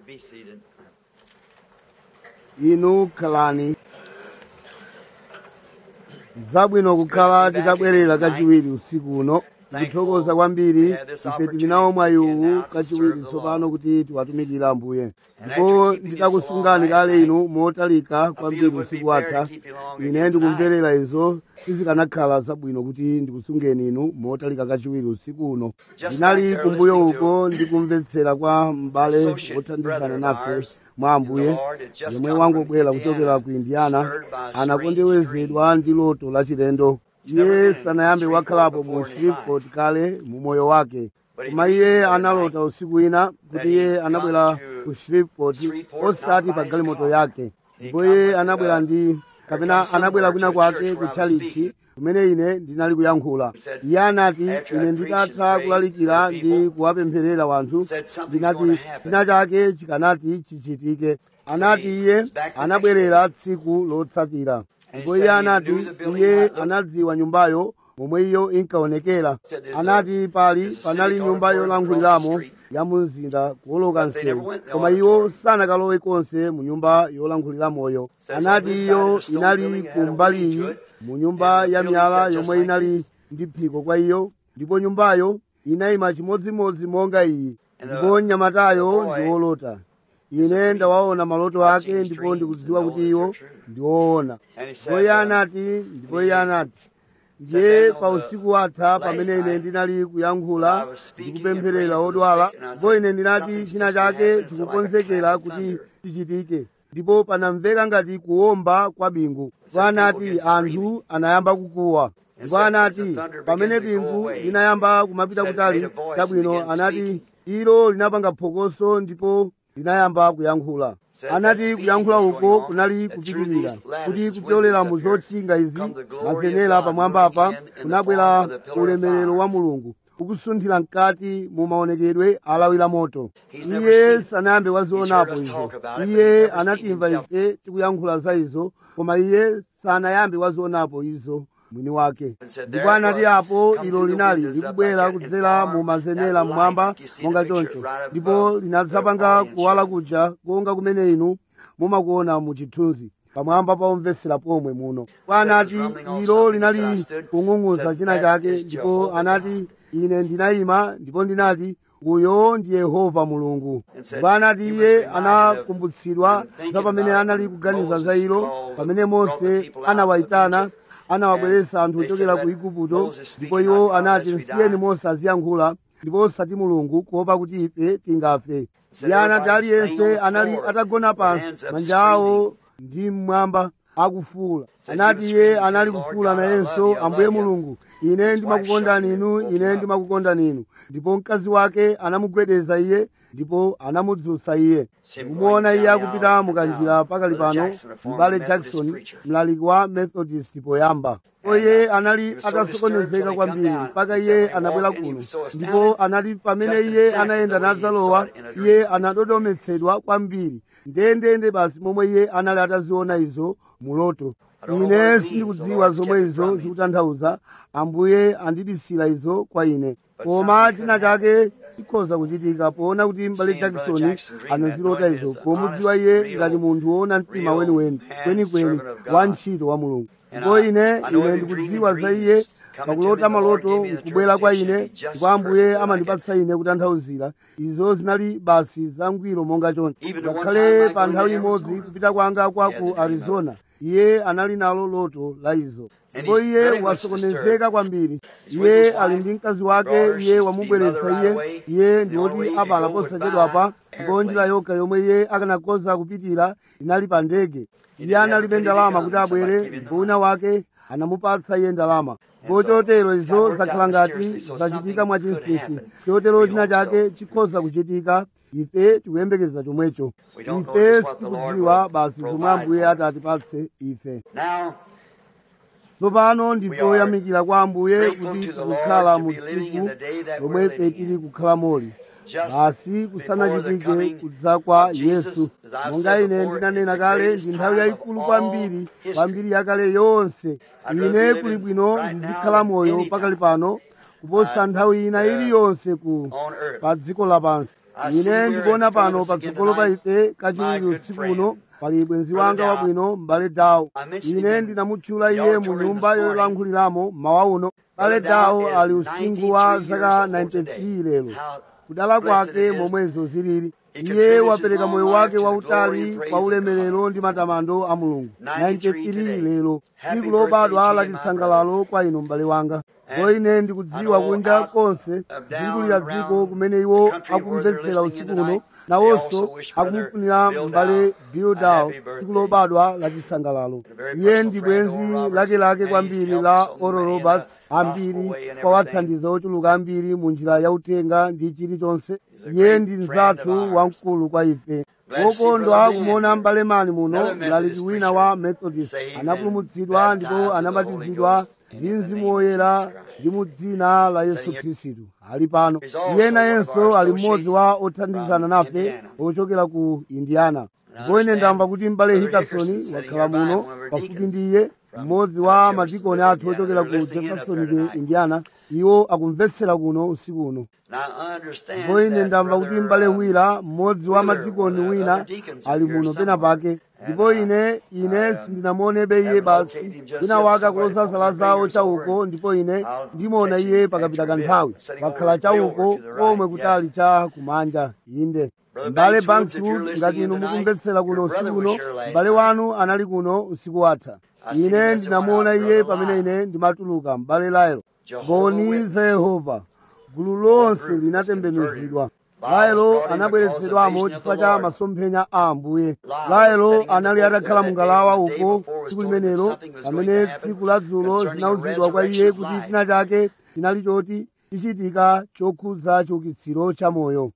Be seated. inu khalani zabwino kukhala titabwerera kachiwiri usiku uno tikuthokoza kwambiri ife tili nawo mwayiwu kachiwiri tsopano kuti tiwatumikira ambuye ndipo nditakusungani kale inu motalika kwambiri usiku watha ine ndikumverera izo sizikanakhala zabwino kuti ndikusungeni inu motalika kachiwiri usiku uno ndinali kumbuyo uko ndikumvetsera kwa m'bale wothandizana nafe mwa ambuye yomwe wangobwera kuchokera ku indiana anakondewezedwa ndi loto lachilendo iye sanayambe wakhalapo mu shreveport kale mu moyo wake koma iye analota usiku wina kuti iye anabwera ku shreveport osati pa galimoto yake ndipo iye anabwera ndi kapena anabwera kwina kwake ku chalichi kumene ine ndinali kuyankhula iye anati ine nditatha kulalikira ndi kuwapempherera wanthu ndinati china chake chikanati chichitike anati iye anabwerera tsiku lotsatira ndipo iye anati iye anadziwa nyumbayo momwe iyo inkaonekera anati pali panali nyumba yolankhuliramo ya mu mzinda kuwoloka msewu koma iwo sanakalowe konse mu nyumba yolankhuliramoyo anati iyo inali kumbaliyi mu nyumba ya miyala yomwe inali ndi phiko kwa iyo ndipo nyumbayo inayima chimodzimodzi monga iyi ndipo mnyamatayo ndi wolota ine ndawaona maloto ake ndipo ndikudziwa kuti iwo ndi woona ndipo iye anati ndipo iye anati ndiye pa usiku watha pamene ine ndinali kuyankhula ndikupempherera odwala ndipo ine ndinati china chake chikukonzekera kuti chichitike ndipo panamveka ngati kuwomba kwa bingu ndipo anati anthu anayamba kukuwa ndipo anati pamene bingu linayamba kumapita kutali chabwino anati ilo linapanga phokoso ndipo linayamba kuyankhula anati kuyankhula uko kunali kupitirira kuti kupyolera mu zotchinga izi mazenera pamwamba apa kunabwera ulemerero wa mulungu ukusunthira mkati mu maonekedwe alawira moto iye sanayambe wazionapo izo iye anatimva ife tikuyankhula za izo koma iye sanayambe wazionapo izo mwini wake ndipo anati apo ilo linali likubwera kudzera mu mazenera mmwamba monga choncho ndipo linadzapanga kuwala kuja konga kumene inu mumakuona mu chithunzi pamwamba pa omvetsera pomwe muno ndipo anati ilo linali kung'ung'uza china chake ndipo anati ine ndinayima ndipo ndinati uyo ndi yehova mulungu ndipo anati iye anakumbutsidwa za pamene anali kuganiza za ilo pamene mose anawayitana anawabweretsa anthu ochokera ku igupto ndipo iwo anati msiyeni mose aziyankhula ndipo osati mulungu kuopa kuti ife tingafe iye anati aliyense anali atagona pansi manja awo ndi mmwamba akufuula anati iye anali kufuula nayenso ambuye mulungu ine ndimakukondani inu ine ndimakukondani inu ndipo mkazi wake anamugwedeza iye ndipo anamudzutsa iye ndikumuona iye akupita mukanjira pakali pano m'bale jackson mlaliki wa methodist poyamba ndipo iye anali atasokonezeka kwambiri mpaka iye anabwera kuno ndipo anati pamene iye anayenda nadzalowa iye anadodometsedwa kwambiri ndendende basi momwe iye anali ataziona izo muloto ine sindikudziwa zomwe izo zikutanthauza ambuye andibisira izo kwa ine koma china chake chikhoza kuchitika poona kuti mbale jackson anazilota izo pomudziwa iye ngati munthu woona mtima weniweni kwenikweni wa ntchito wa mulungu ndipo ine ine ndikudziwa za iye pakulota maloto nkubwera kwa ine ndipo ambuye amandipatsa ine kutanthauzira izo zinali basi zangwiro monga choncho ngakhale pa nthawi imodzi kupita kwanga kwa ku arizona iye anali nalo loto la izo ndipo iye wasokonezeka kwambiri iye ali ndi mkazi wake iye wamubweretsa iye iye ndi woti apala posachedwapa ndipo njira yokha yomwe iye akanakoza kupitira inali pa ndege iye analibe ndalama kuti abwere ndipo wina wake anamupatsa iye ndalama ndipo chotero izo zakhala ngati zachitika mwachinsinsi chotero china chake chikhoza kuchitika ife tikuyembekeza chomwecho ife sitikudziwa basi zomwe ambuye atatipatse ife Now, tsopano ndikoyamikira kwa ambuye kuti tikukhala mu tsiku lomwe ife tili kukhala moli basi kusanachitike kudza kwa yesu monga ine ndinanena kale ndi nthawi yayikulu kwambiri kwambiri yakale yonse ine kuli bwino ndizikhala moyo pakali pano kuposa nthawi ina iliyonse ku pa dziko lapansi ine ndikuona pano patsogolo pa ife kachiwiri usiku uno pali bwenzi wanga wabwino m'bale dawo ine ndinamutchula iye mu nyumba yolankhuliramo mawa uno m'bale dawo ali usinkhu wa zaka 93 lero kudala kwake momwezo zilili iye wapereka moyo wake wautali kwa ulemerero ndi matamando a mulungu 93 lero tsiku lobadwa la chisangalalo kwa inu m'bale wanga ndipo ine ndikudziwa kunja konse zingulira dziko kumene iwo akumvetsera usiku uno nawonso akumufunira m'bale bildawo tsiku lobadwa la chisangalalo iye ndi bwenzi lakelake kwambiri la oral roberts ambiri kwa wathandiza ochuluka ambiri mu njira yautenga ndi chilichonse iye ndi mzathu wamkulu kwa ife wokondwa kumuona m'bale mani muno mlaliki wina wa methodist anapulumutsidwa ndipo anabatizidwa ndi mzimu woyera ndi mu dzina la yesu khristu ali pano iye nayenso ali mmodzi wa othandizana nafe ochokera ku indiana ndipo ine ndamva kuti m'bale hikasoni wakhala muno pafupi ndi iye mmodzi wa madikoni athu ochokera ku jeffersonville indiana iwo akumvetsera kuno usiku uno ndipo ine ndamva kuti m'bale wina mmodzi wa madikoni wina ali muno pena pake ndipo ine ine sindinamuonebe iye basi wina wake akuloza zala zawo chauko ndipo ine ndimuona iye pakapita kanthawi pakhala chauko komwe kutali cha kumanja inde m'bale bankswood ngati inu mukumvetsera kuno usiku uno m'bale wanu anali kuno usiku watha ine ndinamuona iye pamene ine ndimatuluka m'bale laelo mboni za yehova gulu lonse linatembenuzidwa laelo anabweretsedwamo chifukwa cha masomphenya a ambuye laelo anali atakhala mungalawa uko tsiku limenelo pamene tsiku la dzulo zinauzidwa kwa iye kuti china chake chinali choti chichitika chokhudza chiukitsiro cha moyo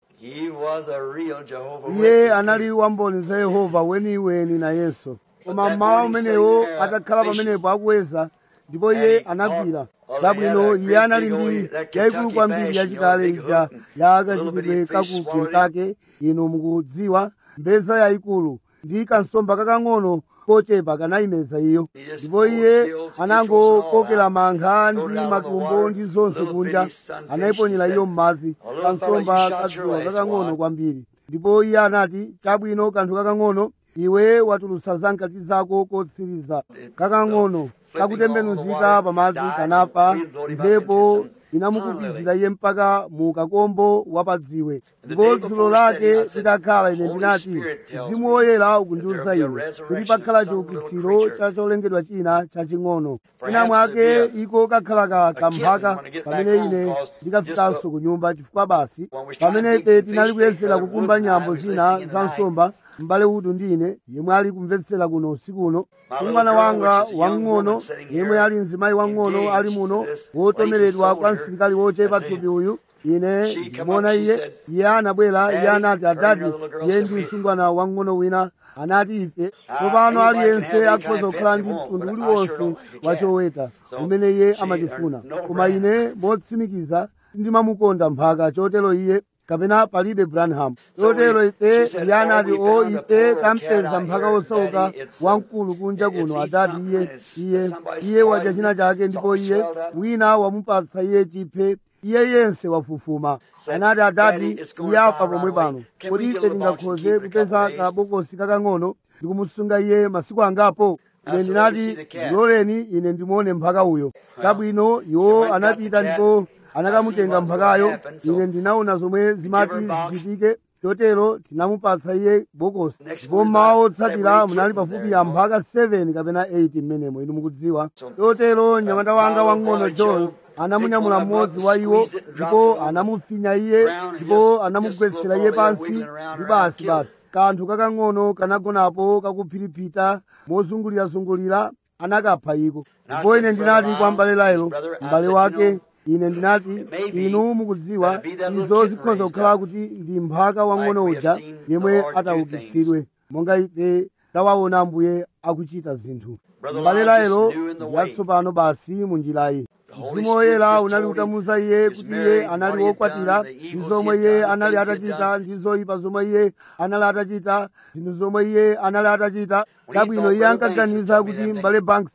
iye anali wamboni za yehova weniweni nayenso koma mmawa umenewo atakhala pamenepo akuweza ndipo iye anagwira chabwino iye anali ndi yayikulu kwambiri yachikale ija ya kachitidwe kaku kentucky inu mukudziwa mbeza yayikulu ndi kansomba kakang'ono kochepa kanayimeza iyo ndipo iye anangokokera mangha ndi matumbo ndi zonse kunja anayiponyera iyo m'madzi kansomba kadzuwa kakang'ono kwambiri ndipo iye anati chabwino kanthu kakang'ono iwe watulutsa zamkati zako kotsiriza kakang'ono kakutembenuzika pamadzi kanafa mphepo inamukupizira iye mpaka mu kakombo wapadziwe ndipo dzulo lake litakhala ine ndinati mzimu woyera ukundiwuza iwe kuti pakhala chiukitsiro cha cholengedwa china chaching'ono ina mwake iko kakhala ka kamphaka pamene ine ndikafikanso ku nyumba chifukwa basi pamene ife tinali kuyesera kukumba nyambo zina za nsomba m'bale udu ndine yemwe ali kumvetsera kuno usiku uno mwana wanga wang'ono yemwe ali mzimayi wang'ono ali muno wotomeredwa kwa msilikali wochepa thupi uyu ine ndimuona iye iye anabwera iye anati adadi iye ndi msungwana wang'ono wina anati ife tsopano aliyense akhoza kukhala ndi mtundu uliwonse wachoweta umene iye amachifuna koma ine motsimikiza ndimamukonda mphaka chotero iye kapena palibe branham chotero ife iye anati o ife tampeza mphaka wosauka wamkulu kunja kuno adati iye iye iye wadya china chake ndipo iye wina wamupatsa iye chiphe iye yense wafufuma anati adati iye afa pomwe pano kodi ife tingakhoze kupeza kabokosi kakang'ono ndikumusunga iye masiku angapo ine ndinati ndiloleni ine ndimuone mphaka uyo chabwino iwo anapita ndipo anakamutenga mphakayo ine ndinaona zomwe zimati zichitike chotero tinamupatsa iye bokosi ndipo mmawa otsatira munali pafupi ya mphaka 7 kapena 8 mmenemo inu mukudziwa chotero mnyamata wanga wang'ono john anamunyamula mmodzi wa iwo ndipo anamufinya iye ndipo anamugwetsera iye pansi ndi basi basi kanthu kakang'ono kanagonapo kakuphiripita mozungulirazungulira anakapha iko ndipo ine ndinati kwa mbale laelo m'bale wake ine ndinati inu mukudziwa izo zikhoza kukhala kuti ndi mphaka wang'ono uja yemwe ataukitsidwe monga ife tawaona ambuye akuchita zinthu m'bale laelo yatsopano basi mu njirayi mzimu woyera unali utamuza iye kuti iye anali wokwatira ndi zomwe iye anali atachita ndi zoyipa zomwe iye anali atachita zinthu zomwe iye anali atachita chabwino iye ankaganiza kuti m'bale banks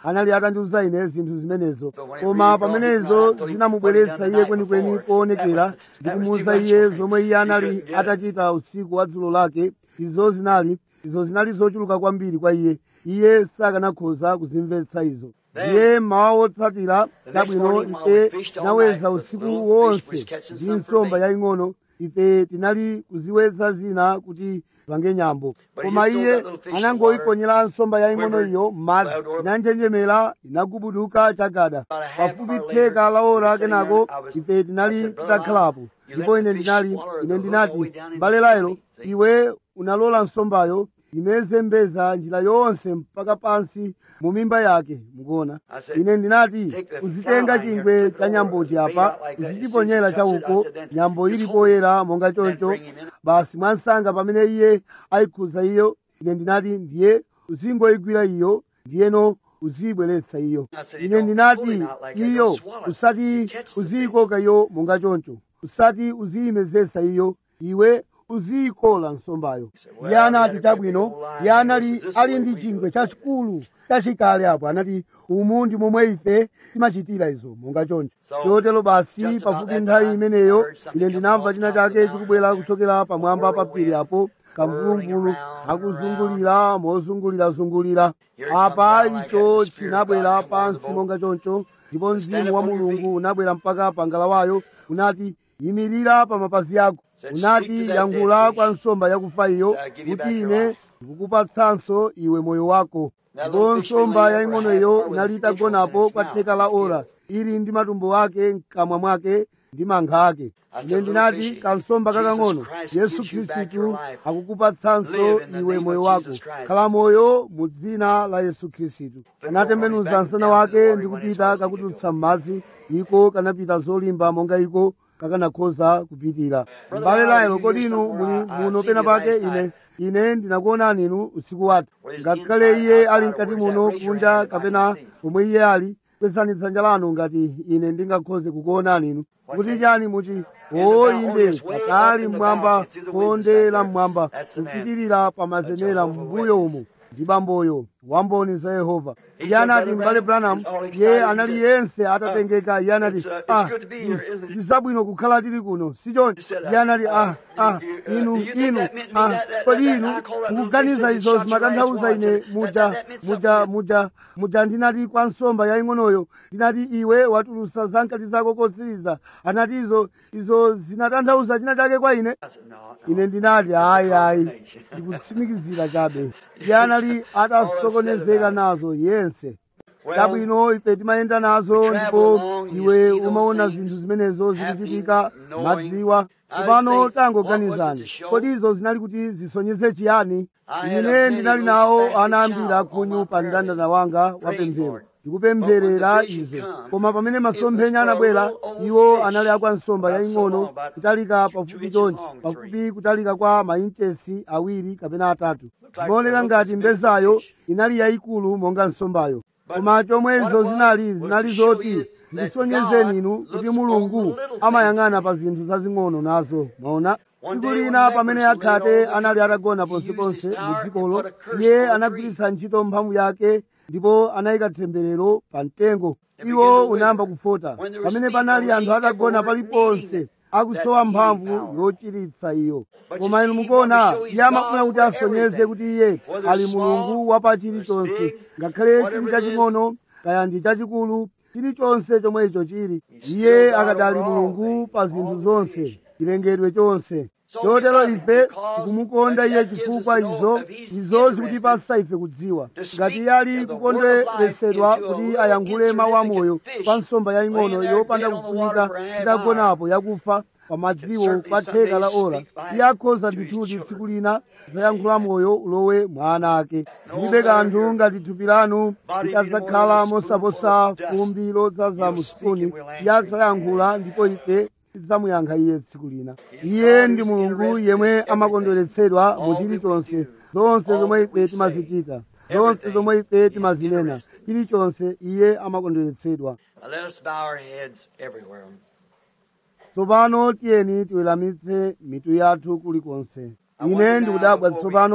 anali atandiuza ine zinthu zimenezo koma pamenezo zinamubweretsa iye kwenikweni poonekera ndi kumuwuza iye zomwe iye anali atachita usiku wa dzulo lake izo zinali izo zinali zochuluka kwambiri kwa iye iye sakanakhoza kuzimvetsa izo ndiye mmawa wotsatira chabwino ife tinaweza usiku wonse ndi nsomba yaying'ono ife tinali kuziweza zina kuti pange nyambo koma iye anangoyiponyera nsomba yaying'ono iyo m'madzi inanjenjemera inagubuduka chagada pafupi theka la ora kenako ife tinali titakhalapo ndipo ine ndinali ine ndinati mbale laelo iwe unalola nsombayo imeze mbeza njira yonse mpaka pansi mu mimba yake mukuona ine ndinati uzitenga chingwe cha nyambochi apa uzichiponyera chauko nyambo ili poyera monga choncho basi mwansanga pamene iye ayikhuza iyo ine ndinati ndiye uzingoyigwira iyo ndiyeno uziyibweretsa iyo ine ndinati iyo usati uziyikoka iyo monga choncho usati uziyimezesa iyo iwe uziyikola nsombayo iye anati chabwino iye anali ali ndi chingwe chachikulu chachikale apo anati umu ndi momwe ife timachitira izo monga choncho chotero basi pafupi nthawi imeneyo ine ndinamva china chake chikubwera kuchokera pamwamba pa phiri apo kamvuluvulu akuzungulira mozungulirazungulira apa icho chinabwera pansi monga choncho ndipo mzimu wa mulungu unabwera mpaka pa ngalawayo unati yimirira pa mapazi ako unati yankhula kwa nsomba yakufa iyo kuti ine ndikukupatsanso iwe moyo wako ndipo nsomba yaying'onoyo inali itagonapo kwa theka la ora ili ndi matumbo ake mkamwa mwake ndi mangha ake ine ndinati kansomba kakang'ono yesu khristu akukupatsanso iwe moyo wako khala moyo mu dzina la yesu khristu anatembenuza msana wake ndi kupita kakutulutsa m'madzi iko kanapita zolimba monga iko kakanakhoza kupitira mbale laelo kodi inu muli muno pena pake ine ine ndinakuonani inu usiku wathu ngakhale iye ali mkati muno kunja kapena pomwe iye ali kwezani dzanja lanu ngati ine ndingakhoze kukuonani inu kuti chani muti o inde patali mmwamba konde la mmwamba kupitirira pa mazenera mbuyo umo ndi bamboyo wamboni za yehova iye anati mbale branham iye anali yense atatengeka iye anati ah ndi zabwino kukhala tili kuno sichoncho iye anati ah ah inu inu ah kodi inu mukuganiza izo zimatanthauza ine muja muja muja muja ndinati kwa nsomba yaying'onoyo ndinati iwe watulusa zankati zako kotsiriza anati izo izo zinatanthauza china chake kwa ine ine ndinati ayi ayi ndikutsimikizira chabe iye anali atasokonezeka nazo yense chabwino ife timayenda nazo ndipo iwe umaona zinthu zimenezo zikuchitika madziwa tsopano tangoganizani kodi izo zinali kuti zisonyeze chiyani ine ndinali nawo ana ambiri akhunyu pa mndandanda wanga wa pemphero ndikupempherera izo koma pamene masomphenya anabwera iwo anali akwa nsomba yaying'ono kutalika pafupi chonchi pafupi kutalika kwa mainchesi awiri kapena atatu zimaoneka ngati mbezayo inali yayikulu monga nsombayo koma chomwe izo zinali zinali zoti ndisonyezeni inu kuti mulungu amayang'ana pa zinthu zazing'ono nazo mwaona tsiku lina pamene akhate anali atagona ponseponse mu dzikolo iye anagwiritsa ntchito mphamvu yake ndipo anayika temberero pa mtengo iwo unayamba kufota pamene panali anthu atagona paliponse akusowa mphamvu yochiritsa iyo koma inu mukuona iye amafuna kuti asonyeze kuti iye ali mulungu wapa chilichonse ngakhale chili chaching'ono kaya ndi chachikulu chilichonse chomwe icho chili iye akadali mulungu pa zinthu zonse chilengedwe chonse chotero ife tikumukonda iye chifukwa izo izo zikutipasa ife kudziwa ngati iye ali kukondweretsedwa kuti ayankhule mawu amoyo pa nsomba yaying'ono yopanda kufunika itagonapo yakufa pa madziwo kwa theka la ora iye akhoza ndithuti tsiku lina zayankhula moyo ulowe mwa ana ake zilibe kanthu ngati thupi lanu likadzakhala mosaposa fumbi lodzaza mu sipuni iye adzayankhula ndipo ife tidzamuyankha iye tsiku lina iye ndi mulungu yemwe amakondweretsedwa mu chilichonse zonse zomwe ife timazichita zonse zomwe ife timazinena chilichonse iye amakondweretsedwa Now let us bow our heads everywhere. tsopano tiyeni tiweramitse mitu yathu kulikonse ine ndikudabwa tsopano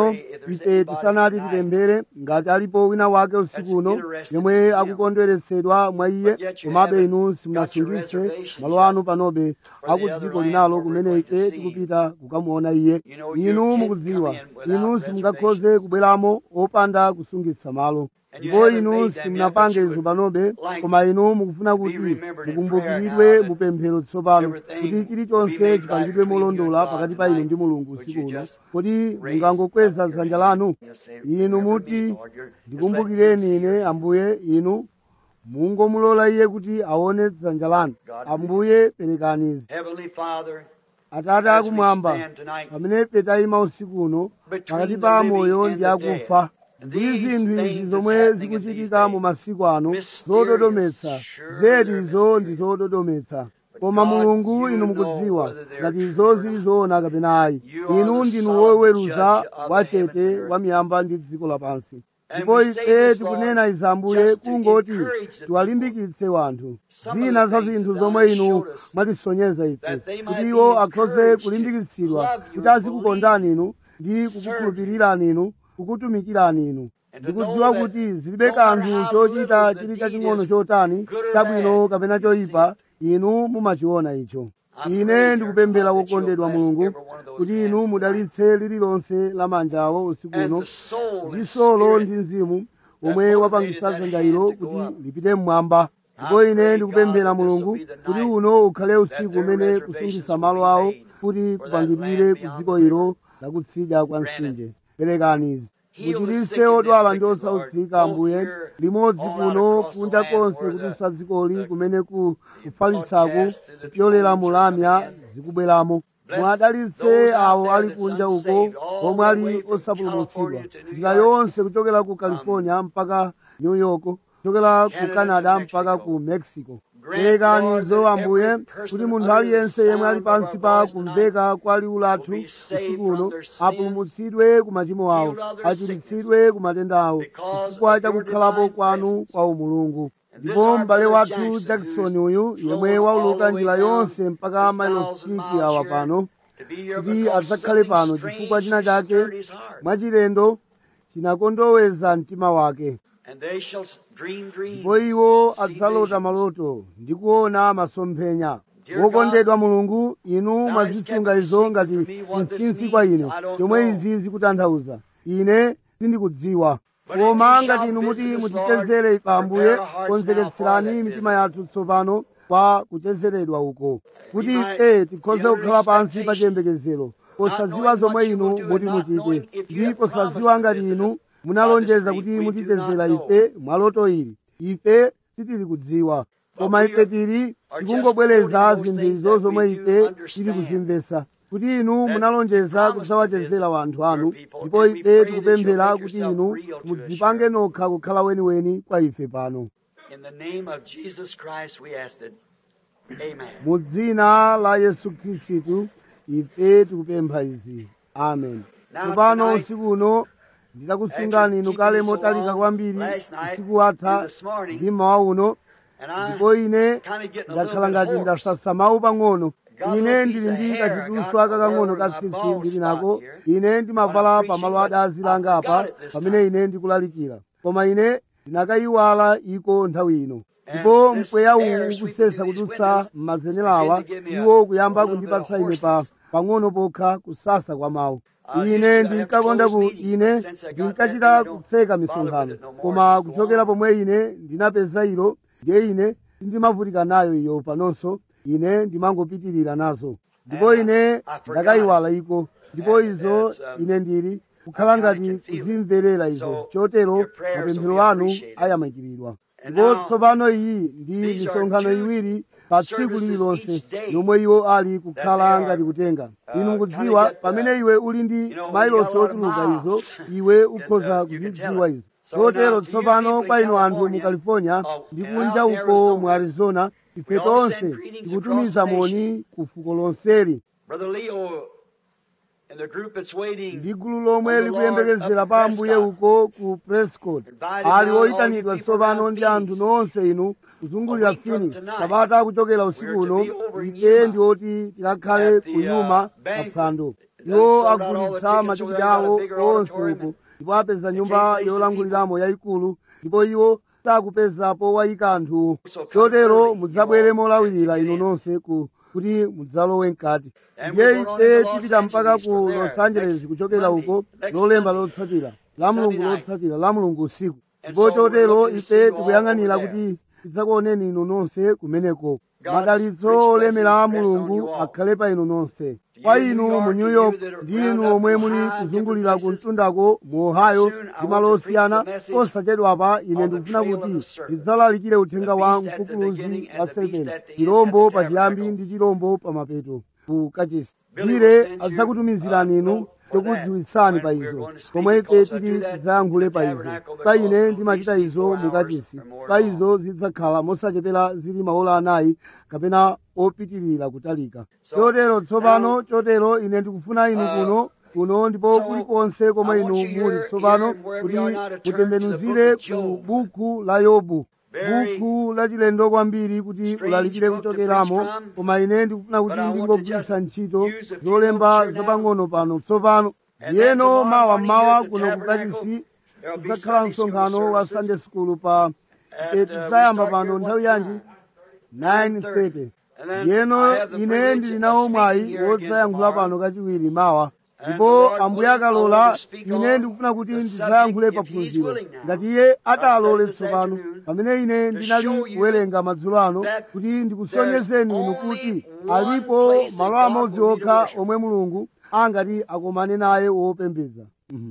ife tisanati tipemphere ngati alipo wina wake usiku uno yomwe akukondweretsedwa mwa iye komabe inu simunasungitse malo anu panobe aku dziko linalo kumene ife tikupita kukamuona iye inu mukudziwa inu simungakhoze kubweramo opanda kusungitsa malo ndipo inu simunapange izo panobe koma inu mukufuna kuti mukumbukiridwe mupemphero tsopano kuti chilichonse chipangidwe molondola pakati pa inu ndi mulungu usiku uno kodi mungangokweza dzanja lanu inu muti ndikumbukireni ine ambuye inu mungomulola iye kuti aone dzanja lanu ambuye perekani izi Heavenly Father, atate akumwamba pamene ife tayima usiku uno pakati pa amoyo ndi akufa ndi zinthu izi zomwe zikuchitika mu masiku ano zododometsa zedizo ndi zododometsa koma mulungu inu mukudziwa ngati izo zili zoona kapena ayi inu ndinu woweruza wachete wa miyamba ndi dziko lapansi ndipo ife tikunena izi ambuye kungoti tiwalimbikitse wanthu zina za zinthu zomwe inu mwatisonyeza ife kuti iwo akhoze kulimbikitsidwa kuti azikukondani inu ndi kukukhulupirirani inu kukutumikirani inu ndikudziwa kuti zilibe kanthu chochita chili chaching'ono chotani chabwino kapena choyipa inu mumachiona icho ine ndikupemphera wokondedwa mulungu kuti inu mudalitse lililonse la manjawo usiku and uno the soul ndi and solo spirit ndi mzimu omwe wapangisa dzanja ilo kuti lipite mmwamba ndipo ine ndikupemphera mulungu kuti uno ukhale usiku umene kusungisa malo awo kuti kupangidwire ku dziko ilo lakutsidya kwa mtsinje perekani izi muchiritse odwala ndi osautsika ambuye limodzi kuno kunja konse kudutsa dzikoli kumene ku kufalitsaku kupyolera mulamya zikubweramo mwadalitse awo ali kunja uko omwe ali osapulumutsidwa njira yonse kuchokera ku california mpaka new york kuchokera ku canada mpaka ku mexico perekanizo ambuye kuti munthu aliyense yemwe ali pansi pa kumveka kwa liwu lathu usiku uno apulumutsidwe ku machimo awo achiritsidwe ku matenda awo chifukwa cha kukhalapo kwanu kwa umulungu ndipo m'bale wathu jackson uyu yemwe wauluka njira yonse mpaka mailosiki awa pano kuti adzakhale pano chifukwa china chake mwachilendo chinakondoweza mtima wake And they shall dream dreams. ndipo iwo see adzalota visions. maloto ndi kuona masomphenya wokondedwa mulungu inu mwazisunga izo ngati mchinsi kwa ine chomwe izi zikutanthauza ine sindikudziwa koma ngati inu muti mutichezere ife ambuye konzeketserani mitima yathu tsopano kwa kuchezeredwa uko kuti ife tikhoze kukhala pansi pa chiyembekezero posadziwa zomwe inu muti muchite ndi posadziwa ngati inu munalonjeza kuti mutichezera ife mwaloto ili ife sitili kudziwa koma ife tili tikungobwereza zinthuzo zomwe ife tili kuzimvetsa kuti inu munalonjeza kudzawachezera wanthu anu ndipo ife tikupemphera kuti inu mudzipange nokha kukhala weniweni kwa ife pano In the name of Jesus Christ we asked it. Amen. mu dzina la yesu khristu ife tikupempha izi amen Now, tsopano tonight, usiku uno nditakusungani inu kale motalika kwambiri usiku watha ndi mmawa uno And I ndipo ine kind of getting a ndakhala little ngati bit hoarse. ndasasa mawu pang'ono Got a ine little ndili piece ndi of hair I kachituswa got kakang'ono over ka my tsitsi bald ndili spot nako here. ine ndimavala When I'm pamalo preaching, adazi but langa I apa forgot it this pamene time. ine ndikulalikira koma ine ndinakayiwala iko nthawi ino And ndipo this mpweya air uwu sweeping ukusesa through these kudutsa windows m'mazenerawa begin to give me a- iwo kuyamba a little bit of kundipatsa ine pa hoarseness. pang'ono pokha kusasa kwa mawu I used to ine have to ndinkakonda close ku meetings, ine but since I got ndinkachita that, you don't kutseka bother misonkhano with it no more, koma just go kuchokera on. pomwe ine ndinapeza ilo ndiye ine sindimavutika nayo iyo panonso ine ndimangopitirira nazo ndipo And I- ine I forgot. ndakayiwala iko ndipo And izo it's, um, ine ndili kukhala I kinda ngati can feel it. kuzimverera izo So, chotero your prayers will mapemphero be anu appreciated. ayamikiridwa And ndipo now, tsopano iyi ndi these are misonkhano two iwiri pa tsiku services lililonse each day yomwe iwo ali kukhala that they ngati are, kutenga uh, inu kinda kudziwa get, uh, pamene iwe uli ndi you know, when you mailosi got a lot of ochuluka izo miles, iwe you can, ukhoza uh, you can tell kuzidziwa it. izo So now, chotero to you tsopano people in kwa inu anthu mu California, california uh, ndi and kunja out in uko Arizona, mu arizona ife we all tonse send greetings tikutumiza across the moni ku fuko lonseli Brother Leo and the group that's waiting ndi gulu lomwe on the Lord likuyembekezera up pa ambuye Prescott. uko ku prescott Invited ali down all oyitanidwa you people tsopano around ndi anthu Phoenix. nonse inu kuzungulira A week from phoenix tonight, sabata kuchokera usiku we're to uno be over in ife Yuma ndi oti tikakhale at the, ku uh, nyuma banquet. paphwando iwo agulitsa matikiti awo onse uko ndipo apeza nyumba yolanguliramo yayikulu ndipo iwo sakupezapo wayika anthuwo chotero mudzabwere molawirira inu nonse ku kuti mudzalowe mkati ndiye ife tipita mpaka ku los angeles kuchokera uko lolemba lotsatira la mulungu lotsatira la mulungu usiku ndipo chotero ife tikuyang'anira kuti tidzakuoneni inu nonse kumeneko madalitso olemera a mulungu akhale pa inu nonse kwa inu mu new york ndi inu omwe muli kuzungulira ku mtundako mu ohio ndi malo osiyana posachedwapa ine ndikufuna kuti ndidzalalikire uthenga wa mkukuluzi wa serpenti chirombo pachiyambi ndi chirombo pamapeto ku kachisi bwire adzakutumizirani inu chokudziwitsani pa izo komwe ife tili tidzayankhule pa izo pa ine ndimachita izo mukachisi pa izo zidzakhala mosachepera zili maola anayi kapena opitirira kutalika chotero tsopano chotero ine ndikufuna inu kuno kuno ndipo kulikonse komwe inu muli tsopano kuti mutembenuzire ku buku la yobu buku lachilendo kwambiri kuti ulalikire kuchokeramo koma ine ndikufuna kuti ndingogwiritsa ntchito zolemba zapang'ono pano tsopano yeno mawa mmawa kuno kukachisi kudzakhala msonkhano wa sunday school pa tidzayamba pano nthawi yanji 9:30 yeno ine ndili nawo mwayi wodzayankhula pano kachiwiri mawa ndipo ambuye akalola ine ndikufuna kuti ndidzayankhule paphunziro ngati iye atalole tsopano pamene ine ndinali kuwerenga madzulo ano kuti ndikusonyezeni inu kuti alipo malo amodzi okha omwe mulungu angati akomane naye wopembedza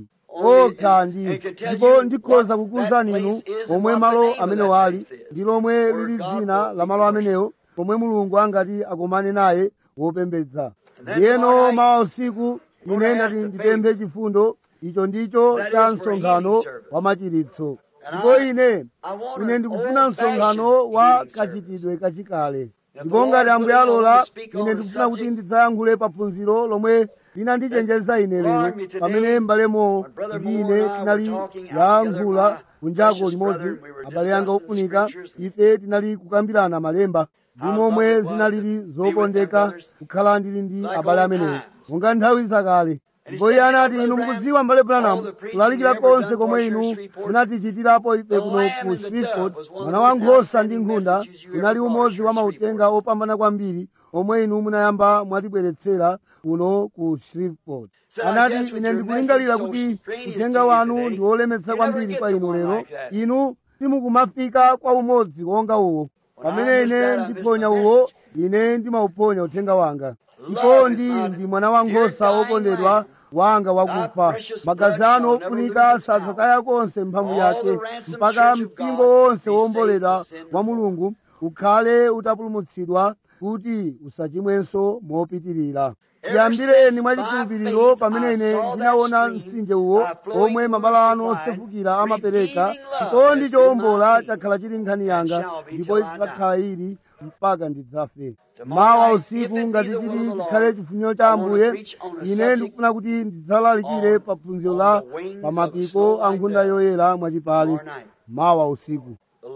okha ndi ndipo ndikhoza kukuwuzani inu omwe malo amene wali ndi lomwe lili dzina la malo amenewo pomwe mulungu angati akomane naye wopembedza ndiyeno mawa usiku ine ndati ndipemphe chifundo icho ndicho cha msonkhano wa machiritso ndipo ine ine ndikufuna msonkhano wa kachitidwe kachikale ndipo ngati ambuye alola ine ndikufuna kuti ndidzayankhule paphunziro lomwe linandichenjeza ine lero pamene mbalemo ndi ine tinali yayankhula kunjako limodzi abale anga ofunika ife tinali kukambirana malemba ndi momwe zinalili zokondeka kukhala ndili ndi abale amenewo monga nthawi zakale ndipo iye anati inu mukudziwa mbale branamu kulalikira konse komwe inu munatichitirapo ife kuno ku shreveport mwana wa nkhosa ndi nkhunda unali umodzi wa mautenga opambana kwambiri omwe inu munayamba mwatibweretsera kuno ku shreveport anati ine ndikulingalira kuti uthenga wanu ndi wolemetsa kwambiri kwa inu lero inu simukumafika kwa umodzi wonga uwo pamene ine ndiphonya uwo ine ndimauponya uthenga wanga chikondi ndi mwana wa nkhosa wokondedwa wanga wakufa magazi anu ofunika sadzataya konse mphamvu yake mpaka mpingo wonse womboledwa wa mulungu ukhale utapulumutsidwa kuti usachimwenso mopitirira tiyambireni mwachikhulupiriro pamene ine ndinaona mtsinje uwo omwe mabala anu osefukira amapereka chikondi chowombola chakhala chili nkhani yanga ndipo idzakhala ili mpaka ndidzafe mawa usiku ngati chili chikhale chifuniro cha ambuye ine ndikufuna kuti ndidzalalikire pa phunziro la pamapiko a nkhunda yoyera mwachipale mawa usiku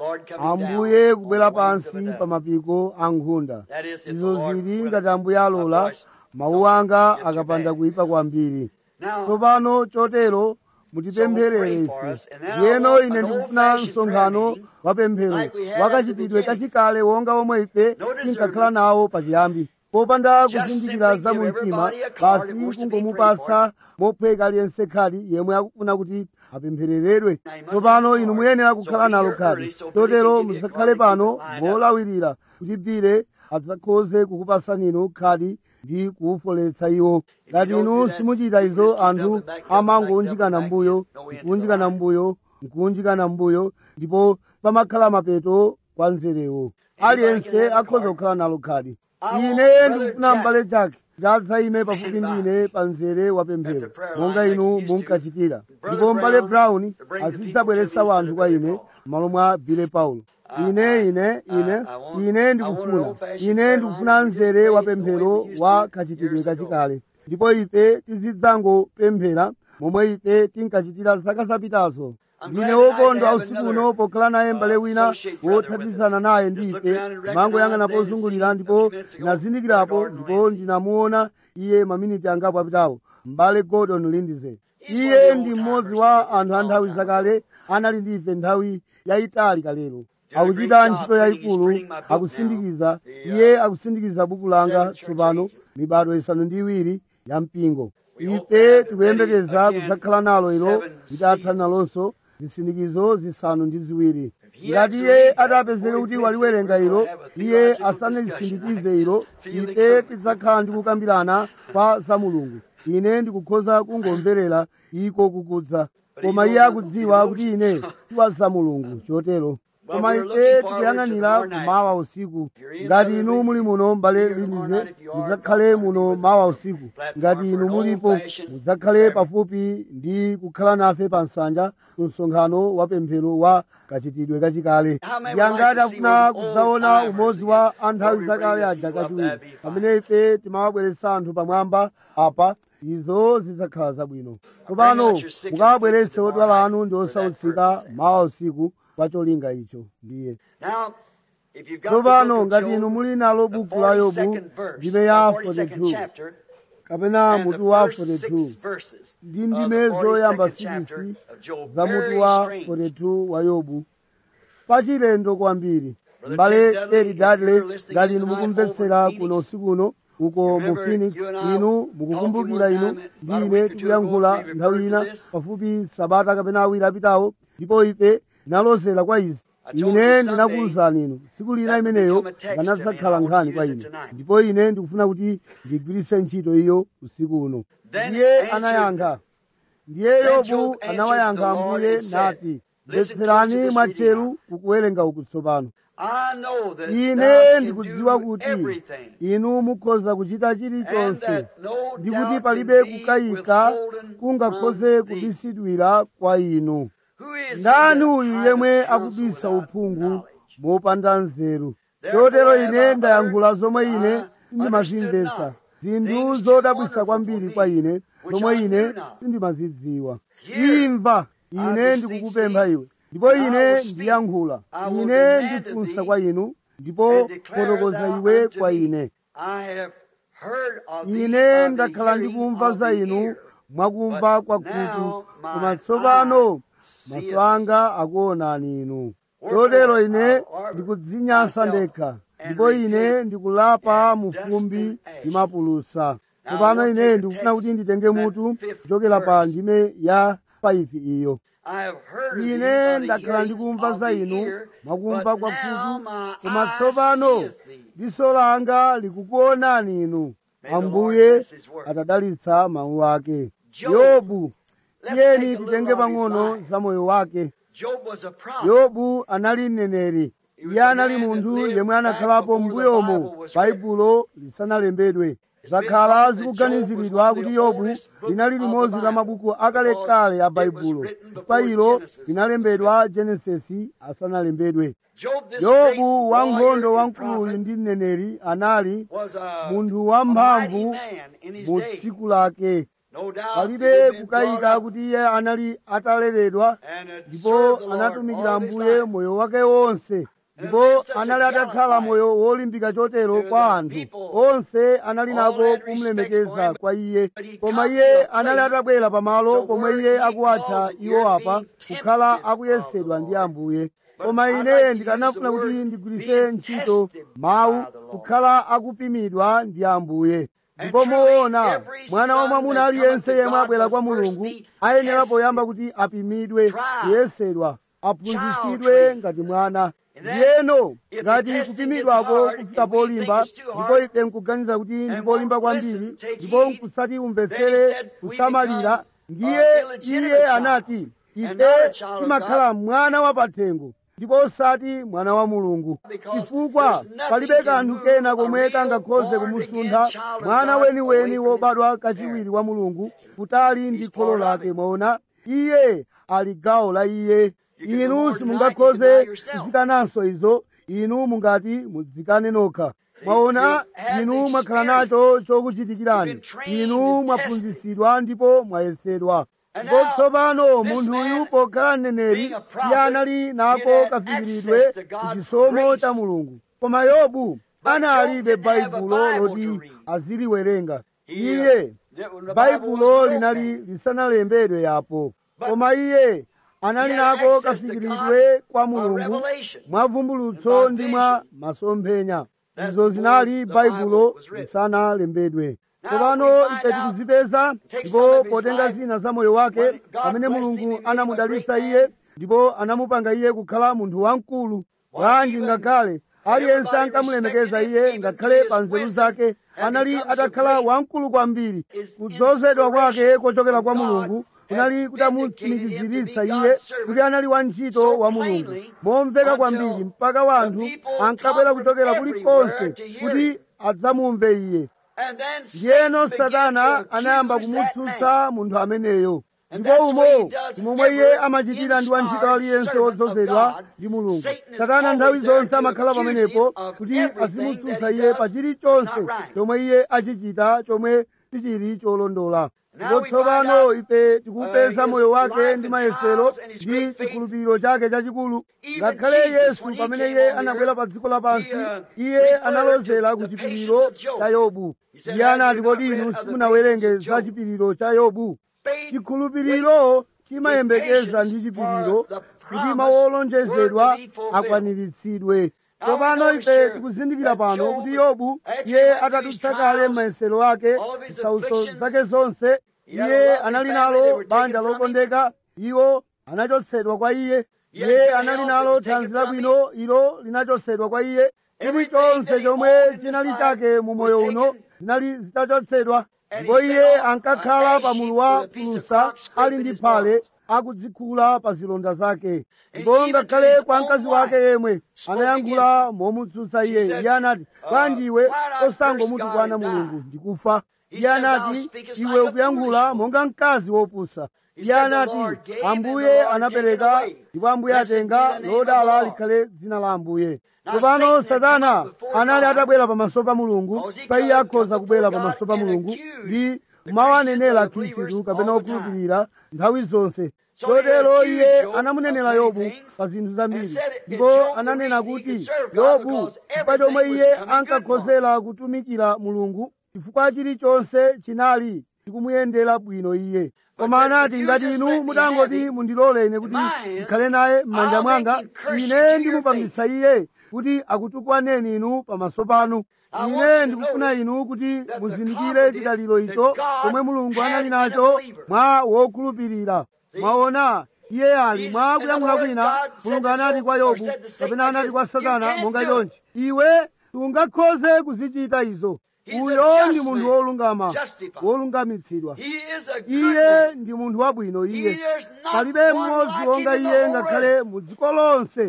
ambuye kubwera pansi pa mapiko a nkhunda izo zili ngati ambuye alola mawu anga akapanda kuyipa kwambiri tsopano chotero mutipempherere ife ndiyeno ine ndikufuna msonkhano wa pemphero wakachitidwe kachikale wonga omwe ife tinkakhala nawo pachiyambi popanda kuzindikira za mu mtima basi kungomupasa mophweka aliyense khadi yemwe akufuna kuti apemphereredwe tsopano inu muyenera kukhala nalo khadi chotero musakhale pano molawirira kuti bile adzakhoze kukupasani inu khadi ndi kuufoletsa iwo ngati inu simuchita izo anthu amangounjikana mbuyo nkuunjikana mbuyo nkuunjikana mbuyo ndipo pamakhala mapeto kwa nzerewo aliyense akhoza kukhala nalo khadi ine ndikufuna mbale chake chadzayime pafupi ndi ine pa mzere wa pemphero monga inu munkachitira ndipo mbale brown azidzabweretsa wanthu kwa ine m'malo mwa bile paulo ine ine ine ine ndikufuna ine ndikufuna mzere wa pemphero wa kachitidwe kachikale ndipo ife tizidzangopemphera momwe ife tinkachitira zaka zapitazo ndine wokondwa usiku uno pokhala naye m'bale wina wothandizana naye ndife mangoyang'ana pozungulira ndipo ndinazindikirapo ndipo ndinamuona iye maminiti angapo apitawo m'bale gordon lindsay iye ndi mmodzi wa anthu a nthawi zakale anali ndife nthawi yayitali kalero akuchita ntchito yayikulu akusindikiza iye akusindikiza buku langa tsopano mibado isanu ndi iwiri ya mpingo ife tikuyembekeza kudzakhala nalo ilo litatha nalonso zisindikizo zisanu ndi ziwiri ngati iye atapezeke kuti waliwerenga ilo iye asanalisindikize ilo ife tidzakhala ndi kukambirana kwa za mulungu ine ndikukhoza kungomverera iko kukudza koma iye akudziwa kuti ine tiwa za mulungu chotero koma ife tikuyang'anira kumawa usiku ngati inu muli muno mbale linize mudzakhale muno mawa usiku ngati inu mulipo mudzakhale pafupi ndi kukhala nafe pa nsanja ku msonkhano wa pemphero wa kachitidwe kachikale yangati afuna kudzaona umodzi wa anthawi zakale aja kachiwiri pamene ife timawabweretsa anthu pamwamba apa izo zidzakhala zabwino tsopano mukawabweretse odwala anu ndi osautsika mawa usiku kwa cholinga icho ndiye tsopano ngati inu muli nalo buku la yobu ndime ya 42 kapena mutu wa 42 ndi ndime zoyamba 6 za mutu wa 42 wa yobu pachilendo kwambiri mbale eri dadle ngati inu mukumvetsera kuno usiku uno uko mu phoenix inu mukukumbukira inu ndi ine tikuyankhula nthawi ina pafupi sabata kapena awiri apitawo ndipo ife tinalozera kwa izi ine ndinakuwuzani inu tsiku lina imeneyo nganadzakhala nkhani kwa ine ndipo ine ndikufuna kuti ndigwiritse ntchito iyo usiku uno ndiye anayankha ndiye yobu anawayankha ambuye nati mvetserani mwatcheru kukuwerenga uku tsopano ine ndikudziwa kuti inu mukhoza kuchita chilichonse ndi kuti palibe kukayika kungakhoze kubisidwira kwa inu ndani uyu yemwe akubisa uphungu mopanda nzeru chotero ine ndayankhula zomwe ine sindimazimvetsa zinthu zodabwisa kwambiri kwa ine zomwe ine sindimazidziwa imva ine ndikukupempha iwe ndipo ine ndiyankhula ine ndifunsa kwa inu ndipo fotokoza iwe kwa ine ine ndakhala ndikumva za inu mwakumva kwa khutu koma tsopano maso anga akuonani inu chotero ine ndikudzinyansa ndekha ndipo ine ndikulapa mufumbi ndi mapulusa tsopano ine ndikufuna kuti nditenge mutu kuchokera pa ndime ya 5 iyo ine ndakhala ndikumva za inu mwakumva kwa khutu koma tsopano diso langa likukuonani inu ambuye atadalitsa mawu ake yobu tiyeni titenge pang'ono za moyo wake yobu anali mneneri iye anali munthu yemwe anakhalapo m'mbuyomo baibulo lisanalembedwe zakhala zikuganiziridwa kuti yobu linali limodzi la mabuku akalekale a baibulo chifukwa ilo linalembedwa genesisi asanalembedwe yobu wankhondo wamkuluyu ndi mneneri anali munthu wamphamvu mu tsiku lake palibe kukayika kuti iye anali ataleredwa ndipo anatumikira ambuye moyo wake wonse ndipo anali atakhala moyo wolimbika chotero kwa anthu onse anali nako kumulemekeza kwa iye koma iye anali atabwera pamalo pomwe iye akuwatcha iwo apa kukhala akuyesedwa ndi ambuye koma ine ndikanafuna kuti ndigwiritse ntchito mawu kukhala akupimidwa ndi ambuye ndipo moona mwana wa mwamuna aliyense yemwe abwera kwa mulungu ayenera poyamba kuti apimidwe kuyesedwa aphunzitsidwe ngati mwana ndiyeno ngati kupimidwako kufika polimba ndipo ife nkuganiza kuti ndi polimba kwambiri ndipo nkusati umvetsere kusamalira ndiye iye anati ife timakhala mwana wapathengo ndipo osati mwana wa mulungu chifukwa palibe kanthu kena komwe kangakhoze kumusuntha mwana weniweni wobadwa kachiwiri wa mulungu kutali ndi kholo lake mwaona iye ali gawo la iye inu simungakhoze kuzikananso izo inu mungati mudzikane nokha mwaona inu mwakhala nacho chokuchitikirani inu mwaphunzitsidwa ndipo mwayesedwa And ndipo now, tsopano this munthu man, uyu pokhala mneneri being a prophet, iye anali nako he had kafikiridwe access to ku God's chisomo grace. cha mulungu koma yobu But analibe Job didn't have a baibulo Bible loti to read. aziliwerenga He, uh, iye the- when the Bible baibulo was linali written, lisanalembedwe yapo But koma iye anali he had nako access to kafikiridwe kwa a mulungu revelation. mwa vumbulutso and by ndi mwa vision. masomphenya That's izo zinali before the baibulo Bible was written. lisanalembedwe Now tsopano we ife find out- tikuzipeza take some ndipo of his potenga life, zina za moyo wake when God pamene blessed him mulungu and made him a anamudalitsa great iye man. ndipo anamupanga iye kukhala munthu wamkulu bwanji even ngakhale aliyense everybody ankamulemekeza respected him, iye even ngakhale through pa his nzeru wisdom, zake and anali become so atakhala great. wamkulu kwambiri His kudzozedwa kwake inspiration kochokera kwa from God mulungu had kunali vindicated kutamutsimikiziritsa him to be iye God's servant kuti anali wantchito so wa mulungu plainly momveka until kwambiri mpaka wanthu the people ankabwera come from kuchokera kulikonse everywhere to hear kuti him. adzamumve iye And then ndiyeno Satan began satana to anayamba accuse that kumutsutsa munthu ameneyo And ndipo that's what he umo does momwe iye every amachitira ndi wantchito inspired aliyense servant wodzozedwa of God. ndi mulungu Satan is satana nthawi always there zonse to amakhala accuse pamenepo him of kuti everything azimutsutsa that he iye does pa chilichonse that's not right. chomwe iye achichita chomwe sichili cholondola Now ndipo we find tsopano out, ife tikupeza uh, moyo his wake life ndi and mayesero trials and his ndi great faith. chikhulupiriro chake chachikulu Even ngakhale Jesus, yesu when he pamene came iye on the anabwera earth, pa dziko lapansi he, uh, iye referred analozera to ku the chipiriro patience of Job. cha yobu He said, iye "Have anati you not kodi read inu of the simunawerenge patience of za Job?" chipiriro cha yobu Faith chikhulupiriro chimayembekeza ndi chipiriro kuti mawu olonjezedwa akwaniritsidwe tsopano ife tikuzindikira pano kuti yobu iye atadutsa kale m'mayesero ake zisautso zake zonse iye anali nalo banja lokondeka iwo anachotsedwa kwa iye iye anali nalo thanzi labwino ilo linachotsedwa kwa iye chilichonse chomwe chinali chake mu moyo uno zinali zitachotsedwa ndipo iye ankakhala pa mulu wa phulusa ali ndi phale akudzikhula pa zilonda zake ndipo ngakhale kwa mkazi wake yemwe anayankhula momutsutsa iye iye anati bwanji iwe osangomutukwana mulungu ndikufa iye anati iwe ukuyankhula monga mkazi wopusa iye anati ambuye anapereka ndipo ambuye atenga lodala likhale dzina la ambuye tsopano satana anali atabwera pamaso pa mulungu pa iye akhoza kubwera pamaso pa mulungu ndi kumawanenera khristu kapena okhulupirira nthawi zonse chotero iye anamunenera yobu pa zinthu zambiri ndipo ananena kuti yobu chifukwa chomwe iye ankakhozera kutumikira mulungu chifukwa chilichonse chinali chikumuyendera bwino iye koma anati ngati inu mutangoti mundilole ine kuti ndikhale naye m'manja mwanga ine ndimupangitsa iye kuti akutukwaneni inu pamaso panu ine ndikufuna inu kuti muzindikire chidaliro icho chomwe mulungu anali nacho mwa wokhulupirira mwaona iye ali mwa kuyankhula kwina mulungu anati kwa yobu kapena anati kwa satana monga chonchi iwe sungakhoze kuzichita izo uyo ndi munthu wolungama wolungamitsidwa iye ndi munthu wabwino iye palibe mmodzi wonga iye ngakhale mu dziko lonse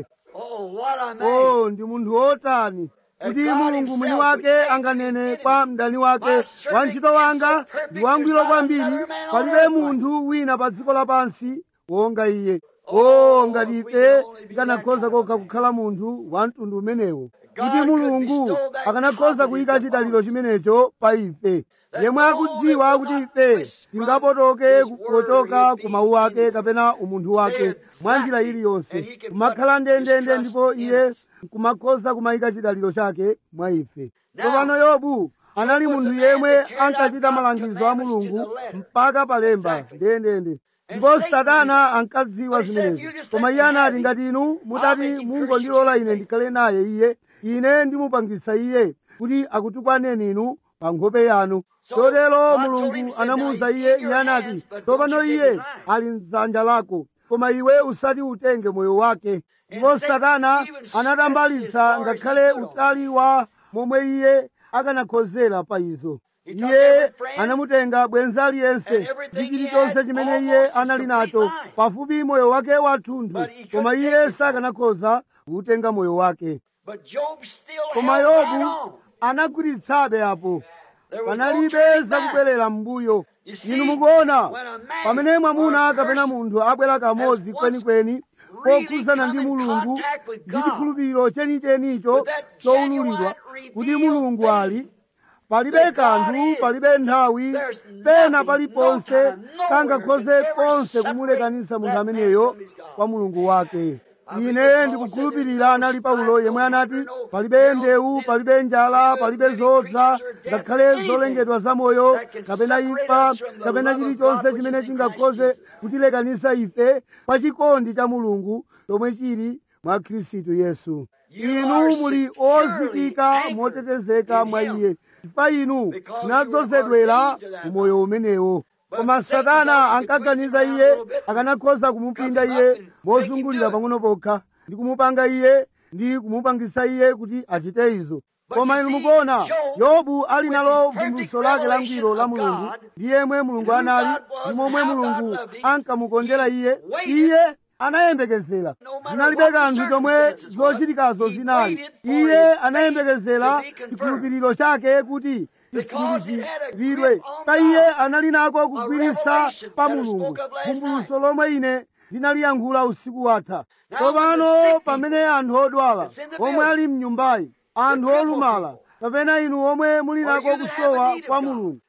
oh ndi munthu wotani kuti mulungu mwini wake anganene kwa mdani wake wantchito wanga ndi wangwiro kwambiri palibe munthu wina pa dziko lapansi wonga iye o ngati ife tikanakhoza kokha kukhala munthu wa mtundu umenewo kuti mulungu akanakhoza kuyika chidaliro chimenecho pa ife yemwe akudziwa kuti ife tingapotoke kupotoka ku mawu ake kapena umunthu wake mwa njira iliyonse kumakhala ndendende ndipo iye kumakhoza kumayika chidaliro chake mwa ife tsopano yobu anali munthu yemwe ankachita malangizo a mulungu mpaka palemba ndendende ndipo satana ankadziwa zimenezi koma iye anati ngati inu mutati mungondilola ine ndikhale naye iye ine ndimupangitsa iye kuti akutukwaneni inu pa nkhope yanu chotero mulungu anamuwuza iye iye anati tsopano iye ali mdzanja lako koma iwe usati utenge moyo wake ndipo satana anatambalitsa ngakhale utali wa momwe iye akanakhozera pa izo iye anamutenga bwenzi aliyense ndi chilichonse chimene iye anali nacho pafupi moyo wake wathunthu koma iye sakanakhoza kuutenga moyo wake koma yobu anagwiritsabe apo panalibe zakubwerera m'mbuyo inu mukuona pamene mwamuna kapena munthu abwera kamodzi kwenikweni kokhudzana ndi mulungu ndi chikhulupiriro chenichenicho chowululidwa kuti mulungu ali palibe kanthu palibe nthawi pena paliponse kangakhoze konse kumulekanisa munthu ameneyo kwa mulungu wake ine ndikukhulupirira anali paulo yemwe anati palibe ndewu palibe njala palibe zodza ngakhale zolengedwa zamoyo kapena imfa kapena chilichonse chimene chingakhoze kutilekanisa ife pa chikondi cha mulungu chomwe chili mwa khristu yesu inu muli ozikika motetezeka mwa iye chifukwa inu munadzozedwera umoyo umenewo koma satana ankaganiza iye akanakhoza kumupinda iye mozungulira pang'ono pokha ndi kumupanga iye ndi kumupangisa iye kuti achite izo koma inu mukuona yobu ali nalo vumbulutso lake langwiro la mulungu ndi yemwe mulungu anali ndi momwe mulungu ankamukondera iye iye anayembekezera zinalibe kanthu chomwe zochitikazo zinali iye anayembekezera chikhulupiriro chake kuti chikhulupiriridwe pa iye anali nako kugwiritsa pa mulungu vumbulutso lomwe ine ndinaliyankhula usiku watha tsopano pamene anthu odwala omwe ali mnyumbayi anthu olumala kapena inu omwe muli nako kusowa kwa mulungu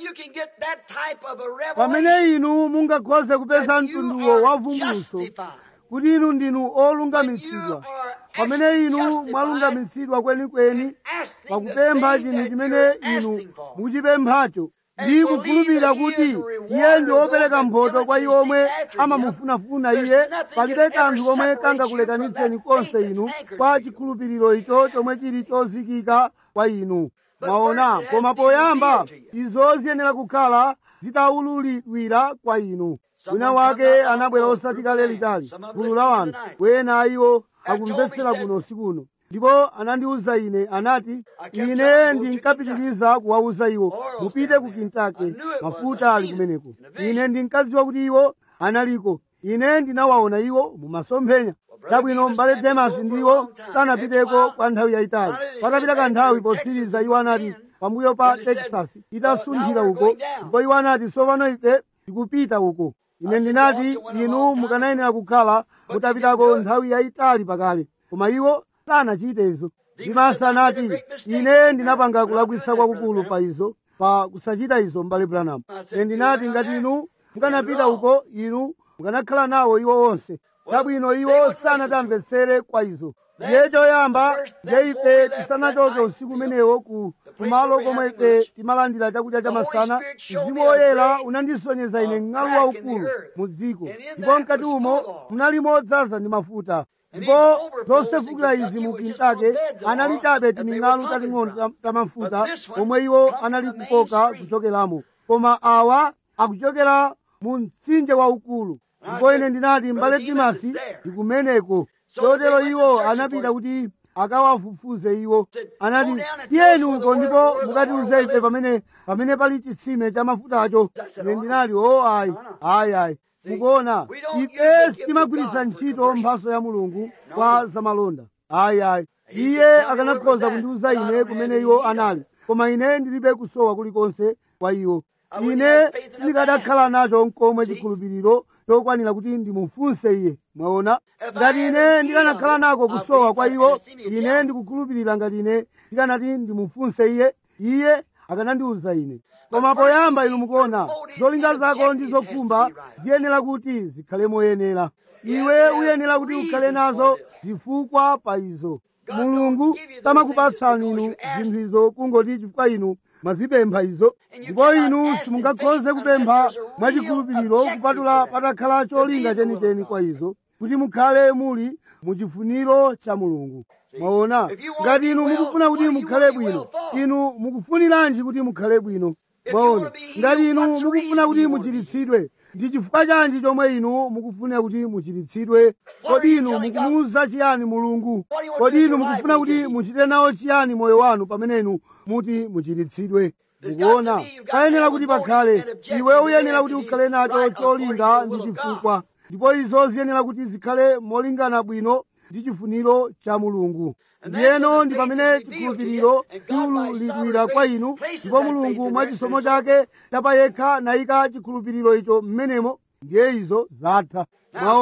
pamene inu mungakhoze kupeza mtunduwo wa vumbulutso kuti inu ndinu olungamitsidwa pamene inu mwalungamitsidwa kwenikweni pakupempha chinthu chimene inu muchipemphacho ndi kukhulupirira kuti iye ndi wopereka mphotho kwa iwo omwe amamufunafuna iye palibe kanthu komwe kangakulekanitseni konse inu kwa chikhulupiriro icho chomwe chili chozikika kwa inu mwaona koma poyamba izo ziyenera kukhala zitaululidwira kwa inu wina wake anabwera osati kale litali gulu la wanthu wena iwo akumvetsera kuno usikuno ndipo anandiwuza ine anati ine ndinkapitiriza kuwawuza iwo mupite ku kintake mafuta ali kumeneko ine ndinkadziwa kuti iwo analiko ine ndinawaona iwo mumasomphenya chabwino mbale demasi ndiwo sanapiteko kwa nthawi yayitali patapita kanthawi posiriza iwo anati pambuyo pa texas itasunthira uko ndipo iwo anati tsopano ife tikupita uko ine ndinati inu mukanayenera kukhala mutapitako nthawi yayitali pakale koma iwo sanachite izo dimasa anati ine ndinapanga kulakwitsa kwakukulu pa izo pa kusachita izo mbale branham ine ndinati ngati inu mukanapita uko inu mukanakhala nawo iwo onse chabwino iwo sanatamvetsere kwa izo ndiye choyamba ndiye ife tisanachoke usiku umenewo ku kumalo komwe ife timalandira chakudya cha masana mzimu woyera unandisonyeza ine mng'alu waukulu mu dziko ndipo mkati umo munali modzaza ndi mafuta ndipo zosefukira izi mu kintake anali chabe timing'alu tating'ono tamafuta omwe iwo anali kukoka kuchokeramo koma awa akuchokera mu mtsinje waukulu ndipo ine ndinati mbale timasi ndikumeneko chotero iwo anapita kuti akawafufuze iwo anati tiyeni uko ndipo mukatiuze ife pamene pamene pali chitsime cha mafutacho ine ndinati o ayi ayi ayi mukuona ife sitimagwiritsa ntchito mphaso ya mulungu kwa zamalonda ayi ayi iye akanakhoza kundiuza ine kumene iwo anali koma ine ndilibe kusowa kulikonse kwa iwo ine ndikadakhala nacho nkomwe chikhulupiriro chokwanira kuti ndimufunse iye mwaona ngati ine ndikanakhala nako kusowa kwa iwo ine ndikukhulupirira ngati ine ndikanati ndimufunse iye iye akanandiwuza ine koma poyamba inu mukuona zolinga zako ndi zokhumba ziyenera kuti zikhale moyenera iwe uyenera kuti ukhale nazo zifukwa pa izo mulungu samakupatsani inu zinthu izo kungoti chifukwa inu mwazipempha izo ndipo inu simungakhoze kupempha mwachikhulupiriro kupatula patakhala cholinga chenicheni kwa izo kuti mukhale muli muchifuniro cha mulungu mwaona ngati inu mukufuna kuti mukhale bwino inu mukufuniranji kuti mukhale bwino mwaona ngati inu mukufuna kuti muchiritsidwe ndi chifukwa chanji chomwe inu mukufuna kuti muchiritsidwe kodi inu mukumuwuza chiyani mulungu kodi inu mukufuna kuti muchite nawo chiyani moyo wanu pamene inu muti muchiritsidwe mukuona payenera kuti pakhale iwe uyenera kuti ukhale nacho cholinga ndi chifukwa ndipo izo ziyenera kuti zikhale molingana bwino ndi chifuniro cha mulungu ndiyeno ndi pamene chikhulupiriro chiululidwira kwa inu ndipo mulungu mwa chisomo chake chapayekha nayika chikhulupiriro icho mmenemo ndiye izo zatha mwaona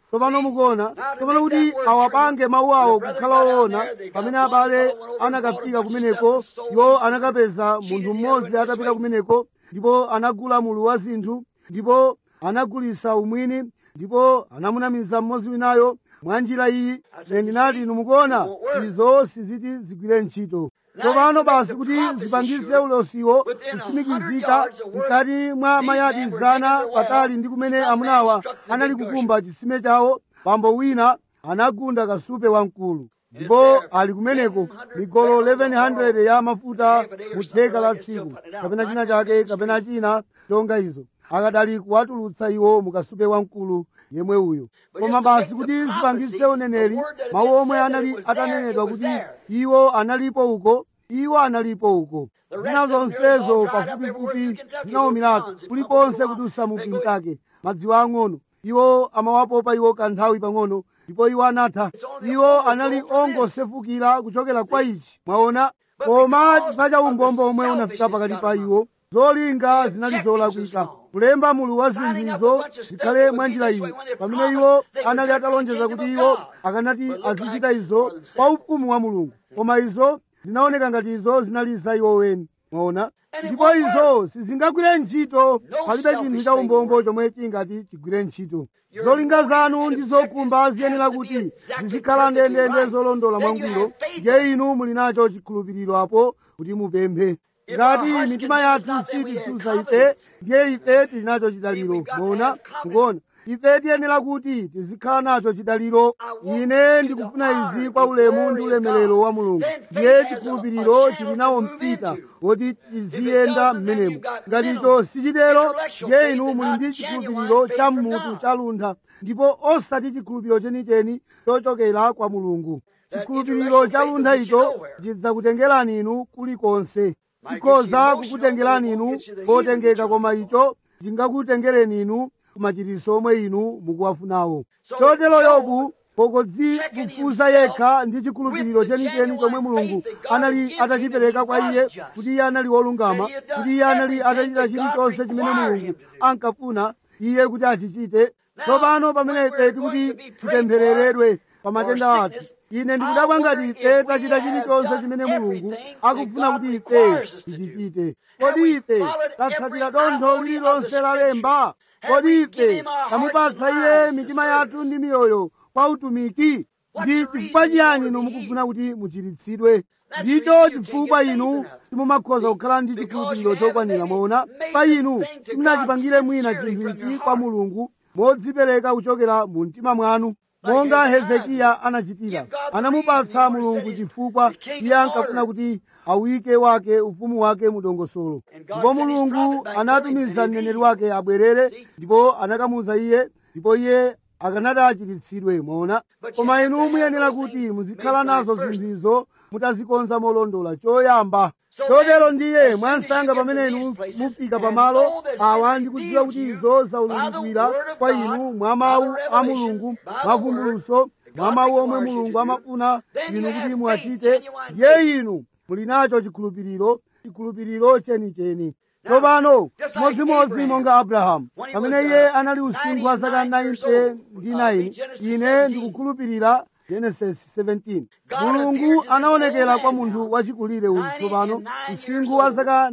tsopano mukuona tsopano kuti awapange mawu awo kukhala woona pamene abale anakafika kumeneko iwo anakapeza munthu mmodzi atapita kumeneko ndipo anagula mulu wa zinthu ndipo anagulisa umwini ndipo anamunamiza mmodzi winayo mwa njira iyi ine ndinati inu mukuona izo siziti zigwire ntchito tsopano basi kuti zipangise ulosiwo kutsimikizika mkati mwa mayadi zana patali ndi kumene amunawa anali kukumba chisime chawo pambo wina anagunda kasupe wamkulu ndipo ali kumeneko migolo 1100 ya mafuta mu theka la tsiku kapena china chake kapena china chonga izo akadali kuwatulutsa iwo mukasupe wamkulu yemwe uyo koma basi kuti zipangise uneneri mawu omwe anali atanenedwa kuti iwo analipo uko iwo analipo uko zina zonsezo pafupifupi zinawumiratu kulikonse kuti usamupintake madziwo ang'ono iwo amawapopa iwo kanthawi pang'ono ndipo iwo anatha iwo anali ongosefukira kuchokera kwa ichi mwaona koma chifukwa cha umbombo omwe unafika pakati pa iwo zolinga zinali zolakwika kulemba mulu wa zinthuzo zikhale mwa njira iyi pamene iwo anali atalonjeza kuti iwo akanati azichita izo kwa ufumu wa mulungu koma izo zinaoneka ngati izo zinali za iwo weni mwaona ndipo izo sizingagwire ntchito palibe chinthu cha umbombo chomwe chingati chigwire ntchito zolinga zanu ndi zokumba ziyenera kuti zizikhala ndendende zolondola mwangwiro ndiye inu muli nacho chikhulupiriro apo kuti mupemphe ngati mitima yathu sititsutsa ife ndiye ife tili nacho chidaliro mona mukuona ife tiyenera kuti tizikhala nacho chidaliro ine ndikufuna izi kwa ulemu ndi ulemerero wa mulungu ndiye chikhulupiriro chili nawo mpita woti tiziyenda m'menemo ngati icho sichitero ndiye inu muli ndi chikhulupiriro cha mmutu cha luntha ndipo osati chikhulupiriro chenicheni chochokera kwa mulungu chikhulupiriro cha luntha icho chidzakutengerani inu kulikonse chikhoza kukutengerani inu potengeka koma icho chingakutengereni inu kumachiriso omwe inu mukuwafunawo chotero yobu pokodzikufuza yekha ndi chikhulupiriro chenicheni chomwe mulungu anali atachipereka kwa iye kuti iye anali wolungama kuti iye anali atachita chilichonse chimene mulungu ankafuna iye kuti achichite tsopano pamene ife tikuti tipemphereredwe pa matenda athu ine ndikudabwa ngati ife tachita chilichonse chimene mulungu akufuna kuti ife tichichite kodi ife tatsatira dontho lililonse la lemba kodi ife tamupatsa iye mitima yathu ndi miyoyo kwa utumiki ndi chifukwa chiyani inu mukufuna kuti muchiritsidwe ndicho chifukwa inu simumakhoza kukhala ndi chikhulupiriro chokwanira mwaona pa inu simunachipangire mwina chinthu ichi kwa mulungu modzipereka kuchokera mu mtima mwanu monga hezekiya anachitira anamupatsa mulungu chifukwa iye ankafuna kuti awike wake ufumu wake mudongosolo ndipo mulungu anatumiza mneneri wake abwerere ndipo anakamuza iye ndipo iye akanati achiritsidwe mwaona koma inu muyenera kuti muzikhala nazo zinthuzo mutazikonza molondola choyamba chotero ndiye mwansanga pamene inu mufika pamalo awa ndikudziwa kuti izo zaululidwira kwa inu mwa mawu a mulungu mwa vumbuluso mwa mawu omwe mulungu amafuna inu kuti muachite ndiye inu muli nacho chikhulupiriro chikhulupiriro chenicheni tsopano modzimodzi monga abrahamu pamene iye anali usinkhu wa zaka 90 ndi 9 ine ndikukhulupirira genesis 17 mulungu anaonekera kwa munthu wachikulire uyu tsopano usinkhu wa zaka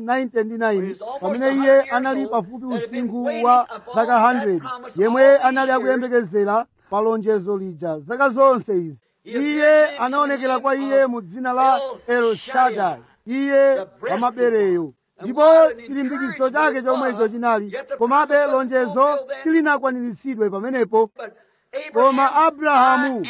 99 pamene iye anali pafupi usinkhu wa zaka 100 yemwe anali akuyembekezera pa lonjezo lija zaka zonse izi iye anaonekera kwa iye mu dzina la el shaddai iye wamabereyo ndipo chilimbikitso chake chomwecho chinali komabe lonjezo silinakwaniritsidwe pamenepo koma abrahamu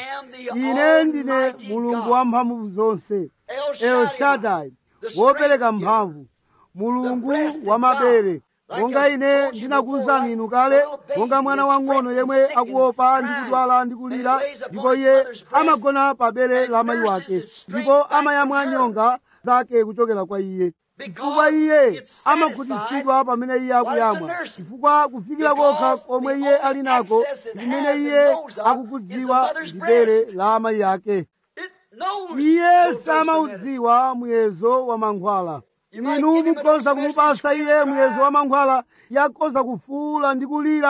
ine ndine mulungu wa mphamvu zonse el shaddai wopereka mphamvu mulungu wa mabere monga ine ndinakuwuzani inu kale monga mwana wang'ono yemwe akuopa ndi kudwala ndi kulira ndipo iye amagona pa bere la mayi wake ndipo amayamwa nyonga zake kuchokera kwa iye chifukwa iye amakhutitsidwa pamene iye akuyamwa chifukwa kufikira kokha komwe iye ali nako limene iye akukudziwa ndi bere la amayi ake iye samaudziwa muyezo wa mankhwala inu mukhoza kumupasa iye muyezo wa mankhwala yakhoza kufuula ndi kulira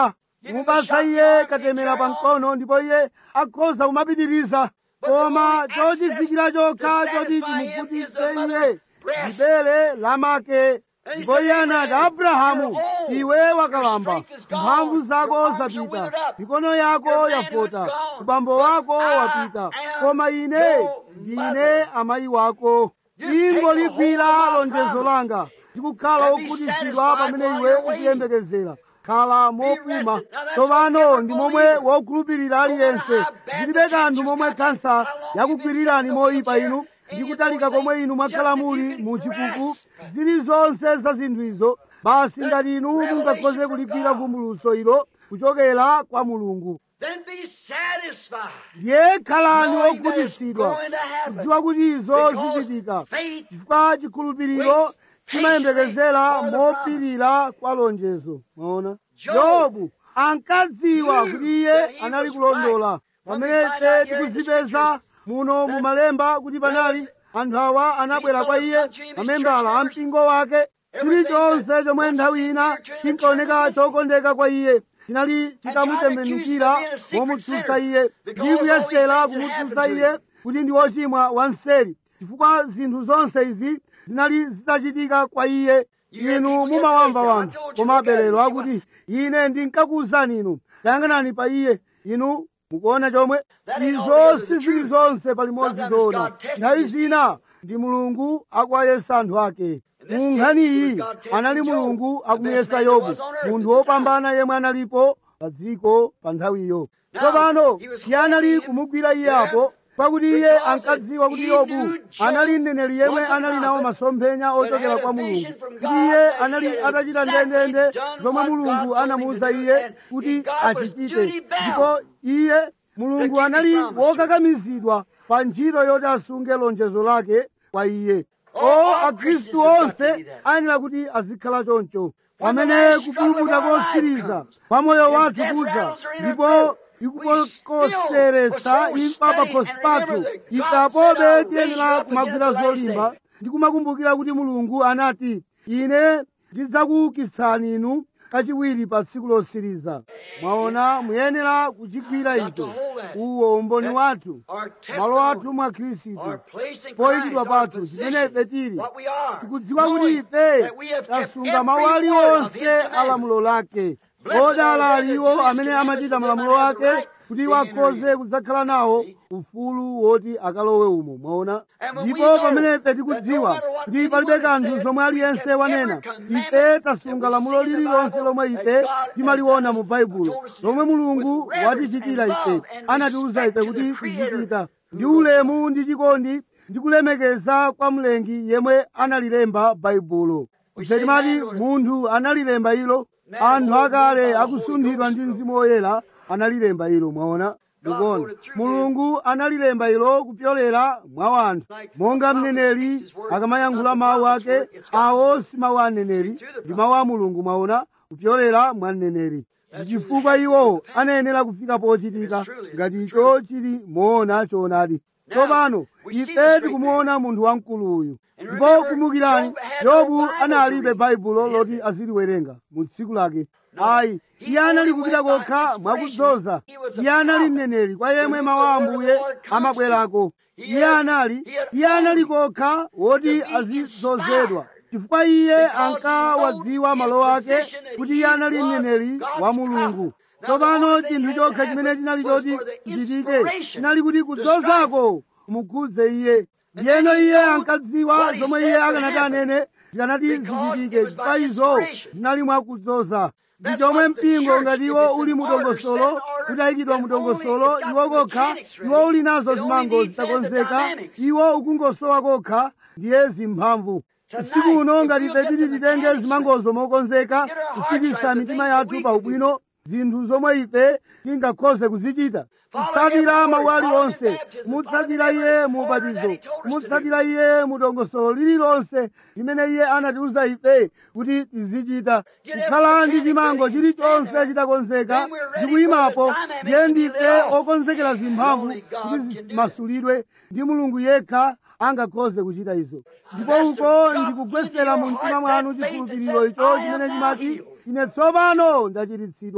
kumupasa iye katemera pa mkono ndipo iye akhoza kumapitiriza koma chochizikira chokha choti chimuvutitse iye libere lamake ndipo iye anati abrahamu iwe wakalamba mphamvu zako zapita mikono yako yafota ubambo wako wapita koma ine ndine amayi wako ingoligwira lonjezo langa ndikukhala wokhutitsidwa pamene iwe ukuyembekezera khala mopuma tsopano ndi momwe wokhulupirira aliyense zilibe kanthu momwe kansa yakugwirirani moyipa inu ndi kutalika komwe inu mwakhala muli mu chikuku zilizonse za zinthu izo basi ngati inu mungakhoze kuligwira vumbulutso ilo kuchokera kwa mulungu Then be satisfied. ndiye khalani knowing that it's wokhutitsidwa going to happen. kudziwa kuti izo Because zichitika faith chifukwa chikhulupiriro waits chimayembekezera patiently for the mopirira kwa lonjezo maona Job yobu ankadziwa knew kuti iye that he anali was kulondola right. When we pamene find out ife here in the tikuzipeza scriptures muno mu that malemba kuti panali there anthu awa anabwera kwa iye fellows come to him, his amembala church a mpingo wake Everything chilichonse that chomwe was nthawi ina dear to him, chinkaoneka the church chokondeka kwa iye chinali accuse chitamutembenukira him of being a secret womutsutsa sinner, iye because ndi all these kuyesera things had kumutsutsa happened to iye him. kuti ndi wochimwa wanseri chifukwa zinthu zonse izi zinali zitachitika kwa iye You hear inu people get mumawamva crazy. I wanthu told you, koma look at it, aberero see akuti ine ndinkakuwuzani inu tayang'anani pa iye inu mukuona chomwe That ain't izo altogether the sizili truth. zonse palimodzi Sometimes zoona God tests nthawi his zina ndi mulungu akuwayesa anthu ake In this mu case, nkhani it was iyi God testing anali Job, mulungu the best akumuyesa man there yobu was on earth munthu at the time. wopambana yemwe analipo pa dziko pa nthawiyo Now, tsopano he was iye anali holding him kumugwira iye there apo pakuti iye because ankadziwa kuti he yobu knew Job anali mneneri yemwe was a anali nawo prophet masomphenya that ochokera had a kwa vision mulungu from kuti God iye that he anali had atachita exactly ndendende done zomwe what God mulungu told him anamuwuza to do, iye and kuti God was achichite duty bound ndipo iye mulungu to keep his anali promise to him. wokakamizidwa pa ntchito yoti asunge lonjezo lake kwa iye All- o all akhristu Christians have got to onse be that. ayenera kuti azikhala choncho When the pamene last struggle of kupulumuka our life kotsiriza comes, pa moyo and wathu death kudza rattles are in our ndipo throat, we still ikukoseretsa must imfa hold pakhosi steady and pathu remember that God ife said, apobe "I'll raise tiyenera you up kumagwira again at the last zolimba day." ndi kumakumbukira kuti mulungu anati ine ndidzakuukitsani inu kachiwiri pa tsiku lotsiriza mwaona muyenera kuchigwira Got to icho hold that. uwo umboni That wathu Our malo athu testimony, mwa khristu our place in poyikidwa Christ, our pathu chimene position, ife tili what we are, tikudziwa kuti knowing ife that we have kept tasunga mawu every word of aliwonse His commandment. alamulo lake Blessed odala are they that aliwo do His amene commandments, amachita so they malamulo might have the ake right kuti to enter wakhoze in. kudzakhala nawo See? ufulu woti akalowe umo mwaona And when we ndipo know pamene ife that tikudziwa no matter what kuti anyone palibe has kanthu said, zomwe we aliyense kept wanena every commandment ife that tasunga we lamulo see in the lililonse Bible lomwe that ife God has timaliona mu told baibulo us to do lomwe mulungu with reverence watichitira and ife love and anatiuza respect ife to the kuti Creator tizichita ndi who wrote ulemu ndi chikondi ndi kulemekeza kwa mlengi yemwe analilemba baibulo We ife say timati man wrote it. munthu analilemba ilo Man anthu wrote it akale by the Holy akusunthidwa Ghost ndi wrote. mzimu woyera analilemba ilo mwaona God ndikuona wrote it through mulungu analilemba ilo kupyolera mwa wanthu Like monga the prophet mneneri speaks his word, akamayankhula not the mawu prophet's ake word, it's God's awo word. si mawu a mneneri Through the ndi mawu a mulungu mwaona kupyolera mwa mneneri That's chifukwa really iwo happened. anayenera kufika pochitika It's truly ngati the icho chili moona choonadi Now, tsopano we see this ife great tikumuona munthu wamkulu uyu And ndipo remember, kumbukirani Job had no yobu Bible to analibe read baibulo in his loti day. aziliwerenga mu tsiku lake No. ayi He iye anali only kupita went by kokha inspiration. mwakudzoza He was a iye anali prophet mneneri kwa to yemwe whom mawu the a word of the ambuye Lord comes amabwerako He iye had- anali he had iye anali only kokha woti to be azizozedwa inspired. chifukwa iye Because he ankawadziwa wrote malo his ake position that kuti he iye anali was mneneri God's wa mulungu prophet. Now, the tsopano only thing chinthu had to chokha chimene happen chinali was choti for the chichitike inspiration chinali kuti to kudzozako mukhudze iye And ndiyeno then he iye knew ankadziwa what he zomwe said iye would akanati happen. anene zikanati Because zichitike it was by chifukwa izo inspiration. zinali mwakudzoza ndi That's chomwe what the mpingo church, ngati if iwo it's in uli mu order, dongosolo set in order, utayikidwa mu then only dongosolo it's got iwo the kokha mechanics ready. iwo uli nazo It only zimango needs then the zitakonzeka dynamics. iwo ukungosowa kokha ndiye zimphamvu Tonight, usiku uno if ngati we'll ife get titi the titenge mechanics zimangozo mokonzeka Get our hearts kufikitsa right, the mitima things that yathu we pa can ubwino zinthu zomwe ife tingakhoze kuzichita Follow kutsatira every mawu word, follow aliwonse in baptism, kumutsatira follow in iye every mu order that ubatizo he told us to kumutsatira iye mu dongosolo lililonse limene iye anatiuza ife kuti tizichita Get kukhala every ndi mechanic chimango ready and stand chilichonse there. chitakonzeka Then we're ready ndi kuyimapo for the dynamics ndiye to be ndife let off. okonzekera zimphamvu Only God kuti can do that. zimasulidwe ndi mulungu yekha angakhoze kuchita izo ndipo That's to uko drop ndikugwesera into mu your mtima heart mwanu that faith that chikhulupiriro says, icho "I am chimene now chimati healed." ine tsopano ndachiritsidwa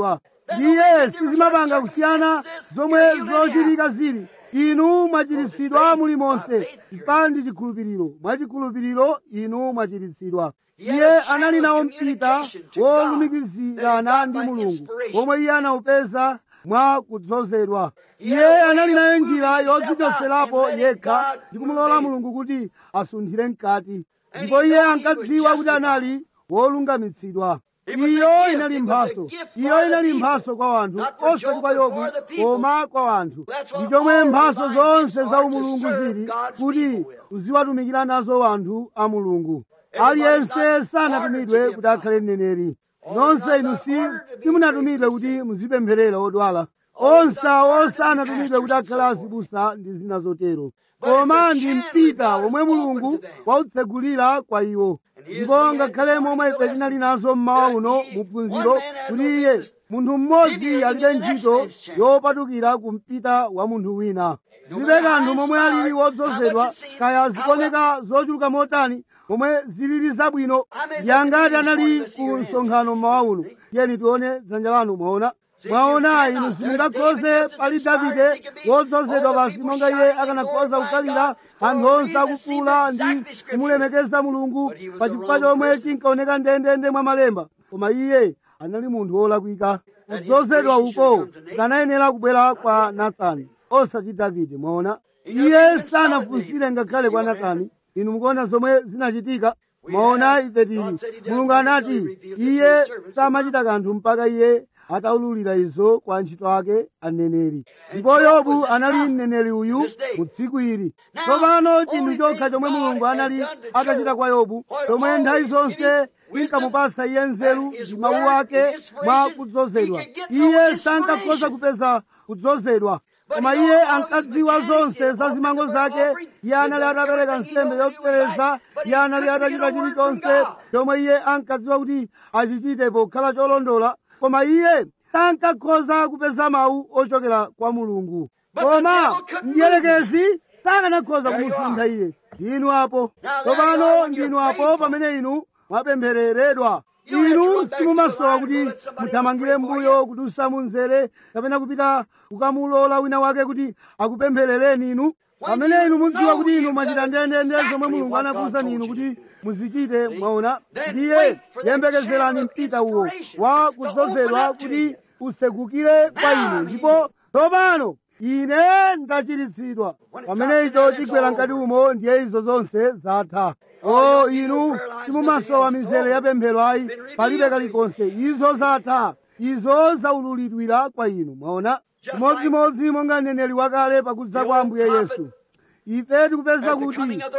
ndiye sizimapanga kusiyana zomwe zochitika zili inu mwachiritsidwa muli monse chipandi chikhulupiriro mwachikhulupiriro inu mwachiritsidwa iye anali nawo mpita wolumikizirana ndi mulungu omwe iye anawupeza mwa kudzozedwa iye anali nayo njira yodzichotserapo yekha ndi kumulola mulungu kuti asunthire mkati ndipo iye ankadziwa kuti anali wolungamitsidwa iyo inali mphaso iyo inali mphaso kwa wanthu osati kwa yobu koma kwa wanthu ndi chomwe mphaso zonse za umulungu zili kuti uziwatumikira nazo wanthu a mulungu aliyense sanatumidwe kuti akhale mneneri nonse inu si simunatumidwe kuti muzipempherera odwala onse awo sanatumidwe kuti akhale azibusa ndi zina zotero koma ndi mpita womwe mulungu wautsegulira kwa iwo ndipo ngakhale momwe ife tinali nazo mmawa uno muphunziro kuti iye munthu mmodzi alibe ntchito yopatukira ku mpita wa munthu wina zilibe kanthu momwe alili wodzozedwa kaya zikuoneka zochuluka motani momwe zilili zabwino yangati anali ku msonkhano mmawa uno tiyeni tione dzanja lanu mwaona mwaona inu simungakhoze pali davide wodzozedwa basi monga iye akanakhoza kukhalira anthu onse akukula ndi kumulemekeza mulungu pa chifukwa chomwe chinkaoneka ndendende mwa malemba koma iye anali munthu wolakwika kudzozedwa uko kanayenera kubwera kwa nathani osati davide mwaona iye sanafunsire ngakhale kwa nathani inu mukuona zomwe zinachitika mwaona ife tili mulungu anati iye samachita kanthu mpaka iye ataululira izo kwa ntchito ake aneneri ndipo yobu anali mneneri uyu mu tsiku ili tsopano chinthu chokha chomwe mulungu anali atachita kwa yobu chomwe nthawi zonse inkamupasa iye nzeru ndi mawu ake mwa kudzozedwa iye sankakhoza kupeza kudzozedwa koma iye ankadziwa zonse za zimango zake iye anali atapereka nsembe yopsereza iye anali atachita chilichonse chomwe iye ankadziwa kuti achichite pokhala cholondola koma iye sankakhoza kupeza mawu ochokera kwa mulungu koma mdierekezi sakanakhoza kumusuntha iye ndinu apo tsopano ndinu apo pamene inu mwapemphereredwa inu simumasowa kuti muthamangire mbuyo kuti usamunzere kapena kupita kukamulola wina wake kuti akupempherereni inu pamene inu mudziwa kuti inu mwachita ndendende zomwe mulungu anakuwuzani inu kuti muzichite mwaona ndiye yembekezerani mpita uwo wa kudzozedwa kuti usegukire kwa inu ndipo tsopano ine ndachiritsidwa pamene icho chigwera mkati umo ndiye izo zonse zatha o inu simumasowa mizere ya pemphero ayi palibe kalikonse izo zatha izo zaululidwira kwa inu mwaona chimodzimodzi monga mneneri wakale pakudza kwa ambuye yesu ife tikupeza kuti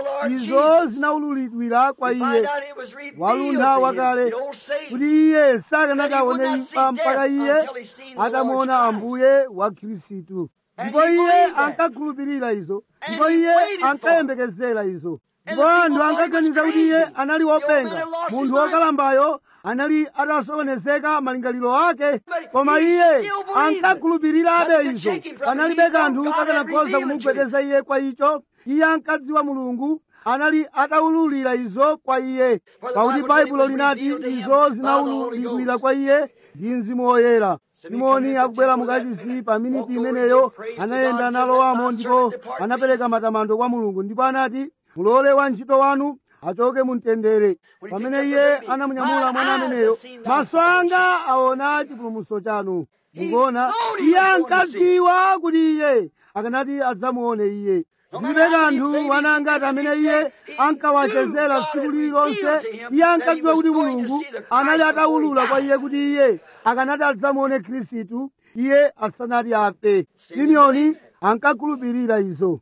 izo zinaululidwira kwa iye waluntha wakale kuti iye sakanakaone imfa mpaka iye atamuona ambuye wa khristu ndipo iye ankakhulupirira izo ndipo iye ankayembekezera izo ndipo anthu ankaganiza kuti iye anali wopenga munthu wokalambayo anali atasokonezeka malingaliro ake koma iye ankakhulupirirabe izo analibe kanthu kakanakhoza kumugwedeza iye kwa icho iye ankadziwa mulungu anali ataululira izo kwa iye pakuti baibulo linati izo zinaululidwira kwa iye ndi mzimu woyera simoni akubwera mukachisi pa miniti imeneyo anayenda analowamo ndipo anapereka matamando kwa mulungu ndipo anati mulole wantchito wanu achoke mumtendere pamene iye anamunyamula mwana ameneyo maso anga aona chipulumutso chanu mukuona iye ankadziwa kuti iye akanati adzamuone iye zilibe kanthu wanangati amene iye ankawachezera tsiku lililonse iye ankadziwa kuti mulungu anali ataulula kwa iye kuti iye akanati adzamuone khristu iye asanati afe simeoni ankakhulupirira izo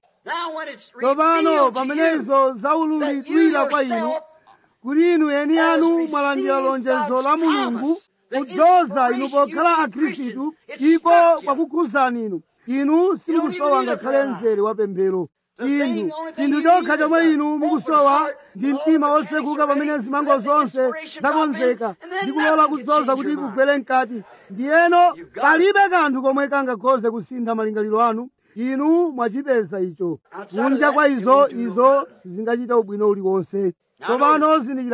tsopano pamene izo zaululidwira kwa inu kuti inu eni anu mwalandira lonjezo la mulungu kudzoza inu pokhala akhristu iko kwakukhuzani inu inu simukusowa ngakhale mzere wa pemphero inu chinthu chokha chomwe inu mukusowa ndi mtima wotsekuka pamene zimango zonse zakonzeka ndi kulola kudzoza kuti kugwere mkati ndiyeno palibe kanthu komwe kangakhoze kusintha malingaliro anu inu mwachipeza icho kunja kwa izo izo sizingachita ubwino uliwonse tsopano zindikirani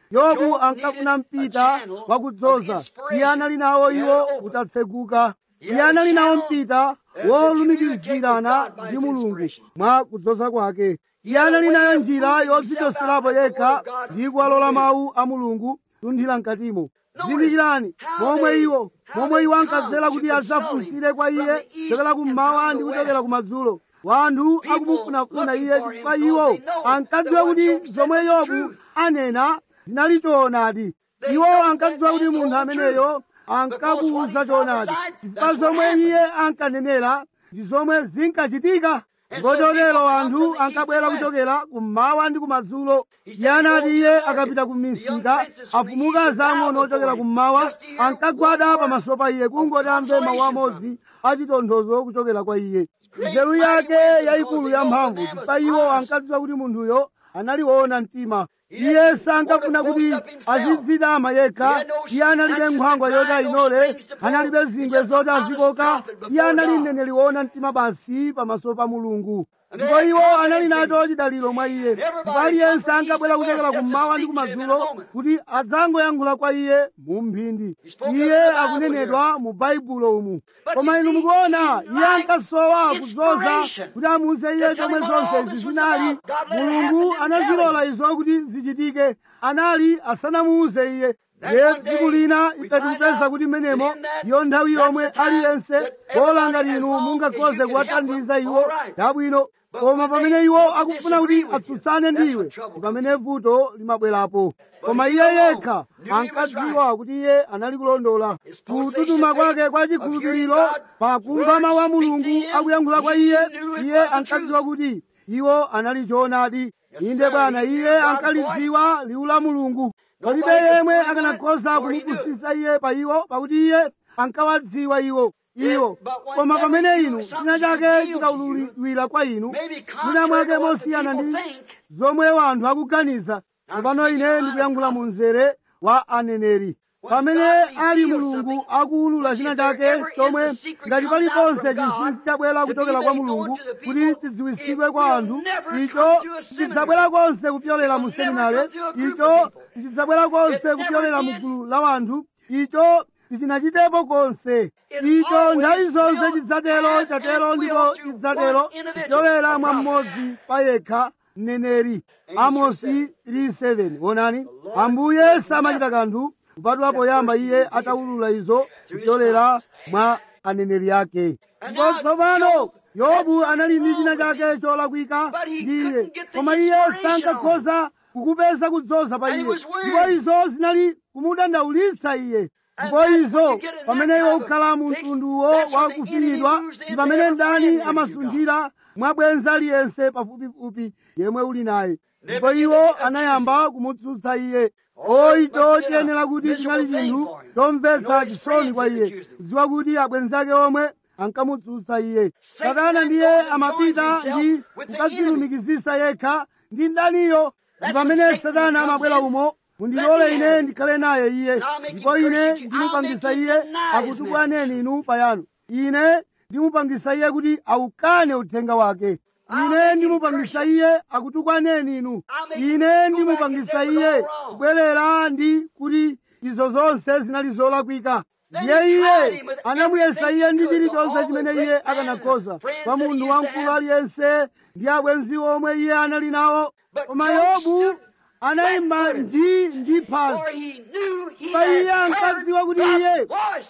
yobu ankafuna mpita wakudzoza iye anali nawo iwo utatseguka iye anali nawo mpita wolumikizirana ndi mulungu mwa kudzoza kwake iye anali nayo njira yodzichoserapo yekha ndi kuwalola mawu a mulungu kunthira mkatimo zindikirani momwe iwo momwe iwo ankadzera kuti adzafunsire kwa iye kuchokera kummawa ndi kuchokera kumadzulo wanthu akumufunafuna iye chifukwa iwo ankadziwa kuti zomwe yobu anena zinali choonadi iwo ankadziwa kuti munthu ameneyo ankakuwuza choonadi chifukwa zomwe iye ankanenera ndi zomwe zinkachitika ndipo chotero anthu ankabwera kuchokera kummawa ndi kumadzulo iye anati iye akapita ku misika afumuka zang'ono ochokera kummawa ankagwada pamaso pa iye kungoti amve mawu amodzi achitonthozo kuchokera kwa iye nzeru yake yayikulu yamphamvu chifukwa iwo ankadziwa kuti munthuyo anali woona mtima iye sankafuna kuti azidzidama yekha iye analibe nkhwangwa yoti ayinole analibe zingwe zoti azikoka iye anali mneneri woona mtima basi pamaso pa mulungu ndipo iwo anali nacho chidaliro mwa iye ndipo aliyense ankabwera kuchokera kummawa ndi kumadzulo kuti adzangoyankhula kwa iye mu mphindi iye akunenedwa mu baibulo umu koma inu mukuona iye ankasowa kudzoza kuti amuuze iye chomwe zonse izi zinali mulungu anazilola izo kuti zichitike anali asanamuuze iye ye tsiku lina ife tikupeza kuti menemo ndiyo nthawi yomwe aliyense bola ngati inu mungakhoze kuwathandiza iwo yabwino koma pamene iwo akufuna kuti atsutsane ndiwe pamene vuto limabwerapo koma iye yekha ankadziwa kuti iye anali kulondola kututuma kwake kwa chikhulupiriro pakumva mawu a mulungu akuyankhula kwa iye iye ankadziwa kuti iwo anali choonadi inde bwana iye ankalidziwa liwu la mulungu palibe yemwe akanakhoza kumupusisa iye pa iwo pakuti iye ankawadziwa iwo iwo koma pamene inu china chake chikaululidwira kwa inu mwina mwake mosiyana ndi zomwe wanthu akuganiza tsopano ine ndikuyankhula mu mzere wa aneneri pamene ali mulungu akuwulula china chake chomwe ngati paliponse chinsinsi chabwera kuchokera kwa mulungu kuti chidziwisidwe kwa anthu icho chidzabwera konse kupyolera mu seminare icho chidzabwera konse kupyolera mu gulu la wanthu icho sichinachitepo konse icho nthawi zonse chidzatero chatero ndipo chidzatero kupyolera mwa mmodzi pa yekha mneneri amosi 3:7 onani ambuye samachita kanthu kupatula poyamba iye atawulula izo kupyolera mwa aneneri ake ndipo tsopano yobu anali ndi china chake cholakwika ndi iye koma iye sankakhoza kukupeza kudzoza pa iye ndipo izo zinali kumudandaulitsa iye ndipo izo pamene iwe ukhala mu mtunduwo wakufinyidwa ndi pamene mdani amasunthira mwa bwenza aliyense pafupifupi yemwe uli naye ndipo iwo anayamba kumutsutsa iye o icho chiyenera kuti chinali chinthu chomvetsa chisoni kwa iye kudziwa kuti abwenzi ake omwe ankamutsutsa iye satana ndiye amapita ndi kukadzilumikizisa yekha ndi mdaniyo ndi pamene satana amabwera umo mundilole ine ndikhale naye iye ndipo ine ndimupangisa iye akutukwaneni inu payanu ine ndimupangisa iye kuti awukane uthenga wake ine ndimupangisa iye akutukwaneni inu ine ndimupangisa iye kubwerera ndi kuti izo zonse zinali zolakwika ndiye iye anamuyesa iye ndi chilichonse chimene iye akanakhoza pa munthu wamkulu aliyense ndi abwenzi omwe iye anali nawo koma yobu anayima nji ndi phazi pa iye ankadziwa kuti iye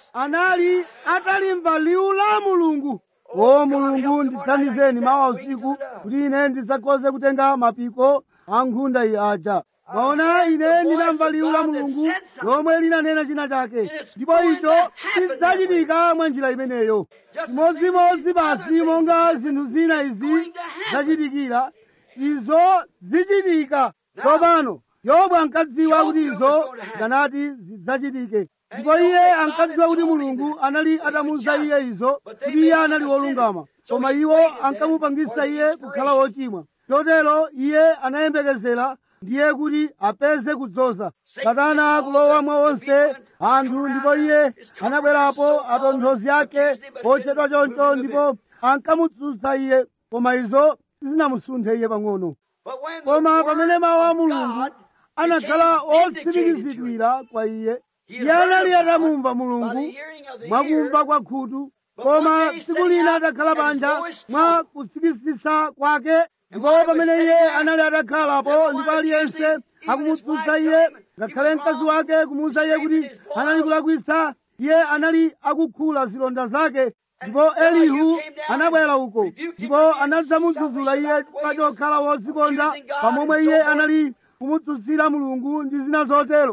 anali atalimva liwu la mulungu o mulungu ndithandizeni mawa usiku kuti ine ndidzakhoze kutenga mapiko a nkhunda iyi aja maona ine ndinamva liwu la mulungu lomwe linanena china chake ndipo icho chidzachitika mwa njira imeneyo chimodzimodzi basi monga zinthu zina izi zachitikira izo zichitika tsopano yobu ankadziwa kuti izo zikanati zidzachitike ndipo iye ankadziwa kuti mulungu anali atamuwuza iye izo kuti iye anali wolungama koma iwo ankamupangisa iye kukhala wochimwa chotero iye anayembekezera ndiye kuti apeze kudzoza satana kulowa mwa onse anthu ndipo iye anabwerapo atonthozi ake ochedwa choncho ndipo ankamutsutsa iye koma izo sizinamusunthe iye pang'ono koma pamene mawu a mulungu anakhala otsimikizidwira kwa iye iye anali atamumva mulungu mwakumva kwa khutu koma tsiku lina atakhala panja mwa kutsikitsitsa kwake ndipo pamene iye anali atakhalapo ndipo aliyense akumutsutsa iye ngakhale mkazi wake kumuwuza iye kuti anali kulakwitsa iye anali akukhula zilonda zake ndipo elihu anabwera uko ndipo anadzamudzudzula iye pati okhala wodzikonda pamomwe iye anali kumudzudzira mulungu ndi zina zotero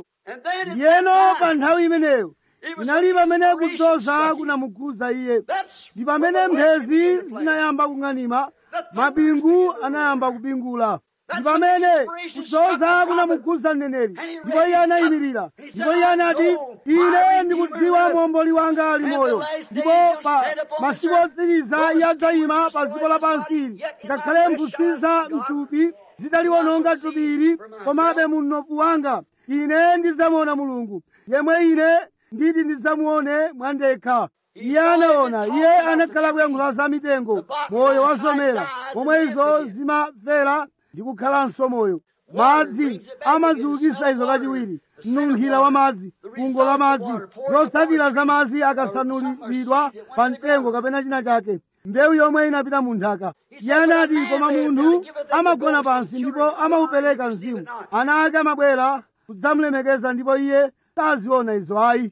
yeno pa nthawi imeneyo inali pamene kudzoza kunamukhudza iye ndi pamene mphezi zinayamba kung'anima mabingu anayamba kubingula ndi pamene kudzoza kunamukhudza mneneri ndipo iye anayimirira ndipo iye anati ine ndikudziwa momboli wanga ali moyo ndipo pa masiku otsiriza iye adzayima pa dziko lapansi ngakhale mphutsi za mtupi zitaliwononga thupi ili komabe munofu wanga ine ndidzamuona mulungu yemwe ine nditi ndidzamuone mwandekha iye anaona iye anakhala kuyankhula za mitengo moyo wazomera momwe izo zimafera ndi kukhalanso moyo madzi amaziukitsa izo kachiwiri mnunkhira wa madzi fungo la madzi zotsatira za madzi akasanulidwa pa mtengo kapena china chake mbewu yomwe inapita mu nthaka iye anati koma munthu amagona pansi ndipo amaupereka mzimu ana ake amabwera kudzamulemekeza ndipo iye saziona izo ayi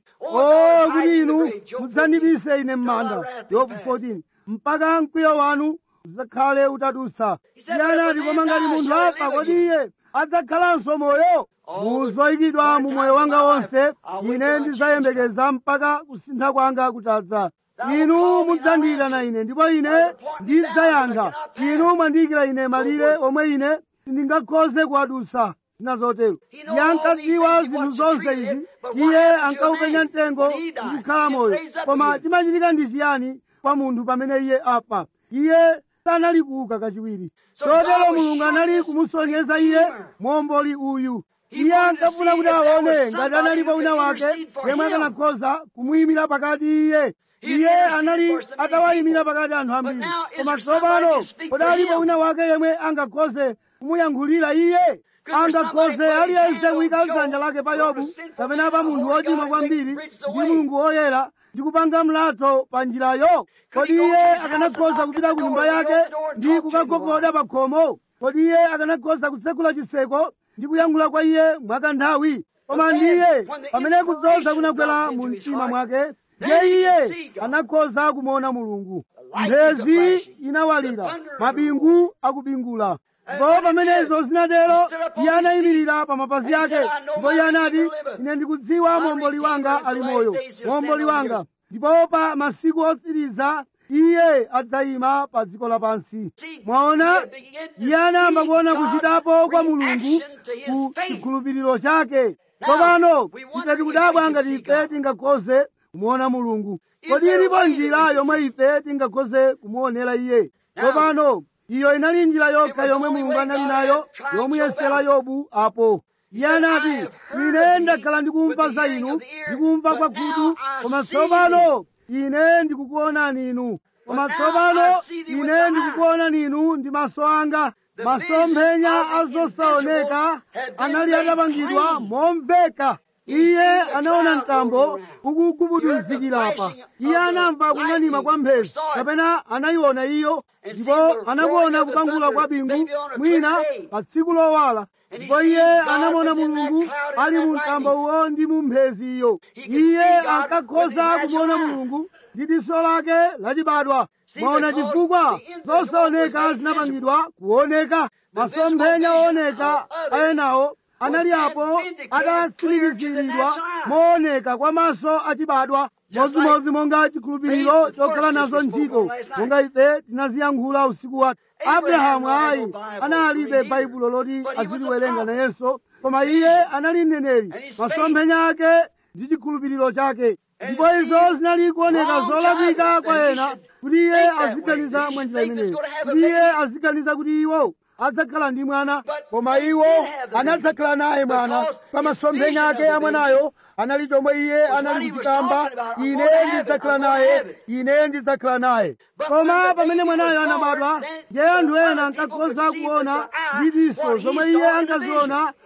o kuti inu mudzandibise ine m'manda yobu 14 mpaka mkwiyo wanu udzakhale utadutsa iye anati koma ngati munthu afa kodi iye adzakhalanso moyo muzoyikidwa mu moyo wanga wonse ine ndidzayembekeza mpaka kusintha kwanga kutadza inu mudzandiyitana ine ndipo ine ndidzayankha inu mwandiyikira ine malire omwe ine sindingakhoze kuwadutsa zina zotero iye ankadziwa zinthu zonse izi iye ankawupenya mtengo ndikukhala moyo koma chimachitika ndi chiyani kwa munthu pamene iye afa iye sanali kuuka kachiwiri chotero mulungu anali kumusonyeza iye momboli uyu iye ankafuna kuti aone ngati analipo wina wake yemwe akanakhoza kumuyimira pakati iye iye anali atawayimira pakati anthu ambiri koma tsopano kodi alipo wina wake yemwe angakhoze kumuyankhulira iye angakhoze aliyense kuyika dzanja lake pa yobu kapena pa munthu wochimwa kwambiri ndi mulungu woyera ndi kupanga mlatho pa njirayo kodi iye akanakhoza kupita ku nyumba yake ndi kukagogoda pa khomo kodi iye akanakhoza kutsekula chiseko ndi kuyankhula kwa iye mwakanthawi koma ndiye pamene kudzoza kunagwera mu mtima mwake ndiye iye anakhoza kumuona mulungu mphezi inawalira mabingu akubingula ndipo pamenezo zinatero iye anayimirira pa mapazi ake ndipo iye anati ine ndikudziwa momboli wanga ali moyo momboli wanga ndipo pa masiku otsiriza iye adzayima pa dziko lapansi mwaona iye anayamba kuona kuchitapo kwa mulungu ku chikhulupiriro chake tsopano ife tikudabwa ngati ife tingakhoze kumuona mulungu kodi ilipo njira yomwe ife tingakhoze kumuonera iye tsopano iyo inali njira yokha yomwe mulungu anali nayo yomuyesera yobu apo iye anati ine ndakhala ndikumva za inu ndikumva kwa khutu koma tsopano ine ndikukuonani inu koma tsopano ine ndikukuonani inu ndi maso anga masomphenya azosaoneka anali atapangidwa momveka iye anaona mtambo ukugubuduzikirapa iye anamva kung'anima kwa mphezi kapena anayiona iyo ndipo anakuona kupangula kwa bingu mwina pa tsiku lowala ndipo iye anamona mulungu ali mu mtambo uwo ndi mu mphezi iyo iye ankakhoza kumuona mulungu ndi diso lake lachibadwa mwaona chifukwa zosaoneka zinapangidwa kuoneka masomphenya ooneka ayenawo anali apo adatsimikiziridwa mooneka kwa maso achibadwa modzimodzi monga chikhulupiriro chokhala nazo ntchito monga ife tinaziyankhula usiku wake abrahamu ayi analibe baibulo loti aziliwerenga nayenso koma iye anali mneneri masomphenya ake ndi chikhulupiriro chake ndipo izo zinali kuoneka zolakwika kwa ena kuti iye aziganiza mwanjira imeneyo kuti iye aziganiza kuti iwo adzakhala ndi mwana koma iwo anadzakhala naye mwana pa masomphenya ake a mwanayo anali chomwe iye anali kuchikamba ine ndidzakhala naye ine ndidzakhala naye koma pamene mwanayo anabadwa ndiye anthu ena ankakhoza kuona ndi diso zomwe iye ankaziona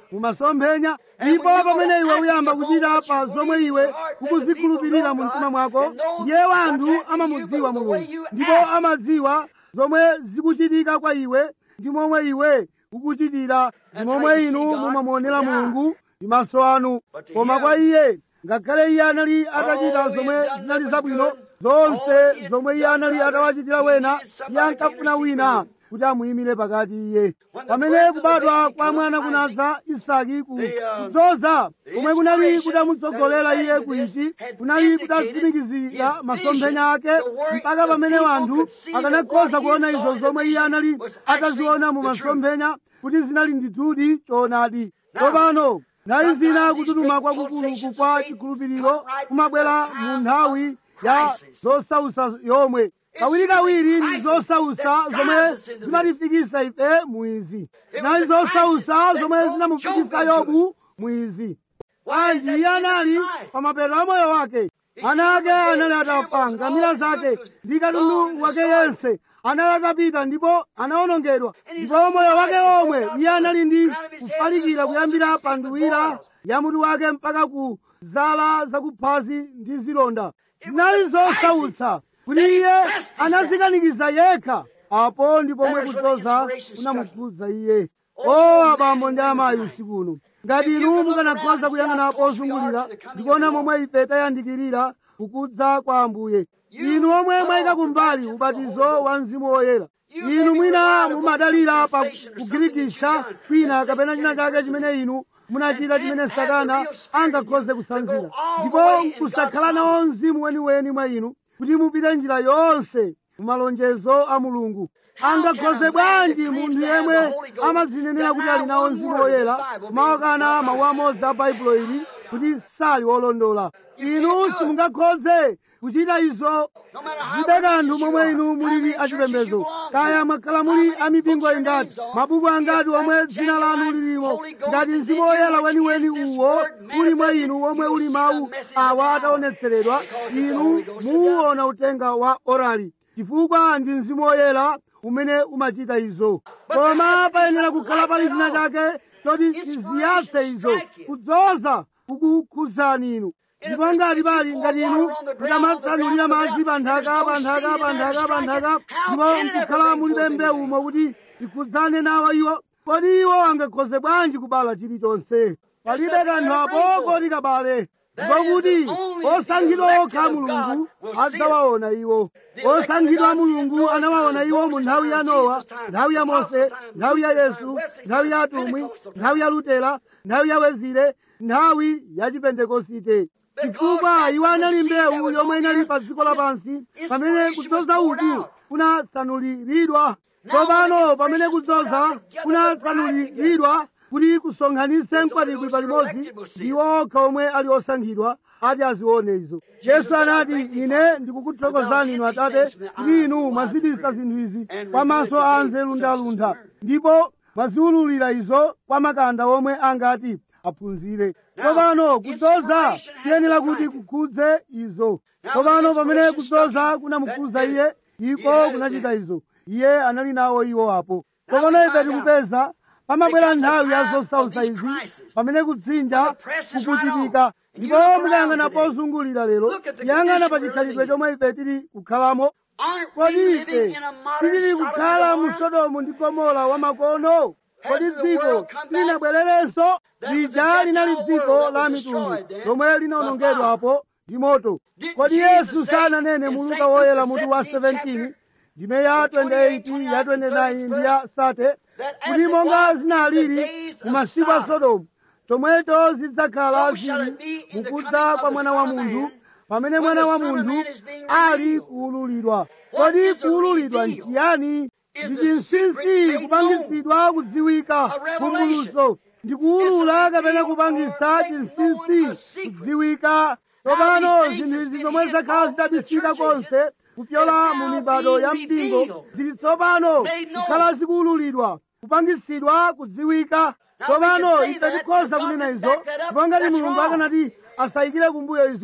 mumasomphenya ndipo pamene iwe uyamba kuchita pa zomwe iwe ukuzikhulupirira mu mtima mwako ndiye wanthu amamudziwa mulungu ndipo amadziwa zomwe zikuchitika kwa iwe ndi momwe iwe ukuchitira ndi momwe inu mumamuonera mulungu ndi maso anu koma kwa iye ngakhale iye anali atachita zomwe zinali zabwino zonse zomwe iye anali atawachitira wena iye ankafuna wina kuti amuyimire pakati iye pamene kubadwa kwa mwana kunadza isaki kudzoza komwe kunali kutamutsogolera iye kuichi kunali kutatsimikizira masomphenya ake mpaka pamene wanthu akanakhoza kuona izo zomwe iye anali ataziona mu masomphenya kuti zinali ndithudi choonadi tsopano nthawi zina kututuma kwakukuluku kwa chikhulupiriro kumabwera mu nthawi ya zosausa yomwe kawirikawiri ndi zosausa zomwe zimatifikisa ife muizi zinali zosausa zomwe zinamufikisa yobu muizi bwanji iye anali pa mapeto a moyo wake ana ake anali atafa ngamira zake ndi katundu wake yense anali atapita ndipo anawonongedwa ndipo moyo wake omwe iye anali ndi kufalikira kuyambira pa nduwira ya mutu wake mpaka ku zala zakuphazi ndi zilonda zinali zosautsa kuti iye anazikanikiza yekha apo ndi pomwe kudzoza kunamukhudza iye o abambo ndi amayi usiku uno ngati inu mukanakhoza kuyang'ana pozungulira ndikuona momwe ife tayandikirira kukudza kwa ambuye inu omwe mwayika kumbali ubatizo wa mzimu woyera inu mwina mumadalira pa kugirikisha kwina kapena china chake chimene inu munachita chimene satana angakhoze kusanzira ndipo kusakhala nawo mzimu weniweni mwa inu kuti mupite njira yonse mumalonjezo a mulungu angakhoze bwanji munthu yemwe amadzinenera kuti ali nawo mzimu woyera kumawakana mawu amodzi a baibulo ili kuti sali wolondola inu simungakhoze kuchita izo zibe kanthu momwe inu mulili achipembedzo kaya mwakhala muli amipingo ingati mabuku angati omwe dzina lanu lilimo ngati mzimu woyera weniweni uwo uli mwa inu omwe uli mawu awa ataonetseredwa inu muwuona utenga wa orali chifukwa ndi mzimu woyera umene umachita izo koma payenera kukhala pali china chake choti chiziyatse izo kudzoza kukukhudzani inu ndipo ngati pali ngati inu mutamatsanulira madzi pa nthaka pa nthaka pa nthaka pa nthaka ndipo nkukhala mulibe mbewu umo kuti ikhudzane nawo iwo kodi iwo angakhoze bwanji kubala chilichonse palibe kanthu apo koti kabale ndipo kuti osankhidwa okha mulungu adzawaona iwo osankhidwa mulungu anawaona iwo mu nthawi ya nowa nthawi ya mose nthawi ya yesu nthawi ya atumwi nthawi ya lutera nthawi ya wezire nthawi ya chipentekosite chifukwa iwo anali mbewu yomwe inali pa dziko lapansi pamene kudzoza uku kunatsanuliridwa tsopano pamene kudzoza kunatsanuliridwa kuti kusonkhanitse mkwatibwi palimodzi ndiwo okha omwe ali osankhidwa ati azione izo yesu anati ine ndikukuthokozani inu atate kuti inu mwazibisa zinthu izi kwa maso a anzeru ndi aluntha ndipo mwaziwululira izo kwa makanda omwe angati aphunzire tsopano kudzoza kuyenera kuti kukhudze izo tsopano pamene kudzoza kunamukhudza iye iko kunachita izo iye anali nawo iwo apo tsopano ife tikupeza pamabwera nthawi ya zosautsa izi pamene kudzinja kukuchitika ndipo mukayang'ana pozungulira lero yang'ana pa chikhalidwe chomwe ife tili kukhalamo kodi ife tili kukhala mu sodomu ndi gomora wa makono kodi dziko linabwererenso lija linali dziko la mitundu lomwe linawonongedwapo ndi moto kodi yesu sananene mu luka woyera mutu wa 17 ndime ya 28 ya 29 ndi ya 30 kuti monga zinalili mu masiku a sodomu chomwecho zidzakhala zili mukudza kwa mwana wa munthu pamene mwana wa munthu ali kuululidwa kodi kuululidwa nchiyani ndi chinsinsi kupangitsidwa kudziwika vumbulutso ndi kuulula kapena kupangisa chinsinsi kudziwika tsopano zinthu izi zomwe zakhala zidabisika konse kupyola mu mibado ya mpingo zili tsopano kukhala zikuululidwa kupangisidwa kudziwika tsopano ife tikhoza kunena izo ndipo ngati mulungu akanati asayikire kumbuyo izo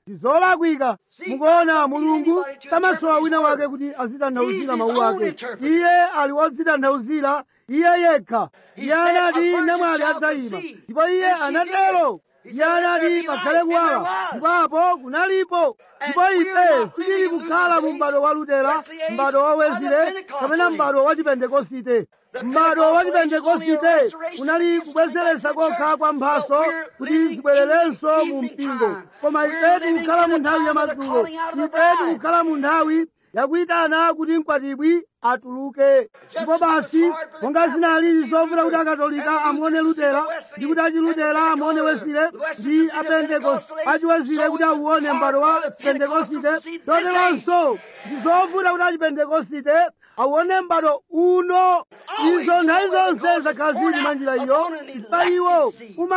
ndizolakwika mukuona mulungu samasowa wina wake kuti azitanthauzira mawu ake iye ali wodzitanthauzira iye yekha iye anati namwali adzayima ndipo iye anatero iye anati pakhale kuwala ndipo apo kunalipo ndipo ife sitili kukhala mu m'bado wa lutera m'bado wa wezile kapena m'bado wa chipentekosite m'bado wa chipentekosite unali kubwezeretsa kokha kwa mphaso kuti zibwererenso mu mpingo koma ife tikukhala mu nthawi ya madzulo ife tikukhala mu nthawi yakuyitana kuti mkwatibwi atuluke ndipo basi monga zinali zovuta kuti akatolika amuone lutera ndi kuti achilutera amuone wesile ndi apentekoste achiwesile kuti auone m'bado wa pentekosite zoteronso ndi zovuta kuti achipentekosite auone m'bado uno izo nthawi zonse zakhala zili mwa njira iyo pa iwo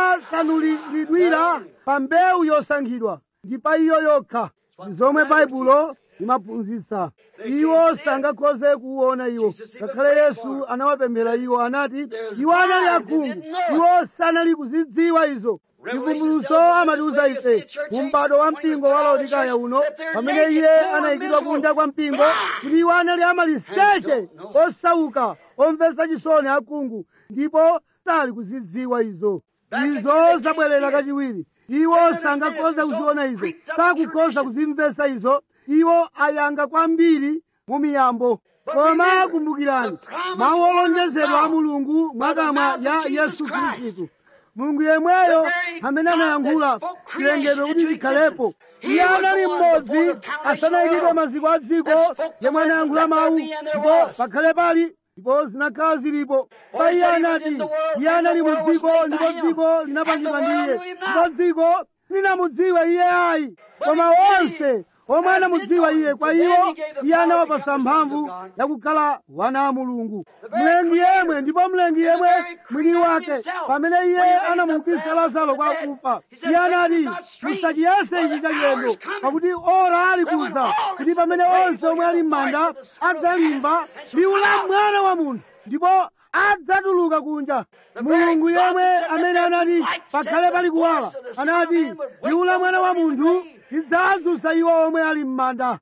umasanuliridwira pa mbewu yosankhidwa ndi pa iyo yokha ndi zomwe baibulo limaphunzitsa iwo sangakhoze kuwuona iwo ngakhale yesu anawapemphera iwo anati iwo anali akhungu iwo sanali kuzidziwa izo chivumbulutso amatiuza ife mu m'bado wa mpingo wa laodikaya uno pamene iye anayikidwa kunja kwa mpingo kuti iwo anali amaliseche osauka omvetsa chisoni akhungu ndipo sali kuzidziwa izo izo zabwerera kachiwiri iwo sangakhoza kuziona izo sakukhoza kuzimvetsa izo iwo ayanga kwambiri mu miyambo koma kumbukirani mawu olonjezedwa a mulungu mwakamwa ya yesu khristu mulungu yemweyo amene anayankhula chilengedwe kuti chikhalepo iye anali mmodzi asanayikidwe maziko a dziko yemwe anayankhula mawu ndipo pakhale pali ndipo zinakhala zilipo pa iye anati iye anali mu dziko ndipo dziko linapangidwa ndi iye ndipo dziko linamudziwa iye ayi koma onse omwe anamudziwa iye kwa iwo iye anawapasa mphamvu yakukhala wana a mulungu mlengi yemwe ndipo mlengi yemwe mwini wake pamene iye anamuukitsa lazaro kwa akufa iye anati musachiyese ichi chachilendo pakuti ora ali kuza kuti pamene onse omwe ali m'manda adzalimba liwu la mwana wa munthu ndipo adzatuluka kunja mulungu yemwe amene anati pakhale pali kuwala anati liwu la mwana wa munthu lidzadzutsa iwo omwe ali m'manda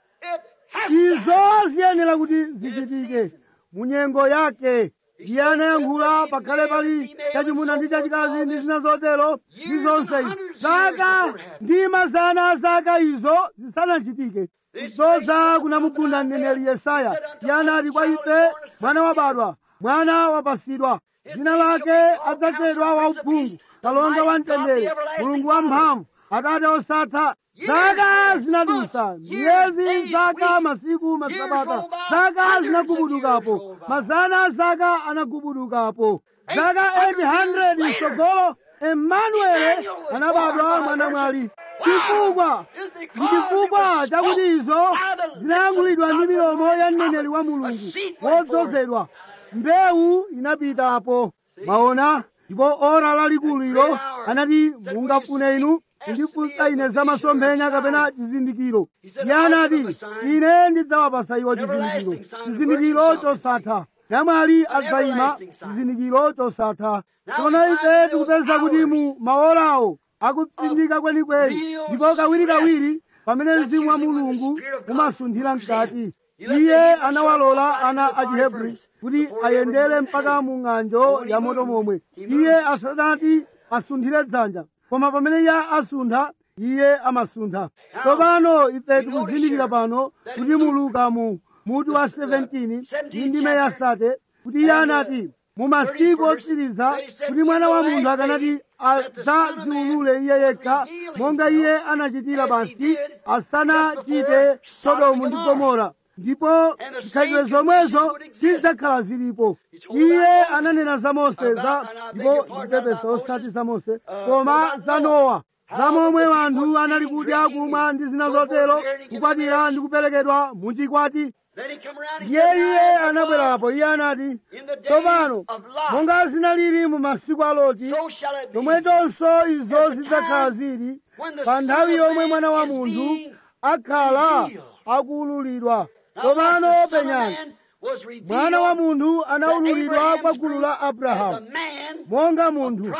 izo ziyenera kuti zichitike mu nyengo yake iye anayankhula pakhale pali chachimuna ndi chachikazi ndi zina zotero ndi zonse izi zaka ndi mazana a zaka izo zisanachitike zoza kunamugunda mneneri yesaya iye anati kwa ife mwana wabadwa mwana wapasidwa dzina lake adzatchedwa wauphungu kalonga wa mtendere mulungu wamphamvu atate osatha zaka zinadusa miyezi zaka masiku masabata zaka zinagubudukapo mazana a zaka anagubudukapo zaka 800 msogolo emanuele anabadwa mwana mwali chifukwa ndi chifukwa chakuti izo zinayankhulidwa ndi milomo ya mneneri wa mulungu wodzozedwa mbewu inapitapo maona ndipo ora lalikulu ilo anati mungafune inu kundifunsa ine za masomphenya kapena chizindikiro iye anati ine ndidzawapasa iwo chizindikiro chizindikiro chosatha namwali adzayima chizindikiro chosatha tsono ife tikupeza kuti mu maorawo akutsindika kwenikweni ndipo kawirikawiri pamene mzimu wa mulungu umasunthira mkati iye anawalola ana a chihebri kuti ayendere mpaka mu ng'anjo ya moto momwe iye asanati asunthire dzanja koma pamene iye asuntha iye amasuntha tsopano ife tikuzindikira pano kuti mu luka mu mutu wa 17 ndi ndime ya sate kuti iye anati mu masiku otsiriza kuti mwana wa munthu akanati adzadziulule iye yekha monga iye anachitira basi asanachite sodomu ndi gomora ndipo zikhalidwe zomwezo zidzakhala zilipo iye ananena za mose za ndipo ndikupepesa osati za mose koma za nowa za momwe anthu anali kudya kumwa ndi zina zotero kukwatira ndi kuperekedwa muchikwati ndiye iye anabwerapo iye anati tsopano monga zinalili mu masiku a loti chomwechonso izo zidzakhala zili pa nthawi yomwe mwana wa munthu akhala akuululidwa tsopano penyani mwana wa munthu anaululidwa kwa gulu la abrahamu monga munthu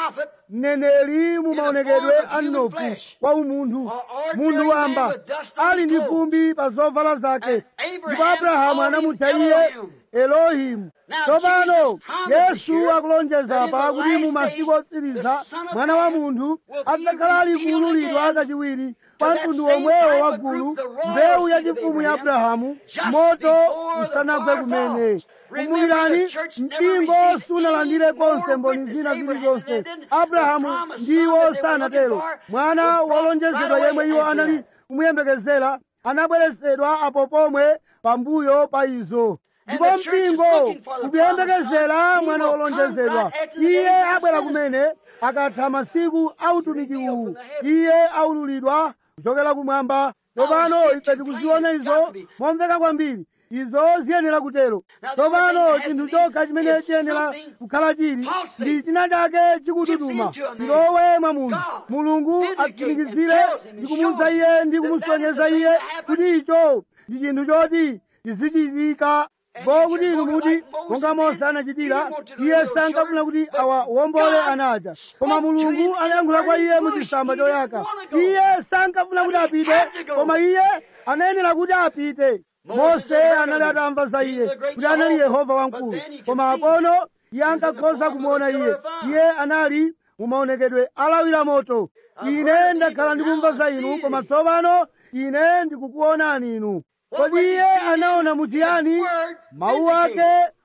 mneneri mumaonekedwe a mnofu kwa umunthu munthu wamba ali ndi fumbi pa zovala zake ndipo abrahamu anamutcha iye elohimu tsopano yesu akulonjeza pa kuti mu masiku otsiriza mwana wa munthu adzakhala ali kuululidwa kachiwiri kwa mtundu womwewo wa gulu mbewu yachifumu ya abrahamu moto usanagwe kumene kumbukirani mpingo sunalandire konse mboni zina zilizonse abrahamu ndiwo sanatero mwana wolonjezedwa yemwe iwo anali kumuyembekezera anabweresedwa apo pomwe pambuyo pa izo ndipo mpingo ukuyembekezera mwana wolonjezedwa iye abwera kumene akatha masiku autumiki uwu iye aululidwa kuchokera kumwamba tsopano ife tikuziona izo momveka kwambiri izo ziyenera kutero tsopano chinthu chokha chimene chiyenera kukhala chili ndi china chake chikututuma chilowe mwa munthu mulungu atsimikizire ndi kumuwuza iye ndi kumusonyeza iye kuti icho ndi chinthu choti chizichitika kuti inu muti monga mose anachitira iye sankafuna kuti awawombole anaja koma mulungu anayankhula kwa iye mu chisamba choyaka iye sankafuna kuti apite koma iye anayenera kuti apite mose anali atamva za iye kuti anali yehova wamkulu koma apono iye ankakhoza kumuona iye iye anali mumaonekedwe alawira moto ine ndakhala ndikumva za inu koma tsopano ine ndikukuonani inu kodi iye anaona muchiyani mawu ake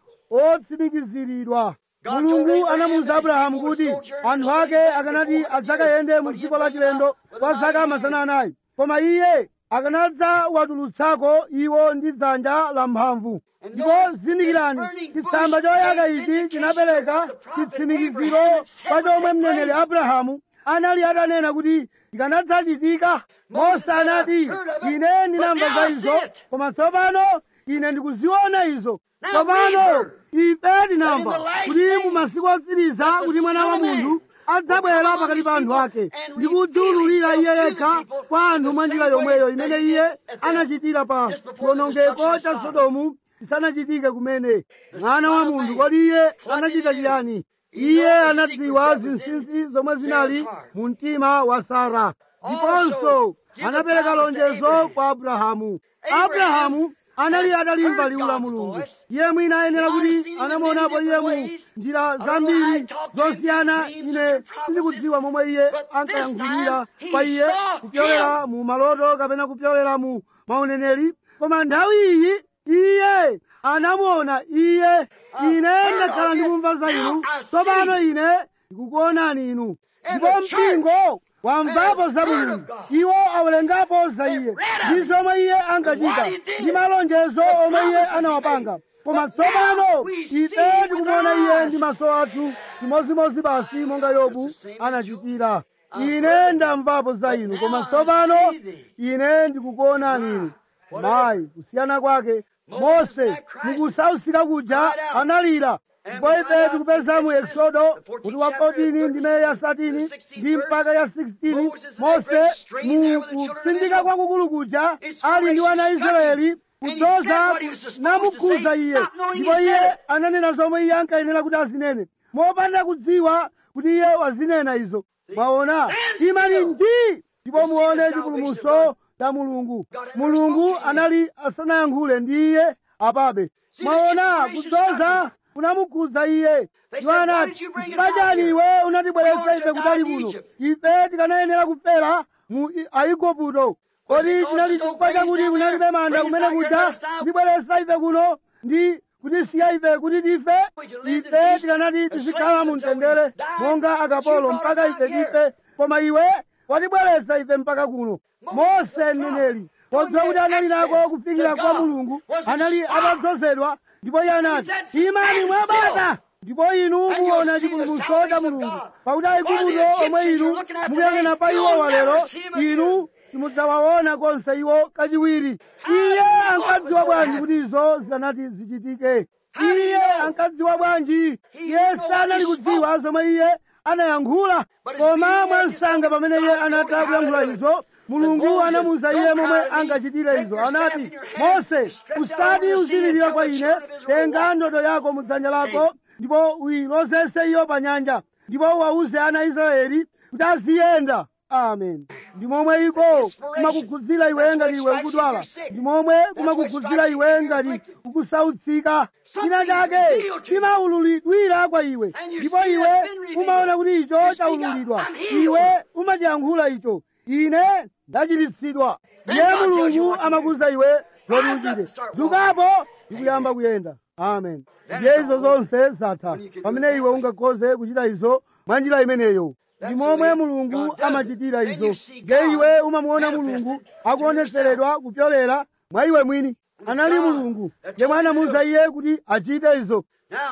otsimikiziridwa mulungu anamuwuza abrahamu kuti anthu ake akanati adzakayende mu dziko la chilendo kwa zaka mazana anayi koma iye akanadza watulutsako iwo ndi dzanja lamphamvu ndipo zindikirani chitsamba choyaka ichi chinapereka chitsimikiziro pa chomwe mneneri abrahamu anali atanena kuti ikanadzachitika mose anati ine ndinamva za izo koma tsopano ine ndikuziona izo tsopano ife tinamva kuti mu masiku otsiriza kuti mwana wa munthu adzabwera pakati pa anthu ake ndi kudziwululira iye yekha kwa anthu mwa njira yomweyo imene iye anachitira pa chiwonongeko cha sodomu chisanachitike kumene mwana wa munthu kodi iye anachita chiyani iye anadziwa zinsinsi zomwe zinali mu mtima wa sara ndiponso anapereka lonjezo kwa abrahamu abrahamu anali atalimva liwu la mulungu iye mwina ayenera kuti anamuonapo iye mu njira zambiri zosiyana ine sindikudziwa momwe iye ankayankhulira kwa iye kupyolera mu maloto kapena kupyolera mu mauneneri koma nthawi iyi iye anamuona iye ine ndakhala ndikumva za inu tsopano ine ndikukuonani inu ndipo mpingo wamvapo za mulungu iwo awerengapo za iye ndi zomwe iye ankachita ndi malonjezo omwe iye anawapanga koma tsopano ife tikumuona iye ndi maso athu chimodzimodzi basi monga yobu anachitira ine ndamvapo za inu koma tsopano ine ndikukuonani inu mayi kusiyana kwake mose mukusausika kuja analira ndipo ife tikupeza mu eksodo kuti wa 14 ndi meyi ya 13 ndi mpaka ya 16 mose mu kutsindika kwakukulu kuja ali ndi wana israeli kudzoza namukhuza iye ndipo iye ananena zomwe iye ankayenera kuti azinene mopanda kudziwa kuti iye wazinena izo mwaona imani ndi ndipo muone chipulumutso cha mulungu mulungu anali asanayankhule ndi iye apabe mwaona kudzoza kunamukhudza iye iwo anati pachani iwe unatibweretsa ife kutali kuno ife tikanayenera kufera mu aigupto kodi chinali chifukwa chakuti kunalibe manda kumene kuja ndibweretsa ife kuno ndi kutisiya ife kuti tife ife tikanati tizikhala mu mtendere monga akapolo mpaka ife tife koma iwe watibweretsa ife mpaka kuno mose mneneri podziwa kuti anali nako kufikira kwa mulungu anali atadzozedwa ndipo iye anati imani mwabata ndipo inu muona chipulumutso cha mulungu pakuti aigupto omwe inu mukuyang'ana pa iwo walero inu simudzawaona konse iwo kachiwiri iye ankadziwa bwanji kuti izo zikanati zichitike iye ankadziwa bwanji iye sanali kudziwa zomwe iye anayankhula koma mwansanga pamene iye anatha kuyankhula izo mulungu anamuwuza iye momwe angachitire izo anati mose usati uzilirira kwa ine tenga ndodo yako mudzanja lako ndipo uyilozese iyo pa nyanja ndipo uwawuze ana a israeli kuti aziyenda amen ndi momwe iko kumakukhudzira iwe ngati iwe ukudwala ndi momwe kumakukhudzira iwe ngati ukusautsika china chake chimaululidwira kwa iwe ndipo iwe umaona kuti icho chaululidwa iwe umachiyankhula icho ine ndachiritsidwa ndiye mulungu amakuza iwe zoti uchite dzukapo ndikuyamba kuyenda amen ndiye izo zonse zatha pamene iwe ungakhoze kuchita izo mwa njira imeneyo ndi momwe mulungu amachitira izo ndiye iwe umamuona mulungu akuonetseredwa kupyolera mwa iwe mwini anali mulungu yemwe anamuwuza iye kuti achite izo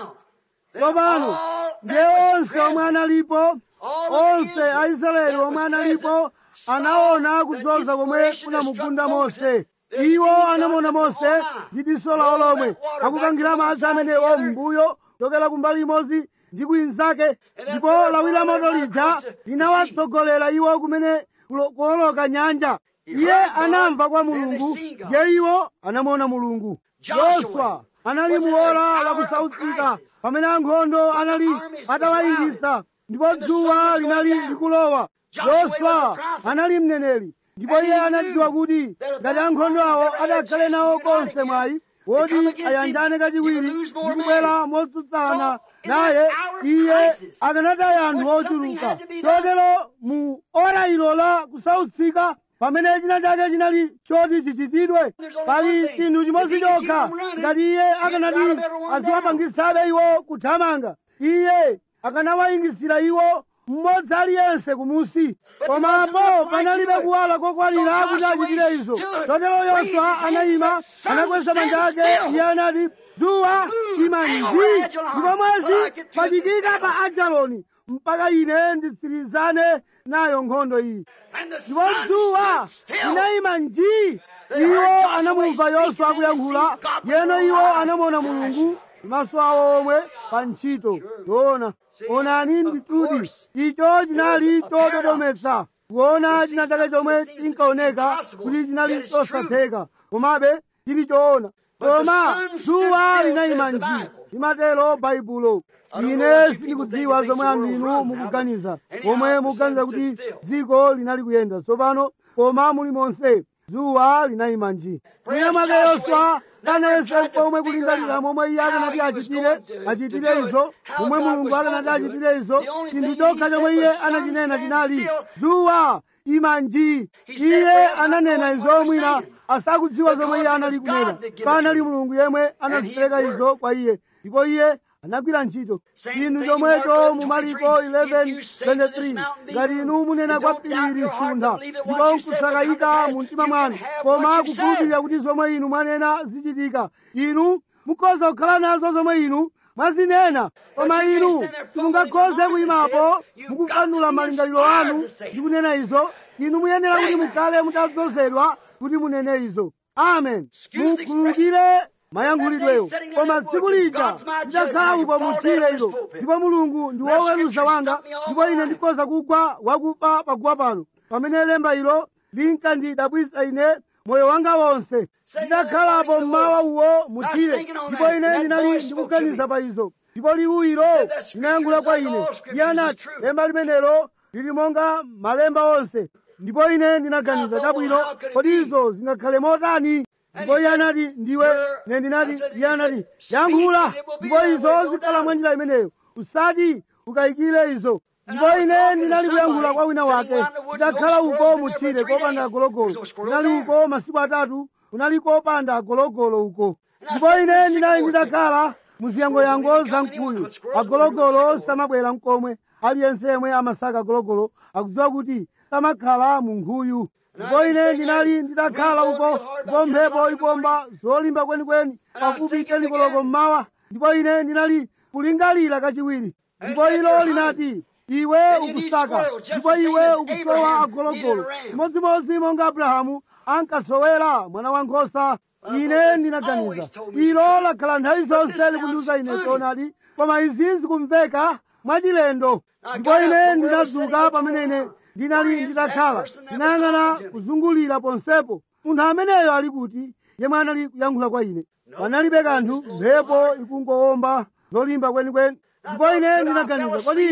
tsopano ndiye onse omwe analipo onse aisraeli omwe analipo anaona kudzoza komwe kunamugunda mose iwo anamuona mose ndi diso lawo lomwe akukangira madzi amenewo m'mbuyo chokera kumbali imodzi ndi kwinzake ndipo lawi la moto lija linawatsogolera iwo kumene kuoloka nyanja iye anamva kwa mulungu ndiye iwo anamuona mulungu yoswa anali muola lakusautsika pamene ankhondo anali atawayingisa ndipo dzuwa linali likulowa yoswa anali mneneri ndipo iye anadziwa kuti ngati ankhondo awo adakhale nawo konse mwayi woti ayanjane kachiwiri ndi kubwera motsutsana naye iye akanataya anthu ochuluka chotero mu ora ilo la kusautsika pamene china chake chinali choti chichitidwe pali chinthu chimodzi chokha ngati iye akanati aziwapangisabe iwo kuthamanga iye akanawayingisira iwo mmodzi aliyense kumusi komapo panalibe kuwala kokwalira kuti achitire izo chotero yoswa anayima anakweza manja ake iye anati dzuwa ima nji ndipo mwezi pachikika pa ajaloni mpaka ine nditsirizane nayo nkhondo iyi ndipo dzuwa linayima nji iwo anamumva yoswa akuyankhula yeno iwo anamuona mulungu maso awo omwe pa ntchito yoona onani ndituti icho chinali chododometsa kuona china chake chomwe chinkaoneka kuti chinali chosatheka komabe chili choona koma dzuwa linayima nji limatero baibulo ine sindikudziwa zomwe anthu inu mukuganiza pomwe mukuganiza kuti dziko linali kuyenda tsopano koma muli monse dzuwa linayima nji mwina mwake yoswa kanayese pomwe kulingalira momwe iye akanati achitire achitire izo momwe mulungu akanati achitire izo chinthu chokha chomwe iye anachinena chinali dzuwa ima nji iye ananena izo mwina asakudziwa zomwe iye anali kunena panali mulungu yemwe anazipereka izo kwa iye ndipo iye anagwira ntchito chinthu chomwecho mu mariko 11:23 ngati inu munena kwa phiri suntha ndipo nkusakayika mu mtima mwanu koma kukhulupirira kuti zomwe inu mwanena zichitika inu mukhoza kukhala nazo zomwe inu mwazinena koma inu simungakhoze kuyimapo mukukanula malingaliro anu ndi kunena izo inu muyenera kuti mukhale mutadzozedwa kuti munene izo amen mukhulupire mayankhulidweyo koma tsiku lija lidzakhala uko muthire ilo ndipo mulungu ndi woweruza wanga ndipo ine ndikhoza kugwa wakufa paguwa pano pamene lemba ilo linkandidabwisa ine moyo wanga wonse ndidakhalapo mmawa uwo muthire ndipo ine ndinali ndikuganiza pa izo ndipo liwu ilo linayankhula kwa ine iye anati lemba limenelo lili monga malemba onse ndipo ine ndinaganiza chabwino kodi izo zingakhale motani ndipo iye anati ndiwe ne ndinati iye anati yankhula ndipo izo zikhala mwa njira imeneyo usati ukayikire izo ndipo ine ndinali kuyankhula kwa wina wake ndidakhala uko muthire kopanda agologolo ndinali uko masiku atatu kunali kopanda agologolo uko ndipo ine ndinali ndidakhala muziyangoyango za mkuyu agologolo samabwera mkomwe aliyense yemwe amasaka agologolo akudziwa kuti samakhala mu nkhuyu ndipo ine ndinali ndidakhala uko ndipo mphepo ipomba zolimba kwenikweni pafupi tenikoloko mmawa ndipo ine ndinali kulingalira kachiwiri ndipo ilo linati iwe ukusaka ndipo iwe ukusowa agologolo chimodzimodzi monga abrahamu ankasowera mwana wankhosa ine ndinaganiza ilo lakhala nthawi zonse likundiuza ine choonadi koma izi zikumveka mwachilendo ndipo ine ndinadzuka pamene ine ndinali ndidakhala ndinayang'ana kuzungulira ponsepo munthu ameneyo ali kuti yemwe anali kuyankhula kwa ine panalibe kanthu mphepo ikungowomba zolimba kwenikweni ndipo ine ndinaganiza kodi ine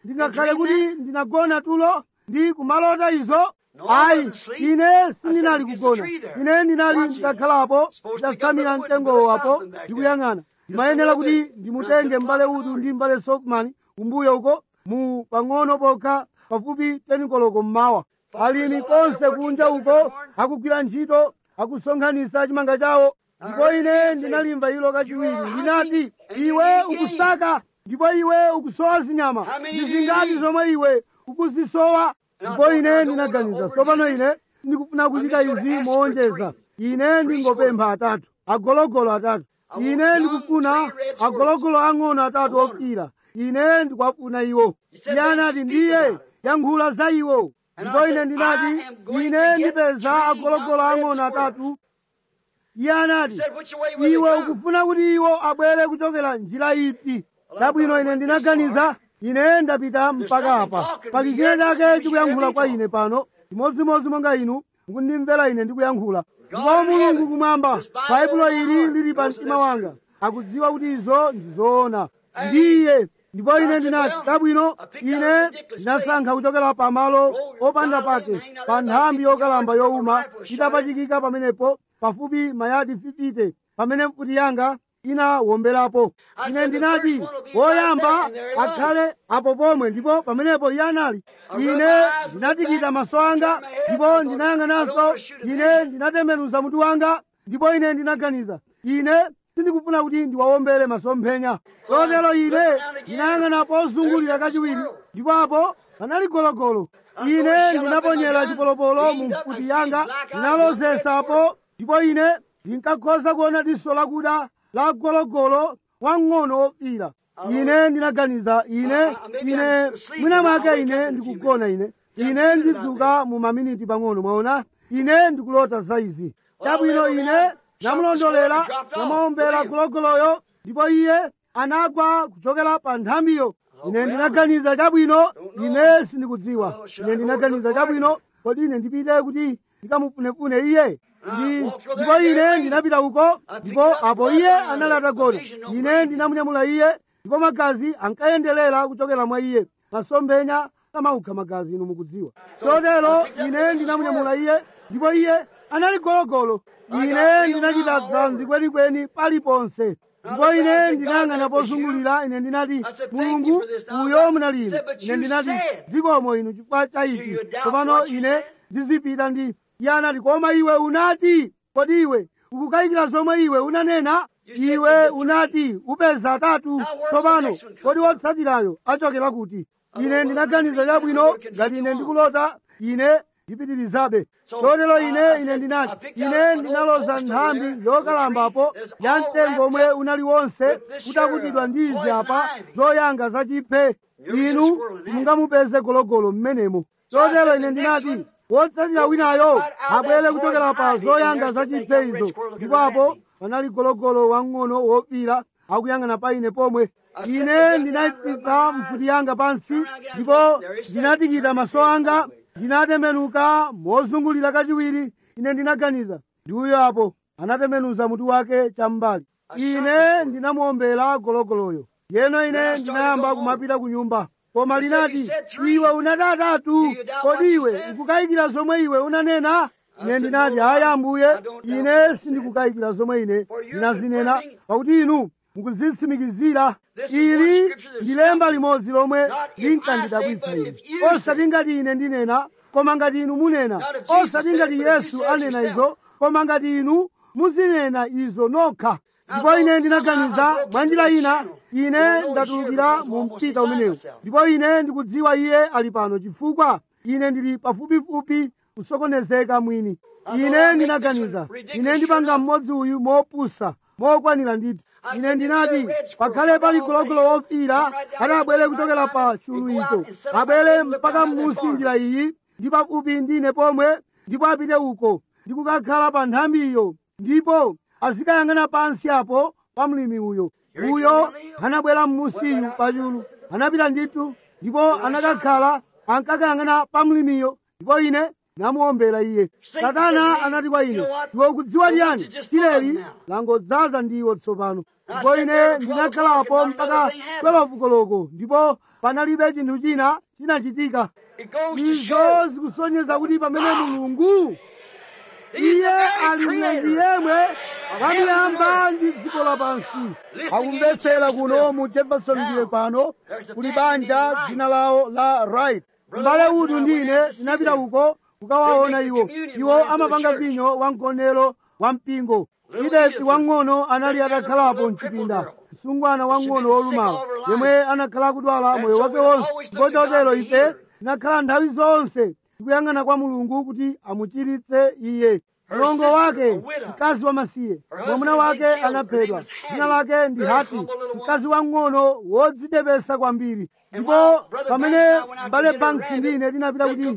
ndingakhale kuti ndinagona tulo ndi kumalota izo ayi ine sindinali kugona ine ndinali nditakhalapo nditafsamira mtengowo apo ndikuyang'ana ndimayenera kuti ndimutenge m'bale udu ndi m'bale sofman kumbuyo uko mu pang'ono pokha pafupi tenikoloko mmawa alimi konse kunja uko akugwira ntchito akusonkhanitsa chimanga chawo ndipo ine ndinalimva ilo kachiwiri linati iwe ukusaka ndipo iwe ukusowa zinyama ndi zingati zomwe iwe ukuzisowa ndipo ine ndinaganiza tsopano ine ndikufuna kuchita izi moonjeza ine ndingopempha atatu agologolo atatu ine ndikufuna agologolo ang'ono atatu okira ine ndikwafuna iwo iye anati ndiye yankhula za iwo ndipo ine ndinati ine ndipeza agologolo ang'ono atatu iye anati iwe ukufuna kuti iwo abwere kuchokera njira iti chabwino ine ndinaganiza ine ndapita mpaka apa pali china chake chikuyankhula kwa ine pano chimodzimodzi monga inu mukundimvera ine ndikuyankhula ndipo mulungu kumwamba baibulo ili lili pa mtima wanga akudziwa kuti izo ndizoona ndiye ndipo ine ndinati chabwino ine ndinasankha kuchokera pamalo opanda pake pa nthambi yokalamba yowuma itapachikika pamenepo pafupi mayadi 50 pamene mfuti yanga inawomberapo ine ndinati woyamba akhale apo pomwe ndipo pamenepo iye anali ine ndinatikita maso anga ndipo ndinayang'ananso ine ndinatembenuza mutu wanga ndipo ine ndinaganiza ine sindikufuna kuti ndiwawombere masomphenya chotero ine ndinayang'ana pozungulira kachiwiri ndipo apo panali gologolo ine ndinaponyera chipolopolo mu mfuti yanga ndinalozesapo ndipo ine ndinkakhoza kuona diso lakuda la gologolo wang'ono wofira ine ndinaganiza ine ine mwina mwake ine ndikugona ine ine ndidzuka mu maminiti pang'ono mwaona ine ndikulota za izi chabwino ine namulondolera namawombera gologoloyo ndipo iye anagwa kuchokera pa nthambiyo ine ndinaganiza chabwino ine sindikudziwa ine ndinaganiza chabwino kodi ine ndipite kuti ndikamufunefune iye ndi ndipo ine ndinapita uko ndipo apo iye anali atagona ine ndinamunyamula iye ndipo magazi ankayenderera kuchokera mwa iye masomphenya amaukha magazi inu mukudziwa chotero ine ndinamunyamula iye ndipo iye anali gologolo ine ndinachita dzanzi kwenikweni paliponse ndipo ine ndinayang'ana pozungulira ine ndinati mulungu uyo munalima ine ndinati zikomo inu chifukwa cha ichi tsopano ine ndizipita ndi iye anati koma iwe unati kodi iwe ukukayikira zomwe iwe unanena iwe unati upeza atatu tsopano kodi wotsatirayo achokera kuti ine ndinaganiza chabwino ngati ine ndikulota ine ndipitirizabe chotero ine ine ndinati ine ndinaloza nthambi yokalambapo ya mtengo omwe unali wonse utakutidwa ndi izi apa zoyanga zachiphe inu mungamupeze gologolo mmenemo chotero ine ndinati wotsatira winayo abwere kuchokera pa zoyanga zachiphe izo ndipo apo panali gologolo wang'ono wofira akuyang'ana pa ine pomwe ine ndinayitsitsa mfuti yanga pansi ndipo ndinatikita maso anga ndinatembenuka mozungulira kachiwiri ine ndinaganiza ndi uyo apo anatembenuza mutu wake cham'mbali ine ndinamuombera gologoloyo yeno ine ndinayamba kumapita ku nyumba koma linati iwe unati atatu kodi iwe ukukayikira zomwe iwe unanena ine ndinati hayi ambuye ine sindikukayikira zomwe ine ndinazinena pakuti inu mukuzitsimikizira ili ndi lemba limodzi lomwe linkandidabwitsa ine osati ngati ine ndinena koma ngati inu munena osati ngati yesu anena izo koma ngati inu muzinena izo nokha ndipo ine ndinaganiza mwanjira ina ine ndatulukira mu mpita umenewu ndipo ine ndikudziwa iye ali pano chifukwa ine ndili pafupifupi kusokonezeka mwini ine ndinaganiza ine ndipanga mmodzi uyu mopusa mokwanira ndithu ine ndinati pakhale pali gologolo wofira adabwere kuchokera pa chulu icho abwere mpaka m'munsi njira iyi ndi pafupi ndine pomwe ndipo apite uko ndi kukakhala pa nthambiyo ndipo azikayang'ana pansi apo pa mlimi uyo uyo anabwera m'munsiyu pa chulu anapita ndithu ndipo anakakhala ankakayang'ana pa mlimiyo ndipo ine namuombera iye satana anati kwa ine iwe ukudziwa chiyani chileli langodzaza ndiwo tsopano ndipo ine ndinakhalapo mpaka 12 koloko ndipo panalibe chinthu china chinachitika It goes to izo show zikusonyeza kuti pamene mulungu iye ali mlengi yemwe wamiyamba ndi dziko lapansi akumvetsera kuno mu jeffersonville pano kuli banja dzina lawo la right mbale udu ndine tinapita uko kukawaona iwo iwo amapanga vinyo wa mgonero wa mpingo idesi wang'ono anali atakhalapo mchipinda msungwana wang'ono wolumala yemwe anakhala akudwala moyo wake wonse ndipo chotero ife tinakhala nthawi zonse tikuyang'ana kwa mulungu kuti amuchiritse iye mlongo wake mkazi wamasiye mwamuna wake anaphedwa dzina lake ndi hati mkazi wang'ono wodzidepesa kwambiri ndipo pamene mbale banks ndine tinapita kuti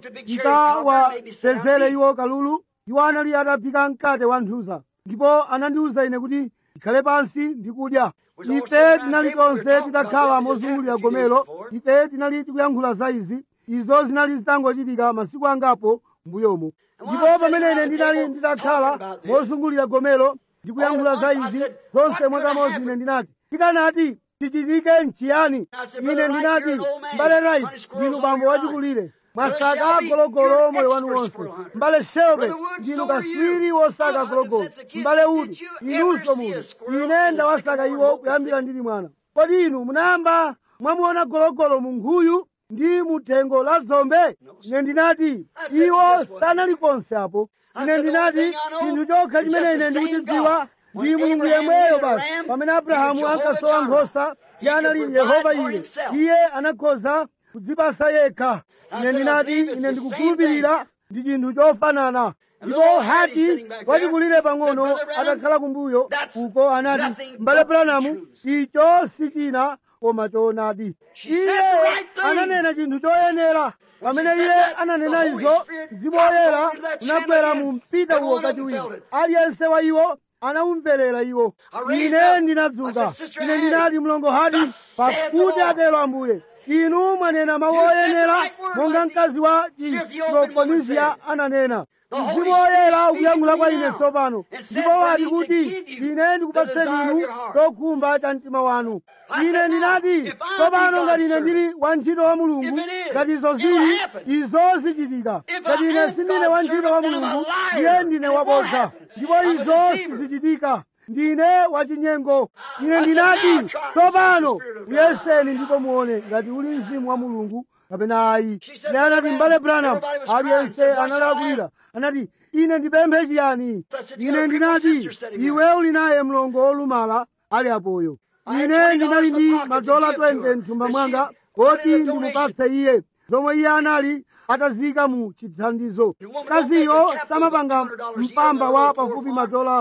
tikawapezere iwo kalulu iwo anali ataphika mkate wa nthuza ndipo anandiwuza ine kuti ndikhale pansi ndikudya ife tinali tonse titakhala mozungulira gomero ife tinali tikuyankhula za izi izo zinali zitangochitika masiku angapo mbuyomo ndipo pamene ine ndinali nditakhala mozungulira gomero ndikuyankhula za izi zonse mwakamodzi ine ndinati tikanati tichitike nchiyani ine ndinati mbale rait ndinu bambo wachikulire mwasaka gologolo moyo wanu wonse mbale shelbe ndinu kaswiri wosaka gologolo mbale udi inunso muno ine ndawasaka iwo kuyambira ndili mwana kodi inu munayamba mwamuona gologolo mu nkhuyu ndi muthengo la zombe ine ndinati iwo sanali konse apo ine ndinati chinthu chokha chimene ine ndikuchidziwa ndi mulungu yemweyo basi pamene abrahamu ankasowa nkhosa iye anali yehova iye iye anakhoza kudzipasa yekha ine ndinati ine ndikukhulupirira ndi chinthu chofanana ndipo hati wachikulire pang'ono atakhala kumbuyo uko anati mbale branamu icho si china koma choonadi iye ananena chinthu choyenera pamene iye ananena izo mzimu woyera unagwera mu mpita uwo kachiwiri aliyense wa iwo anawumverera iwo ine ndinadzuka ine ndinati mlongo hadi pakuti atero ambuye inu mwanena mawu oyenera monga mkazi wa chiprofonisia ananena mzimu woyera ukuyankhula kwa ine tsopano ndipo wati kuti ine ndikupatseni inu chokhumba cha mtima wanu ine ndinati tsopano ngati ine ndili wantchito wa mulungu ngati izo zili izo zichitika ngati ine sindine wantchito wa mulungu iye ndine wabodza ndipo izo sizichitika ndine wachinyengo ine ndinati tsopano uyeseni ndipo muone ngati uli mzimu wa mulungu kapena ayi ine anati mbale branham aliyense analakwira anati ine ndipemphe chiyani ine ndinati iwe uli naye mlongo wolumala ali apoyo ine ndinali ndi madola 20 mthumba mwanga koti ndimupatse iye zomwe iye anali atazika mu chithandizo kaziyo samapanga mpamba wa pafupi madola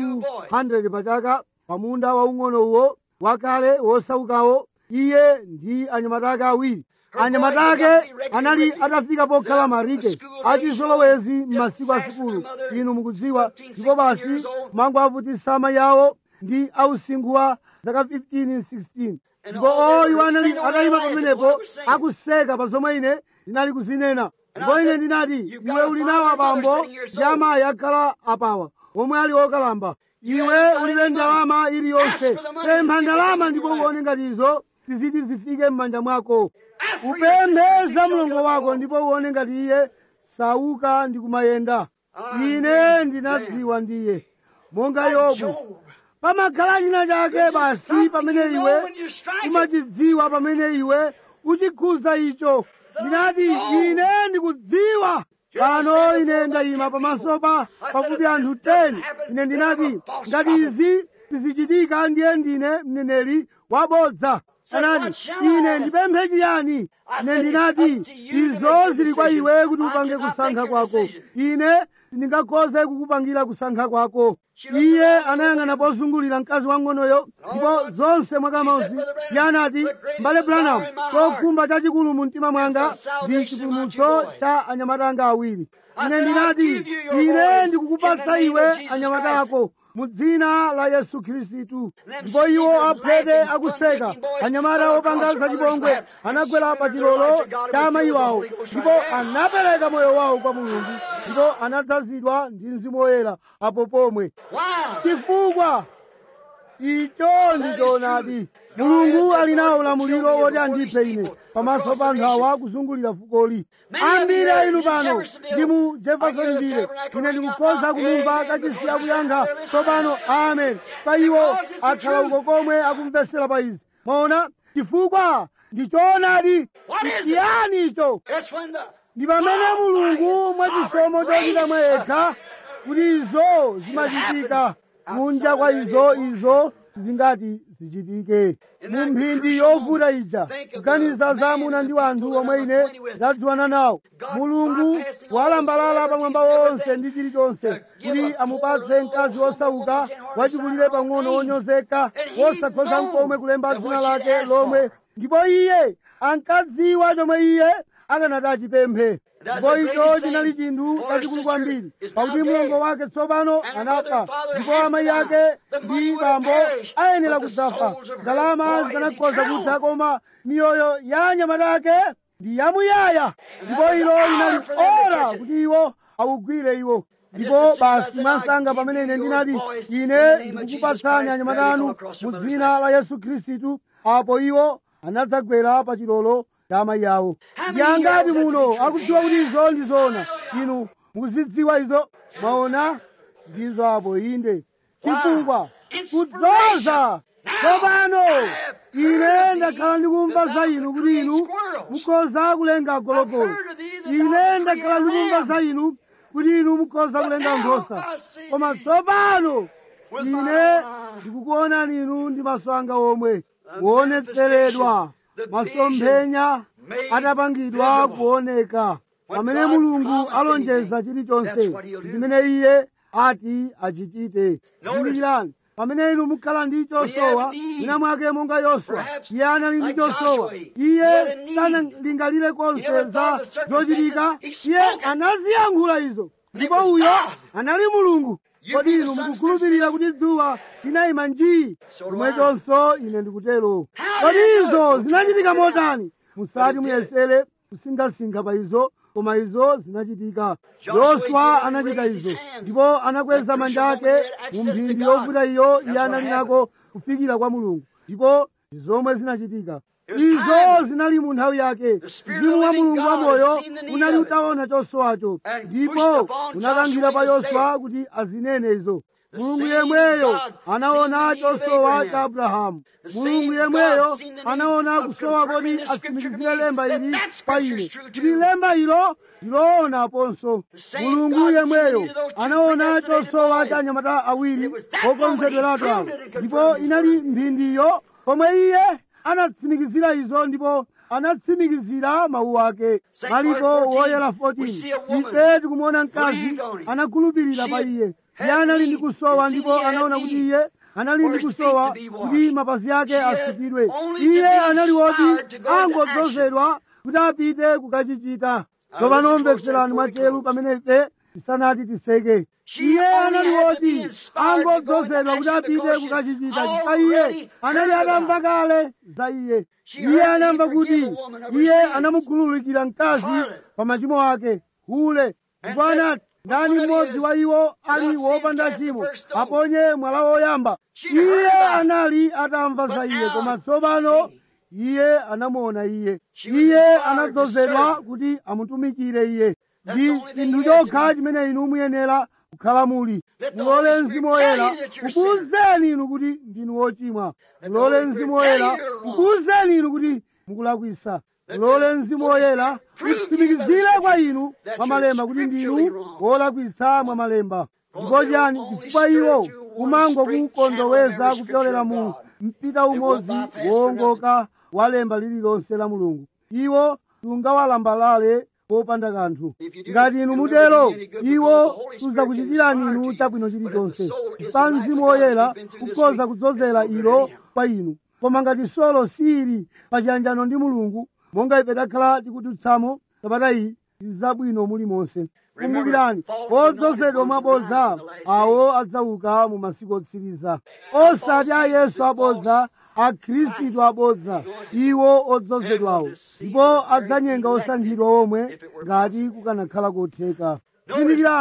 200 pachaka pamunda waung'ono uwo wakale wosaukawo iye ndi anyamata ake awiri anyamata ake anali atafika pokhala marike achizolowezi m'masiku a sukulu inu mukudziwa ndipo basi mangu avutisa amayi awo ndi ausinkhu wa zaka 15 16 ndipo oyo anali atayima pamenepo akuseka pa zomwe ine ndinali kuzinena ndipo ine ndinati iwe uli nawo abambo ndi amayi akhala apawa omwe ali okalamba iwe ulibe ndalama iliyonse pempha ndalama ndipo uone ngati izo siziti zifike m'manja mwako upemphe za mlongo wako ndipo uone ngati iye sauka ndi kumayenda ine ndinadziwa ndiye monga yobu pamakhala china chake basi pamene iwe umachidziwa pamene iwe uchikhuza icho ndinati ine ndikudziwa pano ine ndayima pamaso pa pafupi anthu 10 ine ndinati ngati izi sizichitika ndiye ndine mneneri wabodza anati ine ndipemphe chiyani ine ndinati izo zili kwa iwe kuti upange kusankha kwako ine sindingakhoze kukupangira kusankha kwako iye anayang'ana pozungulira mkazi wang'onoyo ndipo zonse mwakamodzi iye anati mbale branham chokhumba chachikulu mu mtima mwanga ndi chipulumutso cha anyamata anga awiri ine ndinati ine ndikukupatsa iwe anyamata ako mu dzina la yesu khristu ndipo iwo aphete akuseka anyamata opanga zachipongwe anagwera pa chilolo cha amayi wawo ndipo anapereka moyo wawo kwa mulungu ndipo anadzazidwa ndi mzimu woyera apo pomwe chifukwa icho ndi choonadi mulungu ali nawo ulamuliro woti andiphe ine pamaso pa anthu awa kuzungulira fukoli ambiri a inu pano ndi mu jeffersonville ine ndikukhoza kumumva kachisi akuyankha tsopano amen pa iwo akhala uko komwe akumvesera pa izi mwaona chifukwa ndi choonadi chiyani icho It's when the ndi pamene mulungu mwachisomo chochita mwa yekha kuti izo zimachitika kunja kwa izo izo zingati zichitike mu mphindi yovuta ija kuganiza za amuna ndi wanthu omwe ine ndadziwana nawo mulungu walambalala pamwamba wonse ndi chilichonse kuti amupatse mkazi wosauka wachikulire pang'ono wonyozeka wosakhoza mkomwe kulemba dzina lake lomwe ndipo iye ankadziwa chomwe iye akanati achipemphe ndipo icho chinali chinthu chachikulu kwambiri pakuti mlongo wake tsopano anafa ndipo amayi ake ndi bambo ayenera kudzafa ndalama zikanakhoza kutha koma miyoyo ya anyamata ake ndi yamuyaya ndipo ilo linali ora kuti iwo awugwire iwo ndipo basi mwansanga pamene ine ndinati ine ndikukupatsani anyamata anu mu dzina la yesu khristu apo iwo anadzagwera pa chilolo cha amayi awo ndi angati muno akudziwa kuti izo ndi zoona inu mukuzidziwa izo mwaona ndizo apo inde chifukwa kudzoza tsopano ine ndakhala ndikumva za inu kuti inu mukhoza kulenga gologolo ine ndakhala ndikumva za inu kuti inu mukhoza kulenga nkhosa koma tsopano ine ndikukuonani inu ndi maso anga omwe kuonetseredwa masomphenya atapangidwa kuoneka pamene mulungu alonjeza chilichonse chimene iye ati achichite zindikirani pamene inu mukhala ndi chosowa mwina mwake monga yoswa iye anali ndi chosowa iye sanalingalire konse za zochitika iye anaziyankhula izo ndipo uyo anali mulungu kodi inu mukukhulupirira kuti dzuwa linayima njii chomwechonso ine ndikutero kodi izo zinachitika motani musati muyesere kusinkhasinkha pa izo koma izo zinachitika yoswa anachita izo ndipo anakweza manja ake mu mphindi yovuta iyo iye anali nako kufikira kwa mulungu ndipo zomwe zinachitika izo zinali mu nthawi yake mzimu wa mulungu wamoyo unali utaona chosowacho ndipo unakangira pa yoswa kuti azinene izo mulungu yemweyo anaona chosowa cha abrahamu mulungu yemweyo anaona kusowa kodi atsimikizire lemba ili pa ine kuti lemba ilo ndiloonaponso mulungu yemweyo anaona chosowa cha anyamata awiri okonzedweratu awo ndipo inali mphindi pomwe iye anatsimikizira izo ndipo anatsimikizira mawu ake maliko woyera 14 ife tikumuona mkazi anakhulupirira pa iye iye anali ndi kusowa ndipo anaona kuti iye anali ndi kusowa kuti mapazi ake asukidwe iye anali woti angodzozedwa kuti apite kukachichita tsopano mveserani mwachelu pamene ife tisanati tiseke iye anali woti angodzozedwa kuti apite kukachichita chifukwa iye anali atamva kale za iye iye anamva kuti iye anamukhululukira mkazi pa machimo ake hule ndipo anati ndani mmodzi wa iwo ali wopanda chimo aponye mwala woyamba iye anali atamva za iye koma tsopano iye anamuona iye iye anadzozedwa kuti amutumikire iye ndi chinthu chokha chimene inu muyenera kukhala muli mulole mzimu woyera kukuwuzeni inu kuti ndinu wochimwa mulole mzimu woyera kukuwuzeni inu kuti mukulakwisa mulole mzimu woyera utsimikizire kwa inu mwa malemba kuti ndinu wolakwitsa mwa malemba ndipo chani chifukwa iwo umangokukondoweza kupyolera mu mpita umodzi wowongoka wa lemba lililonse la mulungu iwo sungawalambalale popanda kanthu ngati inu mutero iwo sudzakuchitirani inu chabwino chilichonse pa mzimu woyera ukhoza kudzozera ilo kwa inu koma ngati solo sili pa chiyanjano ndi mulungu monga ife takhala tikudutsamo sabata iyi zabwino mulimonse kumbukirani odzozedwa mwabodza awo adzauka mu masiku otsiriza osati a yesu abodza akhristu abodza iwo odzozedwawo ndipo adzanyenga osankhidwa omwe ngati kukanakhala kotheka kumbukirani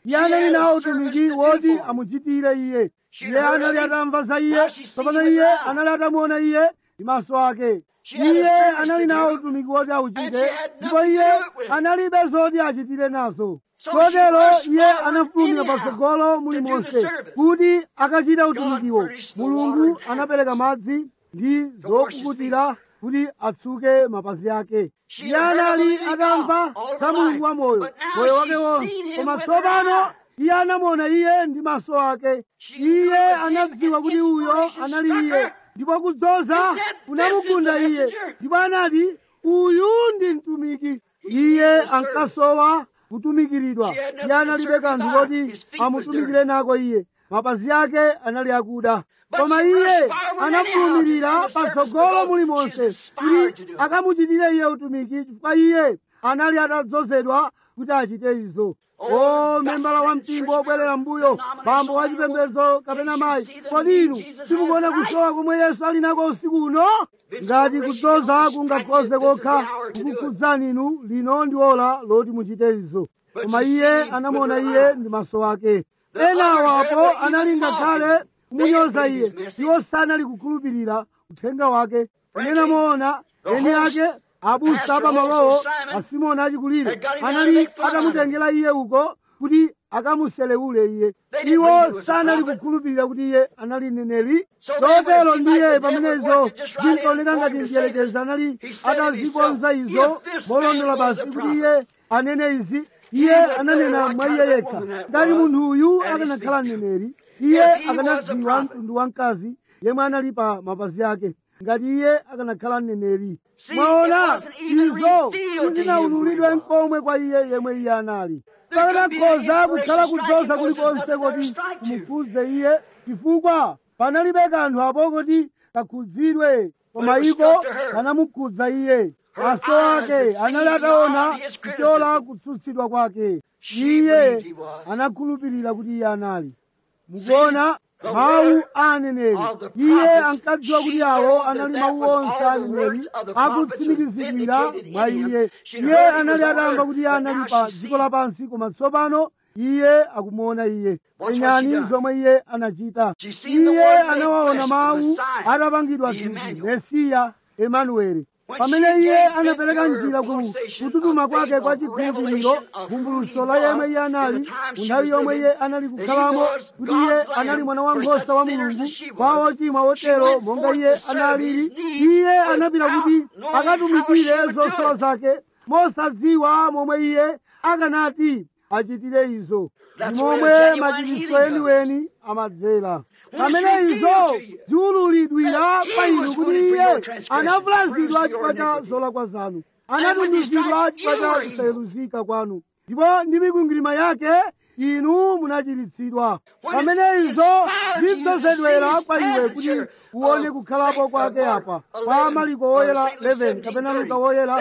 iye anali nawo utumiki woti amuchitire iye iye anali atamva za iye tsopano iye anali atamuona iye ndi maso ake iye anali nawo utumiki woti auchite ndipo iye analibe zoti achitire nazo kotero iye anafulumira patsogolo mulimonse kuti akachita utumikiwo mulungu anapereka madzi ndi zokukutira kuti atsuke mapazi ake iye anali atamva za mulungu wa moyo moyo wake wonse koma tsopano iye anamuona iye ndi maso ake iye anadziwa kuti uyo anali iye ndipo kudzoza kunamugunda iye ndipo anati uyu ndi mtumiki iye ankasowa kutumikiridwa iye analibe kanthu koti amutumikire nako iye mapazi ake anali akuda koma iye anafulumirira patsogolo mulimonse kuti akamuchitire iye utumiki chifukwa iye anali atadzozedwa kuti achite izo o membala wa mpingo wobwerera mbuyo bambo wa chipembedzo kapena mayi kodi inu simukuona kusowa komwe yesu ali nako usiku uno ngati kudzoza kungakhoze kokha kukukhudzani inu lino ndi ola loti muchite izo koma iye anamuona iye ndi maso ake enawapo anali ngakhale kumunyoza iye iwo sanali kukhulupirira uthenga wake amene amaona eni ake abusa pamalowo asimoni achikulire anali atamutengera iye uko kuti akamuselewule iye iwo sanali kukhulupirira kuti iye anali mneneri chotero ndiye pamenezo zinkaoneka ngati mdierekezi anali atazikonza izo molondola basi kuti iye anene izi iye ananena mwa iye yekha ngati munthu uyu akanakhala mneneri iye akanadziwa mtundu wa mkazi yemwe anali pa mapazi ake ngati iye akanakhala mneneri mwaona izo sizinawululidwe nkomwe kwa iye yemwe iye anali pakanakhoza kukhala kudzoza kulikonse kuti kumukhudze iye chifukwa panalibe kanthu apo kuti kakhudzidwe koma iko kanamukhudza iye maso ake anali ataona kuchola kutsutsidwa kwake iye anakhulupirira kuti iye anali mukuona mawu a aneneri iye ankadziwa kuti awo anali mawu onse a aneneri akutsimikizidwira mwa iye iye anali atamva kuti iye anali pa dziko lapansi koma tsopano iye akumuona iye penyani zomwe iye anachita iye anawaona mawu atapangidwa thupi mesiya emanueli pamene iye anapereka njira ku kututuma kwake kwa chikhulupiriro vumbuluso la yemwe iye anali munthawi yomwe iye anali kukhalamo kuti iye anali mwana wa nkhosa wa mulungu kwa ochimwa wotero monga iye analili iye anapita kuti akatumikire zosowa zake mosadziwa momwe iye akanati achitire izo ndi momwe machitiso eniweni amadzera pamene izo ziwululidwira kwa inu kuti iye anavulazidwa chifukwa cha zolakwa zanu anatumizidwa chifukwa cha kusayeluzika kwanu ndipo ndi mikwingwirima yake inu munachiritsidwa pamene izo zidzozedwera kwa iwe kuti uone kukhalapo kwake apa kwa maliko woyera 11 kapena luka woyera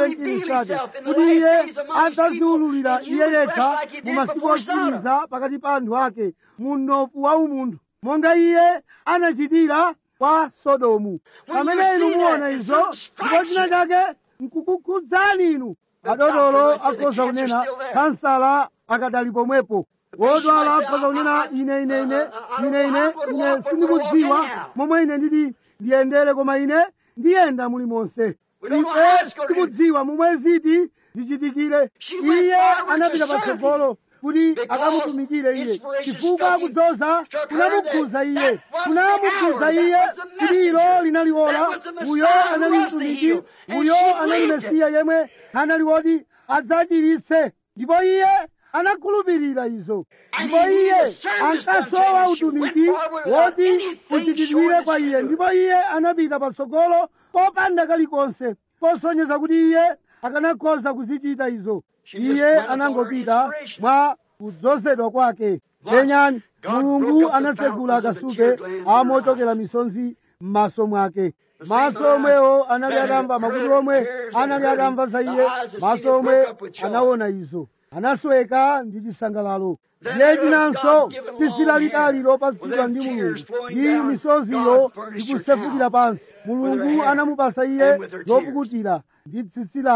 17 sate kuti iye adzaziwululira iye yekha mu masiku otsiriza pakati pa anthu ake mu mnofu wa umunthu monga iye anachitira kwa sodomu pamene inu muona izo ndipo china chake nkukukhudzani inu adodolo akhoza kunena kansala akadali pomwepo wodwala akhoza kunena ine ine ine ine ine ine sindikudziwa momwe ine nditi ndiyendere koma ine ndiyenda mulimonse ife tikudziwa momwe ziti zichitikire iye anapita patsogolo kuti akamutumikire iye chifukwa kudzoza kunamukhudza iye kunamukhudza iye kuti ilo linali ola uyo anali mtumiki uyo anali mesiya yemwe anali woti adzachiritse ndipo iye anakhulupirira izo ndipo iye ankasowa utumiki woti uchitidwire kwa iye ndipo iye anapita patsogolo popanda kalikonse posonyeza kuti iye akanakhoza kuzichita izo iye anangopita mwa kudzozedwa kwake lenyani mulungu anatsegula akasupe amochokera misonzi m'maso mwake maso omwewo anali atamva makutu omwe anali atamva za iye maso omwe anaona izo anasweka ndi chisangalalo ndiye chinanso tizilalitali lopatsidwa ndi mulungu ndi misoziyo ikusefukira pansi mulungu anamupasa iye zopukutira ndi tsitsi lake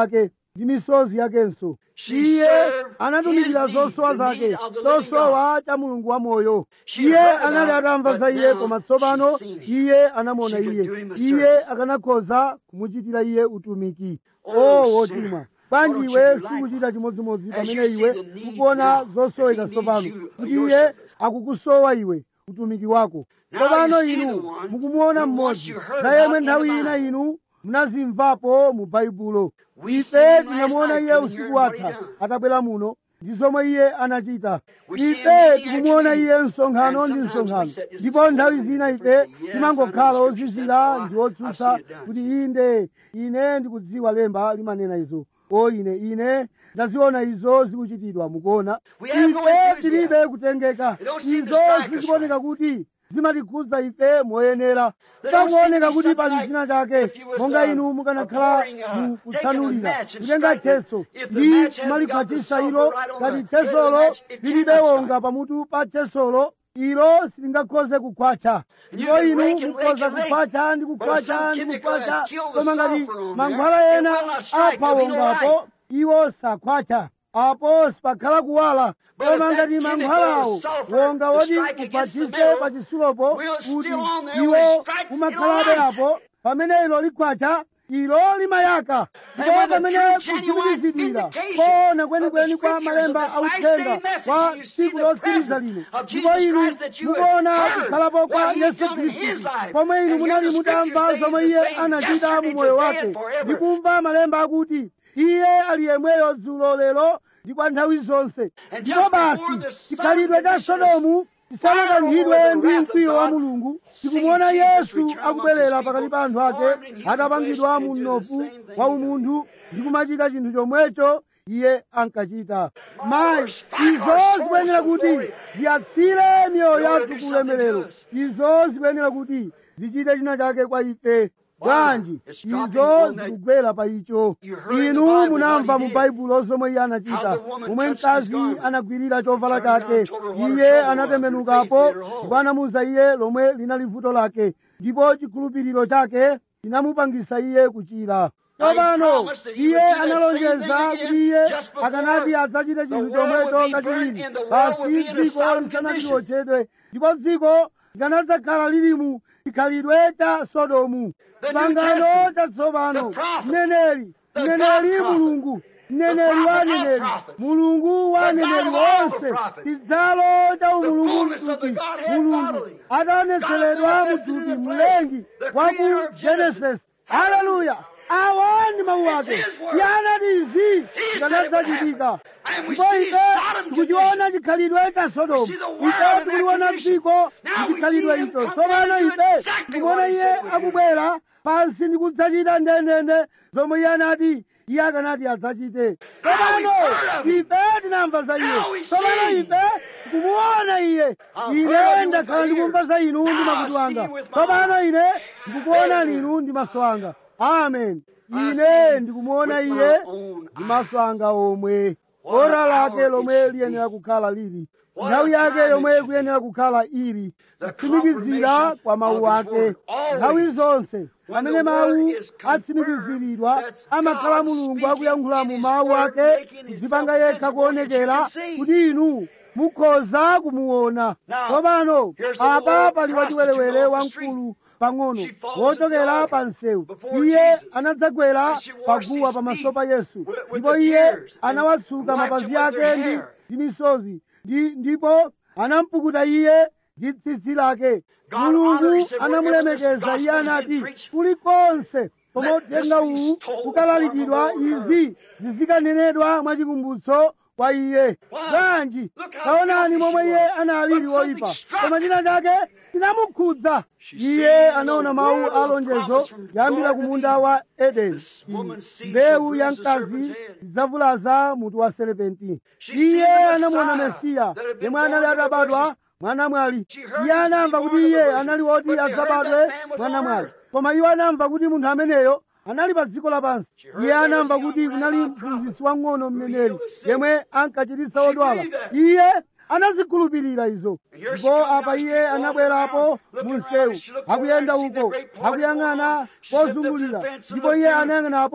ndi misozi yakenso She iye served anatumikira his zosowa needs, the zake need of the living zosowa cha mulungu wa moyo She iye heard anali about it, atamva but za iye now koma tsopano she's seen him. iye anamuona She could iye do him a iye service. akanakhoza kumuchitira iye utumiki Oh, o sinner, wochimwa why bwanji don't iwe you do sikuchita likewise? chimodzimodzi As pamene you see iwe the needs ukuona now, zosoweka that he tsopano needs you, kuti your iye service. akukusowa iwe utumiki wako Now tsopano you see the inu one mukumuona who once mmodzi you heard za yemwe about in nthawi the ina Bible. inu munazimvapo mu baibulo We ife seen him last tinamuona night iye coming here usiku and what he watha done. atabwera muno ndi zomwe iye anachita We see him ife meeting tikumuona after iye msonkhano And ndi sometimes we msonkhano say, "Is ndipo this nthawi all zina right?" ife Yes, I know timangokhala the scripture ozizira says, ndi "Oh, I- otsutsa I see it done." kuti inde ine ndikudziwa lemba limanena izo o ine ine ndaziona izo zikuchitidwa mukuona We have no ife enthusiasm. tilibe kutengeka It don't seem to izo strike us zikuoneka right. kuti zimatikhudza ife moyenera They don't seem to pakuoneka be kuti something pali like china chake if you was, monga uh, inu mukanakhala pouring, uh, mu taking a kutsanulira match and kutenga striking it. cheso If the ndi match hasn't got the malikwatisa sulfur ilo right on ngati the head of the chesolo match, it lilibe cannot wonga strike. pamutu pa chesolo ilo silingakhoze kukhwacha You ndipo can inu rake and rake mukhoza and rake. kukhwacha ndi But if kukhwacha some ndi chemical kukhwacha has killed the koma ngati sulfur on mankhwala there, it ena will not strike. apha There'll be no wongapo light. iwo sakhwacha apo sipakhala kuwala But koma if that ngati chemical mankhwalawo sulfur wonga to woti strike against the ukhwachise metal pa chisulopo will kuti still on there when iwo it strikes, umakhalabe it'll light. apo pamene ilo likhwacha ilo limayaka And ndipo when the pamene true, genuine kutsimikizidwira vindication koona of kwenikweni the kwa scriptures malemba of this last authenga day message, kwa and you see tsiku the lotsiriza presence lino of ndipo Jesus inu Christ that you had mukuona heard kukhalapo kwa what he had yesu done in his khristu life. pomwe inu And munali here the mutamva scripture zomwe says iye the same anachita mu yesterday, moyo today, wake and forever. ndikumva malemba akuti iye ali yemweyo dzulo lero ndi kwa nthawi zonse And ndipo just basi before the sun chikhalidwe cha conditions sodomu tisanakanthidwe fire ndi over the mkwiyo wa wrath of mulungu God, tikumuona seeing Jesus yesu return amongst akubwerera his pakati people, pa anthu ake formed in human atapangidwa flesh, mu and do the mnofu same thing wa he done. umunthu ndi kumachita chinthu chomwecho iye ankachita mayi strike our izo souls zikuyenera for kuti glory. ziyatsire miyoyo In order yathu to do ku something ulemerero to us. izo zikuyenera kuti zichite china chake kwa ife bwanji It's dropping izo on that- zikugwera pa icho You heard in the inu Bible munamva what he mu did. baibulo zomwe iye anachita How the woman momwe touched his mkazi garment. anagwirira chovala Turned around, chake told her what her iye trouble was, anatembenukapo her faith made her whole. ndipo anamuwuza iye lomwe linali vuto lake ndipo chikhulupiriro chake chinamupangisa iye kuchira Now he tsopano promised that he iye would do that same analonjeza thing again kuti iye just before akanati adzachite the chinthu world chomwecho would be kachiwiri burnt and the world pasi would be in a dziko Sodom lisanati condition. lotchedwe ndipo dziko likanadzakhala lili mu chikhalidwe cha sodomu The New pangano Testament, chatsopano the prophet, mneneri the mneneri God prophet, mulungu mneneri the wa prophet of aneneri prophets, mulungu wa the God aneneri of all the wonse prophets, chidzalo cha umulungu fullness of the mthupi Godhead mulungu bodily, ataonetseredwa God manifested in muthupi the flesh, mlengi the wa creator ku of Genesis. genesis haleluya awa ndi mawu It's ake his word. iye anati izi He said it would zikanadzachitika happen. And we ndipo see ife Sodom tikuchiona chikhalidwe cha sodomu We see the world ife in that tikuliona condition. dziko Now ndi we chikhalidwe see him icho come tsopano down and do ife exactly tikuona what he iye said would do. akubwera pansi ndi kudzachita ndendende zomwe iye anati iye akanati adzachite tsopano heard of him. ife tinamva za iye Now we tsopano see. ife tikumuona iye I've heard of ine you ndakhala with my ndikumva za inu ndi Now I makutu see anga you with my tsopano eyes. ine ndikukuona Amen. inu ndi maso anga amen I ine see ndikumuona with my iye own ndi maso anga omwe What ora an lake hour it lomwe should liyenera be. kukhala lili What nthawi a yake time it yomwe should be. kuyenera kukhala ili The kutsimikizira confirmation kwa mawu of his ake word. Always. nthawi zonse When pamene the mawu word is confirmed, atsimikiziridwa that's amakhala God mulungu speaking akuyankhula in mu his mawu word, ake making himself zipanga yekha visible kuonekera that you can see. kuti inu mukhoza kumuona Now, tsopano here's a apa little pali prostitute wachiwerewere off the street. wamkulu pang'ono She falls wochokera at the pa altar msewu before iye Jesus. anadzagwera And she washed paguwa his pamaso feet pa yesu with- with ndipo the iye tears and anawatsuka wiped mapazi it with ake her ndi hair. ndi misozi ndi ndipo anampukuta iye ndi tsitsi lake God honored, mulungu he said, wherever this anamulemekeza gospel iye has anati been preached, kulikonse pomwe let this uthenga be uwu told ukalalikidwa for the Lord. izi zizikanenedwa mwachikumbutso kwa iye Wow. bwanji Look how taonani filthy momwe she iye was. analili But woyipa something struck. koma china chake chinamukhudza She iye seen anaona the mawu word of alonjezo promise from yambira God ku to munda Eden. wa edeni This woman's seed mbewu shall ya bruise the serpent's mkazi head. idzavulaza mutu wa serepenti She seen iye the anamuona Messiah mesiya that had been yemwe anali born of a atabadwa virgin. mwana mwali She heard iye he was anamva born kuti of a iye virgin. anali woti But they heard adzabadwe that man was mwana on mwali earth. koma iwo anamva kuti munthu ameneyo anali pa dziko lapansi She heard iye there was anamva a young kuti kunali rabbi prophet mphunzitsi wang'ono who mneneri healed the sick. yemwe ankachiritsa She odwala believed that. iye anazikhulupirira izo And here she ndipo come apa down, she iye walked anabwerapo around, mu looked around, msewu she looked over akuyenda and seen uko the great party akuyang'ana going on. She stepped up to the pozungulira fence and ndipo looked iye down. anayang'anapo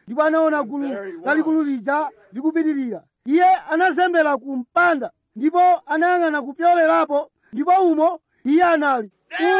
ndipo anaona gulu lalikulu lija likupitirira iye anazembera ku mpanda ndipo anayang'ana kupyolerapo ndipo umo iye anali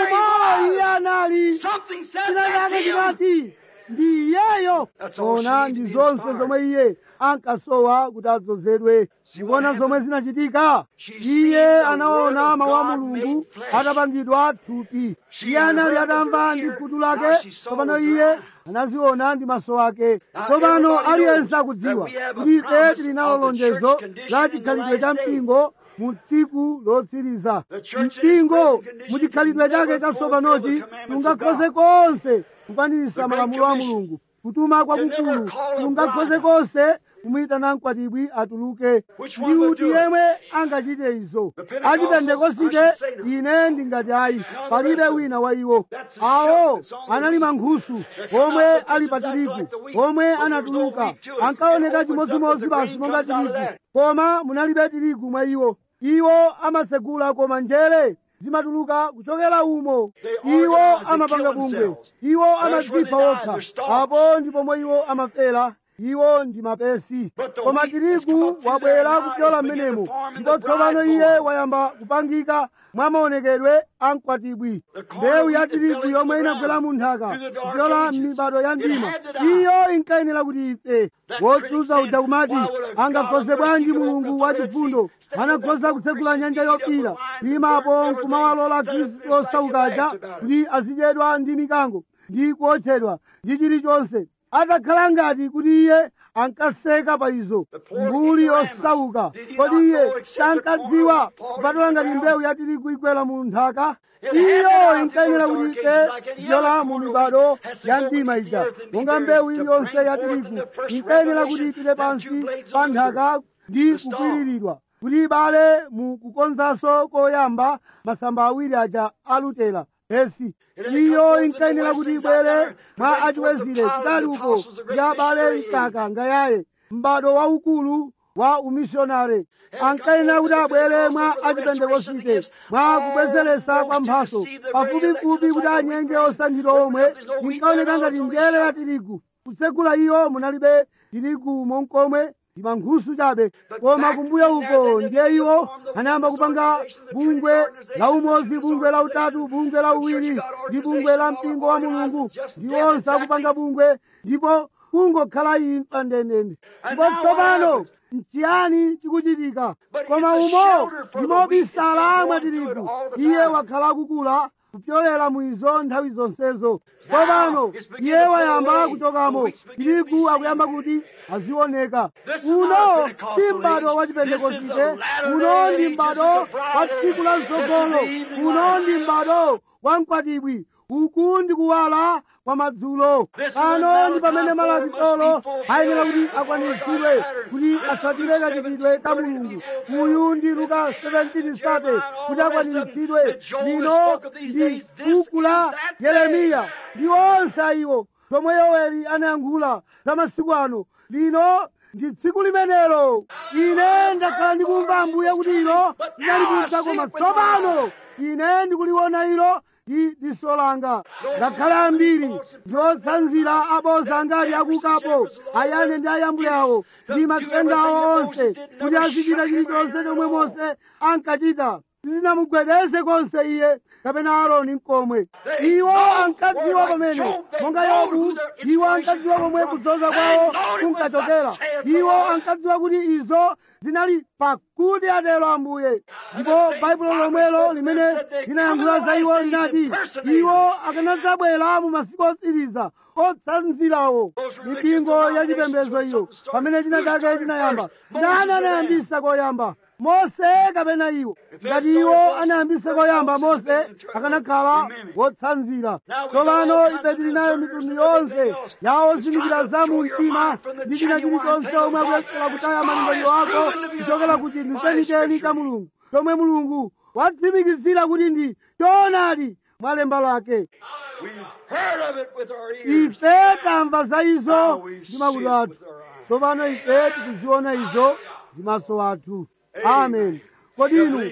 umo iye anali Something said china that's chake him. chinati ndi iyeyo That's all ona she ndi needed zonse to be zomwe iye ankasowa kuti adzozedwe See ndikuona what zomwe zinachitika She iye seen the anaona word of mawu a God mulungu made flesh. atapangidwa thupi She iye had anali heard with atamva her ndi ear, khutu now lake she saw tsopano with her iye eye. anaziona ndi maso ake Now, tsopano everybody aliyense knows akudziwa that we have a kuti ife promise tili nalo of the lonjezo church condition la in the chikhalidwe cha last days. mpingo mu tsiku lotsiriza The church in its mpingo present condition mu chikhalidwe can chake never chatsopanochi fulfill the commandments of tungakhoze God. konse kukwaniritsa The Great malamulo a Commission. mulungu kutuma kwakukulu Can never call a tungakhoze bride. konse kumuyitana mkwatibwi atuluke Which ndi one would uti do it? yemwe angachite izo The Pentecostals, achipentekosite I should say no. ine ndingati ayi the palibe rest of wina wa iwo That's a awo shout that's on the anali wheat. mankhusu They come omwe out ali just pa exactly tirigu like the wheat, omwe but there was no anatuluka wheat to it. ankaoneka It opens up chimodzimodzi and the basi grain monga comes out of tirigu that. koma munalibe tirigu mwa iwo iwo amasegula koma njere zimatuluka kuchokera umo They iwo organize, they amapanga kill bungwe themselves. iwo That's where amadzipha they die, okha they're starved. apo ndipo momwe iwo amafera iwo ndi mapesi But the koma wheat has come tirigu up through wabwera there now, kupyola it's beginning mmenemo to form in ndipo the tsopano bride iye form. wayamba kupangika mwa maonekedwe a mkwatibwi The corn mbewu of ya wheat that tirigu fell yomwe into the inagwera mu nthaka ground through the dark kupyola ages. m'mibado ya It mdima had to die. iyo inkayenera kuti ife That wotsutsa critic uja kumati said, "Why would a God angakhoze of bwanji mercy mulungu open wa the Red chifundo Sea, stand anakhoza up kutsegula for nyanja Christian yopira feet up with kuyimapo lions and nkumawalola birds and khristu everything. osaukaja Just like you laughed kuti azidyedwa ndi mikango ndi kuotchedwa ndi chilichonse atakhala ngati kuti iye ankaseka pa izo The poor mbuli ignoramus. yosauka Did he kodi not iye know except the sankadziwa corn fall kupatula into ngati the mbewu ya tirigu igwera mu nthaka It had to iyo die inkayenera through kuti those ife dark ages like any kupyola other mu corn of mibado wheat has to ya go mdima beneath the ija earth and be monga buried mbewu to iliyonse bring ya forth in tirigu the first inkayenera kuti revelation ipite them two pansi blades pa of the nthaka ndi the stalk. kukwiriridwa kuti ibale mu kukonzanso koyamba masamba awiri aja alutera esi iyo inkayenera kuti ibwere mwa achiwezire kutali uko ndi abale mkaka ngayaye m'bado waukulu wa umishonare ankayenera kuti abwere mwa achipentekosite mwa kubwezeretsa kwa mphaso pafupifupi kuti anyenge osankhidwa omwe inkaoneka ngati njere ya tirigu kutsegula iyo munalibe tirigu monkomwe ndi mankhusu chabe koma kumbuyo uko ndiye iwo anayamba kupanga bungwe la umodzi bungwe la utatu bungwe la uwiri ndi bungwe la mpingo wa mulungu ndi onse akupanga bungwe ndipo kungokhala imfa ndendende ndipo tsopano nchiyani chikuchitika koma umo ndimobisala mwa tirigu iye wakhala akukula kupyolera mwizo nthawi zonsezo tsopano iye wayamba kuchokamo tirigu akuyamba kuti azioneka uno si m'bado wa chipentekosite uno ndi m'bado wa tsiku la mtsogolo uno ndi m'bado wa mkwatibwi uku ndi kuwala kwa madzulo pano ndi pamene malakitolo ayenera kuti akwaniritsidwe kuti atsatire kachitidwe ka mulungu uyu ndi luka 17:30 kuti akwaniritsidwe lino ndi buku la yeremiya ndi onse ayiwo zomwe yoweli anayankhula za masiku ano lino ndi tsiku limenelo ine ndakhala ndikumva ambuye kuti ilo linalikuza koma tsopano ine ndikuliona ilo ndi diso langa ngakhale ambiri ndiotsanzira aboza ngati akukapo ayane ndi ayambuye awo ndi matsenga awo onse kuti azichita chilichonse chomwe mose ankachita sizinamugwedeze konse iye kapena aaroni mkomwe iwo ankadziwa pamene monga yobu iwo ankadziwa pomwe kudzoza kwawo kunkachokera iwo ankadziwa kuti izo zinali pakuti atero ambuye ndipo baibulo lomwelo limene linayankhula za iwo linati iwo akanadzabwera mu masiku otsiriza otsanzirawo mipingo ya chipembedzo iyo pamene china chake chinayamba ndani anayambisa koyamba mose kapena iwo ngati iwo anayambisa koyamba mose akanakhala wotsanzira tsopano ife tili nayo mitundu yonse ya ozindikira za mu mtima ndi china chilichonse omwe akuyesera kutaya malingaliro ako kuchokera ku chinthu chenicheni cha mulungu chomwe mulungu watsimikizira kuti ndi choonadi mwa lemba lake We've heard of it with our ears. ife tamva za izo Now we ndi see makutu it athu with our eyes. tsopano ife tikuziona izo ndi maso athu amen kodi inu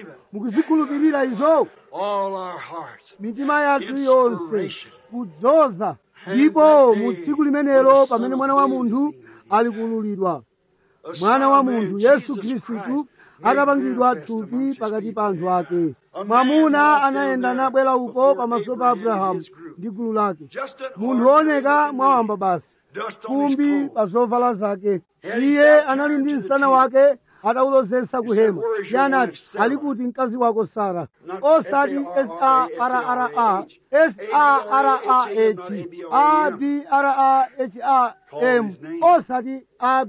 mukuzikhulupirira izo All our hearts. mitima yathu yonse Inspiration. kudzoza ndipo mu tsiku limenelo pamene mwana wa munthu ali kuululidwa mwana wa munthu yesu khristu akapangidwa thupi pakati pa anthu ake mwamuna anayenda nabwera uko pamaso pa abrahamu ndi gulu lake munthu wooneka mwawamba basi fumbi pa zovala zake iye anali ndi msana wake atawulozesa kuhema iye anati ali kuti mkazi wako sara osati sarra sarah abraham osati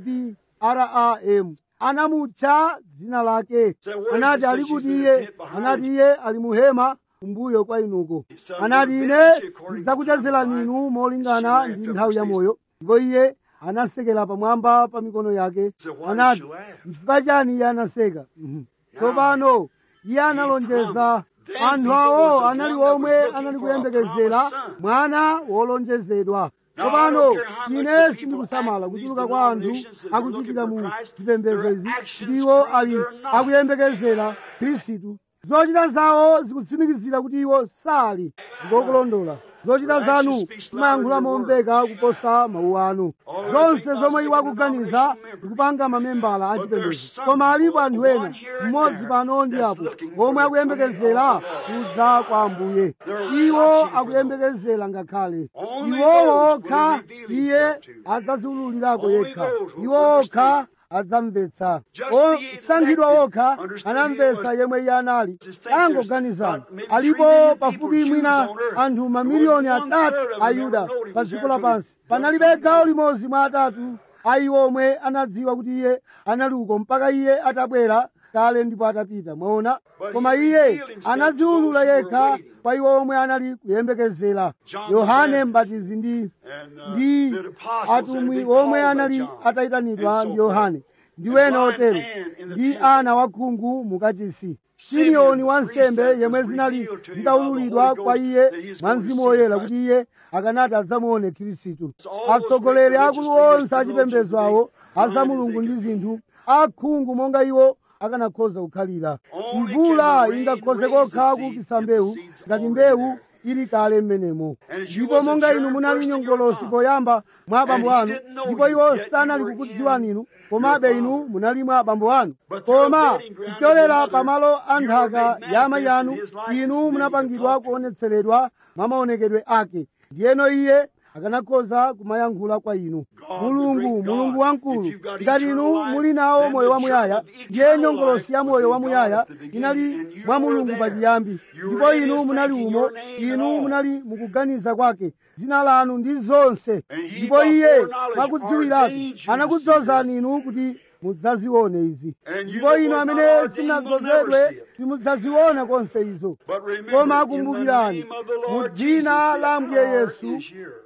abram anamutcha dzina lake anati ali kuti iye anati iye ali muhema kumbuyo kwa inuko anati ine ndidzakuchezerani inu molingana ndi nthawi ya moyo ndipo iye anasekera pamwamba pa mikono yake anati chifukwa chani iye anaseka Mhm. tsopano iye analonjeza anthu awo anali omwe anali kuyembekezera mwana wolonjezedwa tsopano ine sindikusamala kuchuluka kwa anthu akuchitira mu zipembedzo izi ndiwo ali akuyembekezera khristu zochita zawo zikutsimikizira kuti iwo sali ndikokulondola zochita zanu zimayankhula momveka kuposa mawu anu zonse zomwe iwo akuganiza ndikupanga mamembala a chipembedzo koma alipo anthu ena mmodzi pano ndi apo omwe akuyembekezera kudza kwa ambuye iwo akuyembekezera ngakhale iwo okha iye adzaziwululirako yekha iwo okha adzamvetsa osankhidwa okha anamvetsa yemwe iye anali angoganizana alipo pafupi mwina anthu mamiliyoni atatu a yuda pa dziko lapansi panalibe gawo limodzi mwa atatu a iwo omwe anadziwa kuti iye anali uko mpaka iye atabwera kale ndipo atapita mwaona koma iye anadziwulula yekha kwa iwo omwe anali kuyembekezera yohane mbatizi ndi ndi atumwi omwe anali atayitanidwa ndi yohane ndi wena otero ndi ana wakhungu mukachisi simeoni wansembe yemwe zinali zitawululidwa kwa iye mwa mzimu woyera kuti iye akanati adzamuone khristu atsogoleri akulu onse achipembedzo awo aza mulungu ndi zinthu akhungu monga iwo akanakhoza kukhalira mvula ingakhoze kokha kuukitsa mbewu ngati mbewu ili kale mmenemo ndipo monga inu munali nyongolosi poyamba mwa abambo anu ndipo iwo sanali kukudziwani inu komabe inu munali mwa abambo anu koma kuchokera pamalo a nthaka ya amayi anu inu munapangidwa kuonetseredwa mwa maonekedwe ake ndiyeno iye akanakhoza kumayankhula kwa inu mulungu mulungu wamkulu ngati inu muli nawo moyo wamuyaya ndiye nyongolosi ya moyo wamuyaya inali mwa mulungu pachiyambi ndipo inu munali umo inu munali mukuganiza kwake dzina lanu ndi zonse ndipo iye mwakudziwiratu anakudzozani inu kuti mudzazione izi ndipo inu amene simunadzozedwe simudzaziona konse izo koma akumbukirani mu dzina la ambuye yesu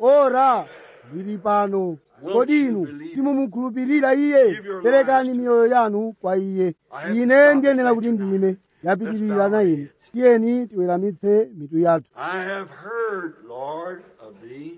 ora lili pano kodi inu simumukhulupirira iye perekani miyoyo yanu kwa iye ine ndiyenera kuti ndime yapitirira na ine tiyeni tiweramitse mitu yathu I have heard, Lord, of thee.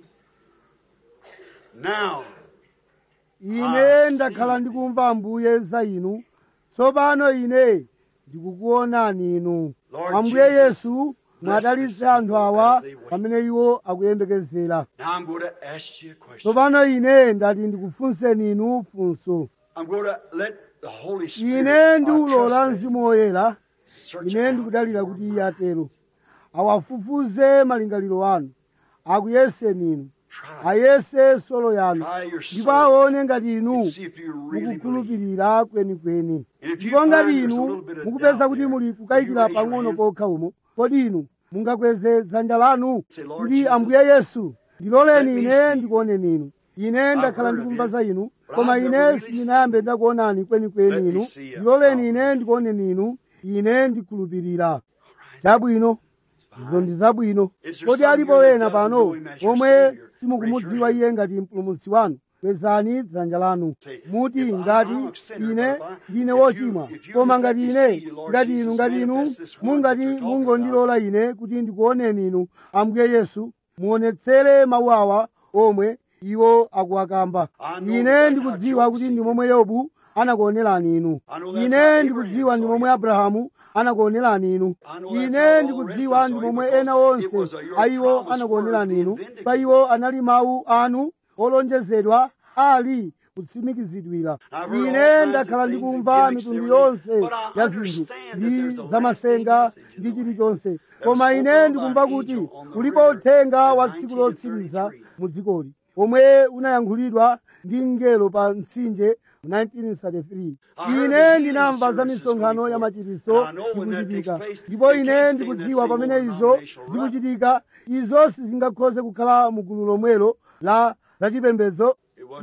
Now, ine ndakhala ndikumva ambuye za inu tsopano ine ndikukuonani inu Lord ambuye Jesus, yesu mwadalitse anthu awa pamene iwo akuyembekezera now I'm going to ask you a question. tsopano ine ndati ndikufunseni inu funso I'm going to let the Holy Spirit ine I ndiulola trust that, mzimu woyera search ine out ndikudalira your kuti mind. iye atero awafufuze malingaliro anu akuyeseni inu Try. ayese solo yanu Try your ndipo soul aone ngati inu and see if you really believe. mukukhulupirira kwenikweni And if you ndipo find ngati there's a inu little bit of mukupeza doubt kuti there, muli will you kukayikira raise your pang'ono hand? pokha umo kodi inu mungakweze dzanja lanu Say, Lord kuti Jesus, ambuye yesu ndiloleni let me ine see. ndikuoneni inu ine ndakhala heard of ndikumva you, za inu but koma I've ine never really sindinayambe ndakuonani Let kwenikweni me inu see you. ndiloleni ine ndikuoneni inu ine ndikhulupirira chabwino izo ndi zabwino Is there kodi some alipo here that wena doesn't pano know him as your omwe Savior? simukumudziwa Raise your iye ngati mpulumutsi wanu kwezani dzanja lanu Say, muti if I- ngati I'm a sinner, ine but if I- ndine if you- wochimwa if you koma let ngati me ine see you, Lord ngati Jesus, inu ngati inu manifest this one mungati that you're talking mungondilola ine kuti ndikuoneni inu ambuye yesu muonetsere mawu awa omwe iwo akuwakamba I know ine that's ndikudziwa how kuti Job ndi momwe yobu anakuonerani inu I know that's how ine Abraham ndikudziwa ndi saw momwe you. abrahamu anakuonerani inu ine ndikudziwa ndi momwe ena onse a iwo anakuonerani inu pa iwo anali mawu anu olonjezedwa ali kutsimikizidwira ine ndakhala ndikumva mitundu yonse ya zinthu ndi zamasenga ndi chilichonse koma ine ndikumva kuti ulipo uthenga wa tsiku lotsiriza mu dzikoli omwe unayankhulidwa ndi mngelo pa mtsinje 1933 ine ndinamva za misonkhano ya machiritso ikuchitika ndipo ine ndikudziwa pamene izo zikuchitika izo sizingakhoze kukhala mu gulu lomwelo la zachipembedzo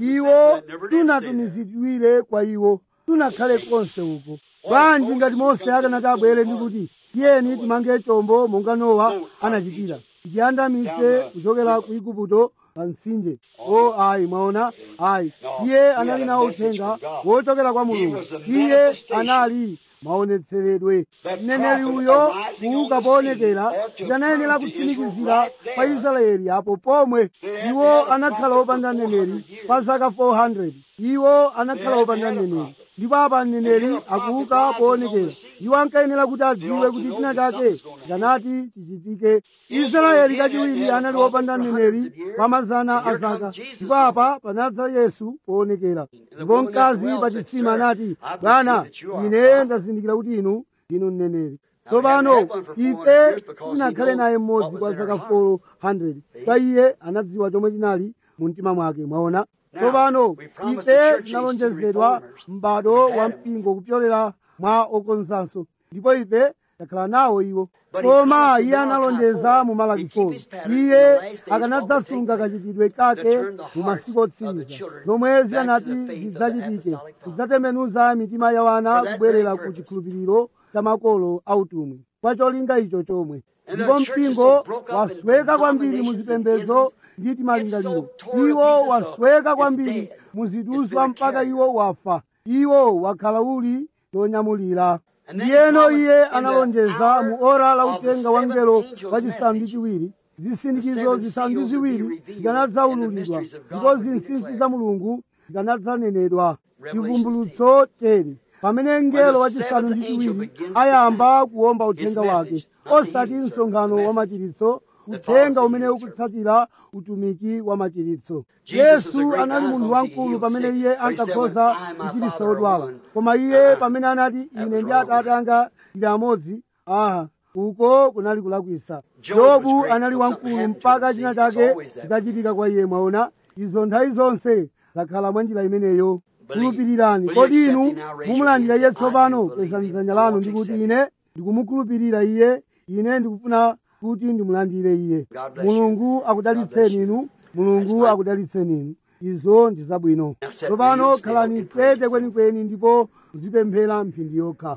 iwo tunatumizidwire kwa iwo tunakhale konse uko bwanji ngati mose akanati abwere ndi kuti tiyeni timange chombo monga nowa anachitira tichiyandamise kuchokera ku igupto pa mtsinje o ayi mwaona ayi iye anali nawo uthenga wochokera kwa mulungu iye anali maonetseredwe mneneri uyo kuuka poonekera ndanayenera kutsimikizira pa israeli apo pomwe iwo anakhala opanda mneneri pa zaka 400 iwo anakhala opanda mneneri ndipo apa mneneri akuuka poonekera iwo ankayenera kuti adziwe kuti china chake chikanati chichitike israeli kachiwiri anali opanda mneneri pa mazana a zaka ndipo apa panadza yesu poonekera ndipo mkazi pa chitsima anati bwana ine ndazindikira kuti inu ndinu mneneri tsopano ife tinakhale naye mmodzi kwa zaka 400 pa iye anadziwa chomwe chinali mu mtima mwake mwaona tsopano ife tinalonjezedwa m'bado wa mpingo kupyolera mwa okonzanso ndipo ife takhala nawo iwo koma iye analonjeza mu malaki 4 iye akanadzasunga kachitidwe kake mu masiku otsiriza zomwe zikanati zidzachitike kudzatembenuza mitima ya wana kubwerera ku chikhulupiriro cha makolo autumwi kwa cholinga icho chomwe ndipo mpingo wasweka kwambiri mu zipembedzo ndi timalingaliro iwo wasweka kwambiri mu ziduswa mpaka iwo wafa iwo wakhala uli chonyamulira ndiyeno iye analonjeza mu ora la utenga wa mngelo wachisanu ndi chiwiri zisindikizo zisanu ndi ziwiri zikanadzaululidwa ndipo zinsinsi za mulungu zikanadzanenedwa chivumbulutso tere pamene mngelo wachisanu ndi chiwiri ayamba kuwomba uthenga wake osati msonkhano wa machiritso uthenga umene ukutsatira utumiki wa machiritso yesu anali munthu wamkulu pamene iye ankakhoza kuchiritsa odwala koma iye pamene anati ine ndi atate anga tili amodzi aha uko kunali kulakwisa yobu anali wamkulu mpaka china chake chitachitika kwa iye mwaona izo nthawi zonse zakhala mwa njira imeneyo khulupirirani kodi inu mumulandira iye tsopano kwezani dzanja lanu ndikuti ine ndikumukhulupirira iye ine ndikufuna kuti ndimulandire iye mulungu akudalitseni inu mulungu akudalitseni inu izo ndi zabwino tsopano khalani pete kwenikweni ndipo muzipemphera mphindi yokha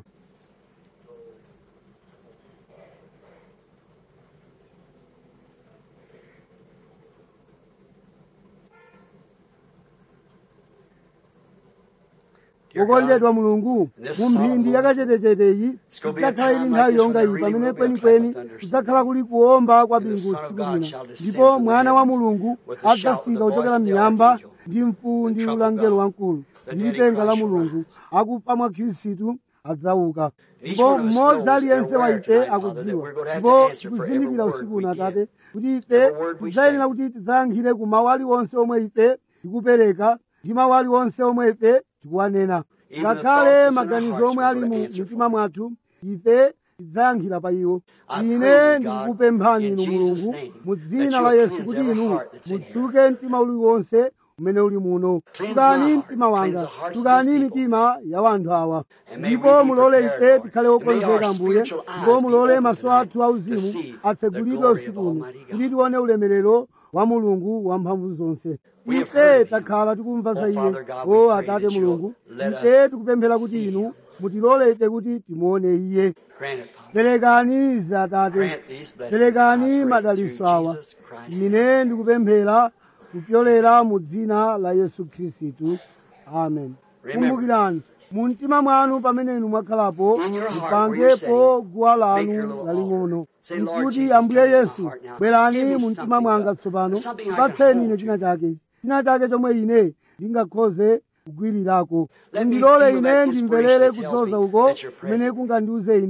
wokondedwa mulungu mu mphindi yakachetechete idzakhala ili nthawi yonga iyi pamene kwenikweni kudzakhala kuli kuwomba kwa bingu tsiku lina ndipo mwana wa mulungu adzafika kuchokera miyamba ndi mfuwu ndi ulangelo wamkulu ndi lipenga la mulungu akufa mwa khristu adzauka ndipo mmodzi aliyense wa ife akudziwa ndipo tikuzindikira usiku uno atate kuti ife tidzayenera kuti tidzayankhire ku mawu aliwonse omwe ife tikupereka ndi mawu aliwonse omwe ife tikuwanena ngakhale maganizo omwe ali mu mitima mwathu ife tidzayankhira pa iwo ine ndikukupemphani inu mulungu mu dzina la yesu kuti inu mutsuke mtima uliwonse umene uli muno tukani mtima wanga tukani mitima ya wanthu awa ndipo mulole ife tikhale okonzeka mbuye ndipo mulole maso athu auzimu atsegulidwe usiku uno kuti tione ulemerero wa mulungu wamphamvu zonse ife takhala tikumva za iye o atate mulungu ife tikupemphera kuti inu mutilole ife kuti timuone iye perekani izi atate perekani madaliso awa ine ndikupemphera kupyolera mu dzina la yesu khristu amen kumbukirani mu mtima mwanu pamene inu mwakhalapo mupangepo guwa lanu laling'ono nkuti ambuye yesu bwerani mu mtima mwanga tsopano patseni ine china chake china chake chomwe ine ndingakhoze kugwirirako ndilole ine ndimverere kudzoza uko kumene kungandiuze ine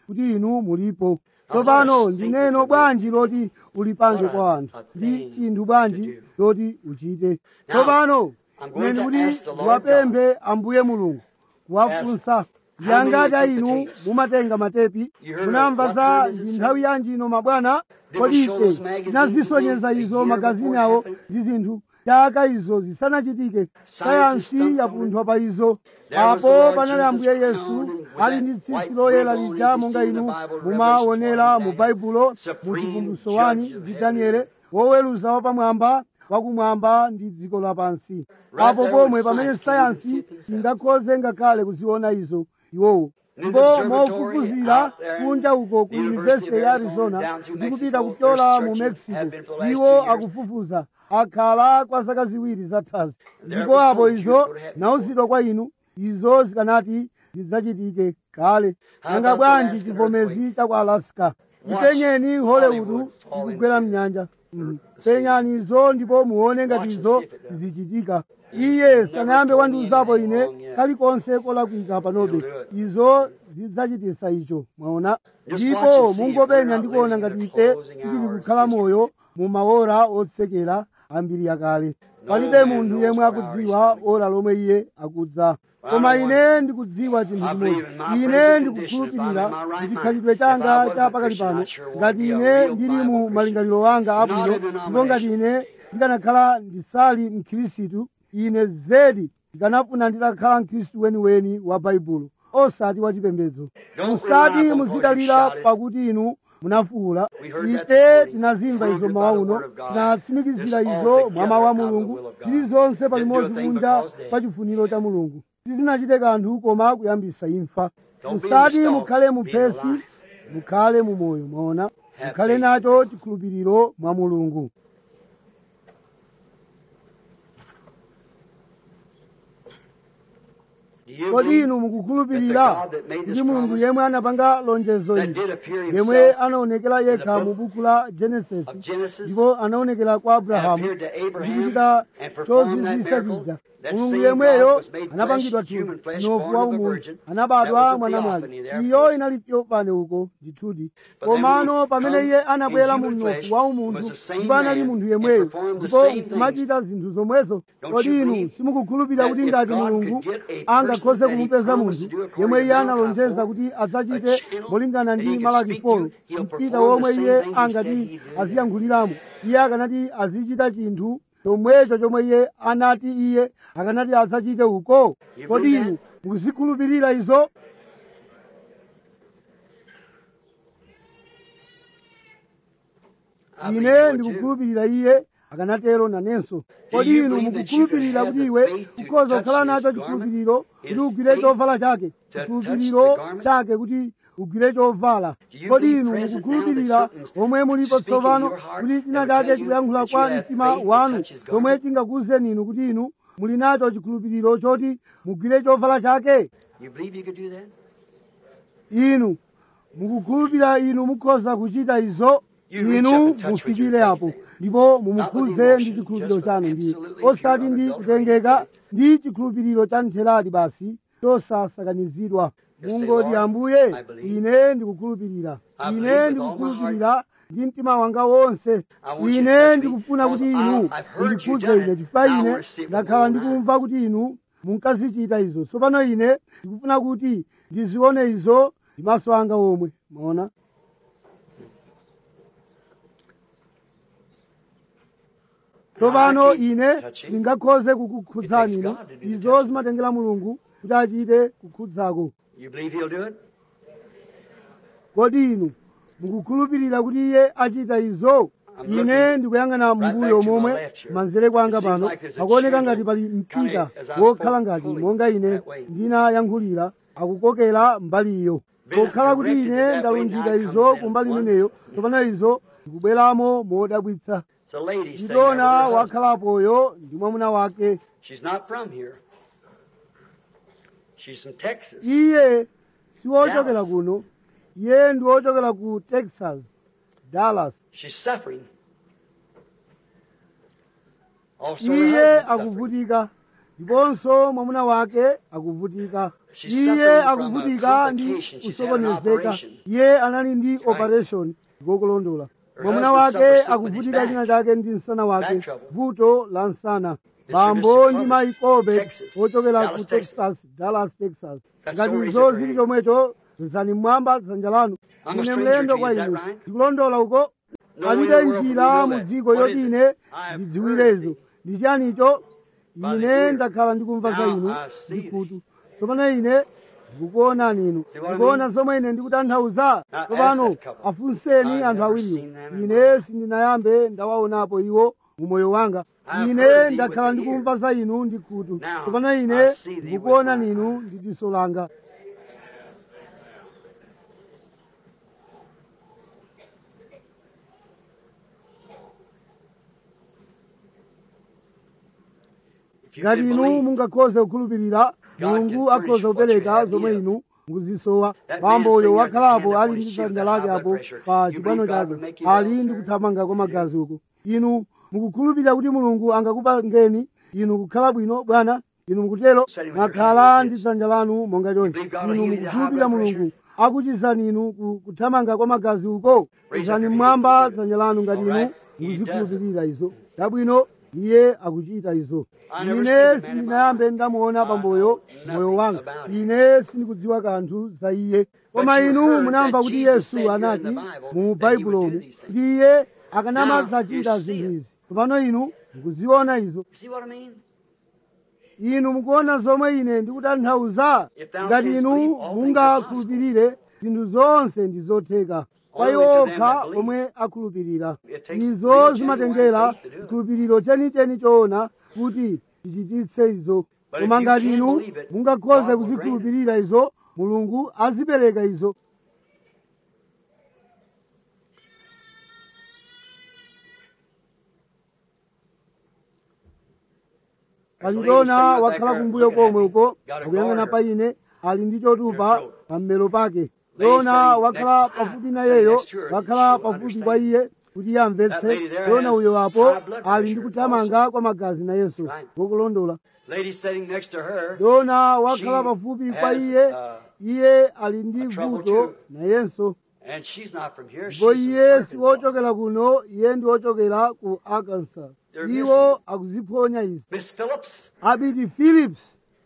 kuti inu mulipo tsopano ndi neno bwanji loti ulipange kwa anthu ndi chinthu bwanji loti uchite tsopano ine ndikuti ndiwapemphe ambuye mulungu kuwafunsa ndiyangati inu mumatenga matepi munamva za ndi nthawi yanji ino mabwana kodi ife tinazisonyeza izo magazini awo ndi zinthu chaka izo zisanachitike sayansi yapunthwa pa izo apo panali ambuye yesu ali ndi tsitsi loyera lija monga inu mumaonera mu baibulo mu chivumbulutso wani ndi daniele woweruza wapamwamba wakumwamba ndi dziko lapansi apo pomwe pamene sayansi singakhoze ngakhale kuziona izo iwowo ndipo mofufuzira kunja uko ku yunivesiti ya arizona ndikupita kupyola mu mexico iwo akufufuza akhala kwa zaka ziwiri zathazi ndipo apo izo nauzidwa kwa inu izo zikanati zidzachitike kale nanga bwanji chivomezi cha ku alaska ipenyeni hollywood ikugwera mnyanja Mm. penyani izo ndipo muone ngati izo zichitika iye sanayambe wandiuzapo ine kalikonse kolakwika panobe izo zidzachitisa icho mwaona ndipo mungopenya ndikuona ngati ife tili kukhala moyo mu maora otsekera ambiri yakale palibe munthu yemwe akudziwa ora lomwe iye akudza koma ine ndikudziwa chinthu chimodzi ine ndikukhulupirira kuti chikhalidwe changa cha pakali pano ngati ine ndili mu malingaliro anga abwino ndipo ngati ine ndikanakhala ndisali mkhristu ine zedi ndikanafuna nditakhala mkhristu weniweni wa baibulo osati wachipembedzo musati muzidalira pakuti inu munafuwula ife tinazimva izo mawa uno tinatsimikizira izo mwa mawu a mulungu zilizonse palimodzi kunja pa chifuniro cha mulungu sizinachite kanthu koma kuyambisa imfa musati mukhale muphesi mukhale mu moyo mwaona mukhale nacho chikhulupiriro mwa mulungu kodi inu mukukhulupirira kuti mulungu yemwe anapanga lonjezo ili yemwe anaonekera yekha mu buku la genesis ndipo anaonekera kwa abrahamu ndikuchita chozizwisa chija mulungu yemweyo anapangidwa thupi mnofu wa umunthu anabadwa mwanamwali iyo inali yopane uko ndithudi komano pamene iye anabwera mu mnofu wa umunthu ndipo anali munthu yemweyo ndipo nkumachita zinthu zomwezo kodi inu simukukhulupirira kuti ngati mulungu angakhoze kumupeza munthu yemwe iye analonjeza kuti adzachite molingana ndi malaki folo mpita womwe iye angati aziyankhuliramo iye akanati azichita chinthu chomwecho chomwe iye anati iye akanati adzachite uko kodi inu mukuzikhulupirira izo ine ndikukhulupirira iye akanatero nanenso kodi inu mukukhulupirira kuti iwe ukhoza kukhala nacho chikhulupiriro kuti ugwire chovala chake chikhulupiriro chake kuti ugwire chovala kodi inu mukukhulupirira omwe mulipo tsopano kuti china chake chikuyankhula kwa mtima wanu chomwe chingakuwuzeni inu kuti inu muli nacho chikhulupiriro choti mugwire chovala chake You believe you could do that? inu mukukhulupirira inu mukhoza kuchita izo inu mufikire apo ndipo mumukhuze ndi chikhulupiriro chanu ndiye osati ndi kutengeka ndi chikhulupiriro cha ntheradi basi chosasakanizidwa mungoti ambuye ine ndikukhulupirira ine ndikukhulupirira ndi mtima wanga wonse ine ndikufuna kuti inu mundikhudze ine chifukwa ine ndakhala ndikumva kuti inu munkazichita izo tsopano ine ndikufuna kuti ndizione izo ndi maso anga omwe maona tsopano ine ndingakhoze kukukhudzani inu izo zimatengera mulungu kuti achite kukhudzako You believe he'll do it? kodi inu mukukhulupirira kuti iye achita izo ine ndikuyang'ana mbuyo momwe manzere kwanga pano akuoneka ngati pali mpita wokhala ngati monga ine ndinayankhulira akukokera mbali iyo pokhala kuti ine ndalunjika izo ku mbali imeneyo tsopano izo ndikubweramo modabwitsa It's a lady staying there with ndidona her husband. wakhalapoyo ndi mwamuna wake She's not from here. She's from Texas. iye siwochokera Dallas. kuno iye ndi wochokera ku texas dallas She's suffering. Also, her iye husband's suffering. akuvutika ndiponso mwamuna wake akuvutika She's iye suffering from a akuvutika ndi complication. She's had an kusokonezeka operation. iye anali ndi right. operation ngokulondola Her mwamuna husband wake suffers something with his akuvutika back. china chake ndi msana wake Back trouble. vuto la msana Mr. bambo Corbett, ndi mayi Corbett Texas. ochokera Dallas, ku Texas. texas dallas texas That's ngati so izo raise zili your chomwecho zizani mmwamba dzanja lanu I'm a ine stranger mlendo to you, kwa is that inu right? ndikulondola uko No alibe way in the world njira can we mu know that. dziko What yoti is it? ine I have ndidziwirezo heard ndi chiyanicho By the ine ear. ndakhala ndikumva za Now inu I see ndikutu tsopano ine ndikukuonani inu See what I ndikuona mean? zomwe ine ndikutanthauza Now ask tsopano that couple. afunseni I've anthu never awiriwo seen them in ine sindinayambe ndawaonapo iwo mu moyo wanga I've ine heard thee ndakhala with the ndikumva za inu ndikutu Now tsopano ine I see thee with ndikukuona my ninu eyes. ndi diso langa If you ngati can inu believe, mungakhoze kukhulupirira God mulungu can akhoza furnish what kupereka you have zomwe need of. inu mukuzisowa That bambo man uyo sitting there at his wakhalapo hand ali upon ndi his shoe, dzanja that lake high apo blood pressure. pa You chibwano believe God chake will make you well, ali ndi sir? kuthamanga kwa magazi uko inu mukukhulupirira kuti mulungu angakupangeni inu kukhala bwino bwana inu mukutero Setting with your mwakhala hand ndi like this. dzanja lanu monga chonchi believe God will inu heal you the high mukukhulupirira blood mulungu akuchizani inu ku- kuthamanga kwa magazi uko Raise izani up your mmwamba hand if you dzanja lanu ngati All inu right. He does it. muzikhulupirira izo chabwino iye akuchita izo I never ine seen a man in my sindinayambe life. ndamuona I pamboyo know moyo nothing wanga about him. ine sindikudziwa kanthu za iye koma you inu heard munamva that kuti Jesus said yesu here in anati the Bible mu that he would baibulomu do these things. kuti iye Now, akanamadzachita you see zinthu it. izi tsopano inu mukuziona izo See what I mean? inu mukuona zomwe ine ndikutanthauza If thou ngati canst inu believe, all things are mungakhulupirire zinthu zonse ndi zotheka kwa Only iwo to them okha that believe. omwe akhulupirira It takes izo real zimatengera genuine faith to do it. chikhulupiriro chenicheni choona kuti tichititse izo But koma if you ngati can inu believe it, mungakhoze God will kuzikhulupirira izo mulungu azipereka izo pachitona wakhala kumbuyo komwe uko akuyang'ana pa ine ali ndi chotupa pa mmero pake yona wakhala pafupi nayeyo wakhala pafupi kwa iye kuti iye amvetse yona uyo apo ali ndi kuthamanga kwa magazi na yesu ngokulondola Lady sitting next to her. yona wakhala She pafupi kwa has, iye uh, iye ali ndi a trouble vuto too. nayenso And she's not from here. She's ndipo from iye si Arkansas. wochokera kuno iye ndi wochokera ku arkansas They're iwo missing. akuziphonya izi Miss Phillips, abiti philips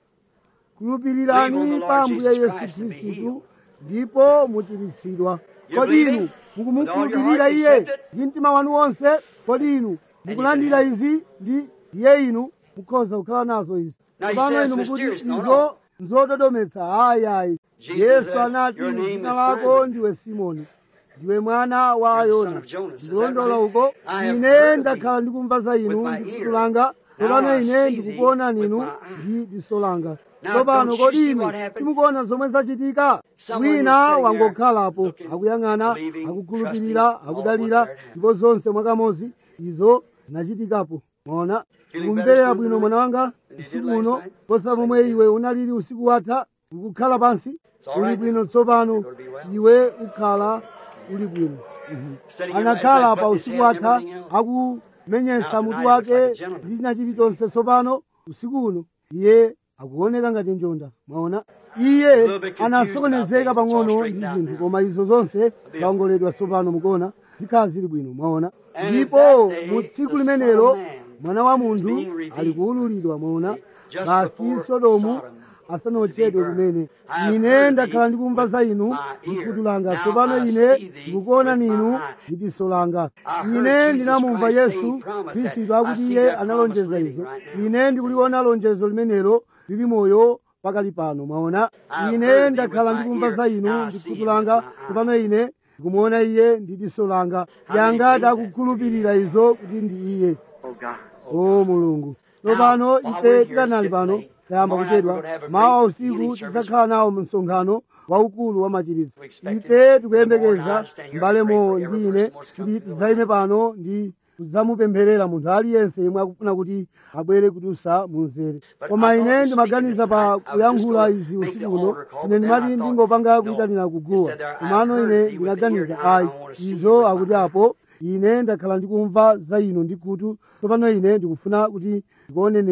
khulupirirani Believe on the pa Lord ambuye Jesus yesu Christ and be khristu healed. ndipo muchiritsidwa You kodi believe inu it? mukumukhulupirira With all your iye heart, accept it? ndi mtima wanu wonse kodi inu mukulandira have izi ndi iye inu mukhoza kukhala nazo izi Now he pano says inu mukuti mysterious. No, izo no. nzododometsa ayi ayi Jesus yesu said, anati "Your name dzina is lako Simon." ndiwe simoni ndiwe mwana wa You're the son yona of Jonas. Is that ndikulondola right? uko I have ine heard of ndakhala thee ndikumva za inu with my ndi ear. kutu langa Now tsopano I ine see ndikukuona thee with ninu my eye. ndi diso langa Now, tsopano don't you kodi see inu what happened? timukuona zomwe zachitika Someone was wina sitting there wangokhalapo looking, akuyang'ana believing, akukhulupirira trusting, akudalira all what's there. ndipo zonse mwakamodzi izo zinachitikapo mwaona Feeling kumverera better bwino soon mwana wanga than you did usiku last uno night? posa Same momwe here. iwe unalili usiku watha ukukhala pansi It's all uli right bwino now. tsopano You're gonna be well. iwe ukhala uli bwino Mhm. Sitting here last anakhala night, pa butting his usiku head and watha everything else. akumenyesa Now mutu tonight he looks wake like a gentleman. ndi china chilichonse tsopano usiku uno iye akuoneka ngati njonda mwaona iye little bit confused anasokonezeka about things. It's all pang'ono straightened ndi out zinthu now. koma izo zonse be zaongoledwa tsopano mukuona zikhala zili bwino mwaona And in ndipo that day, mu tsiku the limenelo Son of Man mwana wa is munthu being revealed. ali kuwululidwa mwaona Just basi before sodomu Sodom asanaotchedwe was to be kumene burned. I have ine heard ndakhala thee ndikumva with za inu my ear. mkhutu langa Now tsopano I ine see thee ndikukuona with my ninu eye. ndi diso langa I heard ine Jesus ndinamumva Christ say yesu he promised that. khristu I akuti see iye that analonjeza promise izo living right now. ine ndikuliona lonjezo limenelo lili moyo pakali pano mwaona I've ine heard thee ndakhala with my ndikumva ear. za inu Now I ndi see khutu him langa with my eye. tsopano ine ndikumuona iye ndi diso langa How many yangati believes that? akukhulupirira izo kuti ndi iye Oh God. o mulungu tsopano while ife we're here, tikanali it's pano getting late. tayamba Tomorrow night kuchedwa we're gonna have a mawa great usiku healing service. tidzakhala nawo msonkhano waukulu wa machiritso We expect it. ife Tomorrow tikuyembekeza night, stand here mbale and pray mo for ndi every ine person who's come kuti to the tidzayime pano ndi kudzamupempherera munthu aliyense yemwe akufuna kuti abwere kudusa munzere But koma I thought ine of ndimaganiza speaking pa this night. I was kuyankhula just izi gonna usiku make uno the altar call, ine but then ndimati I thought, ndingopanga no. kuyitanira It kuguwa said there, I've komano heard ine thee with the ndinaganiza ear, now I ayi wanna see you izo with my akuti eye. apo ine ndakhala ndikumva za inu ndi khutu tsopano ine ndikufuna kuti ndikuone nenu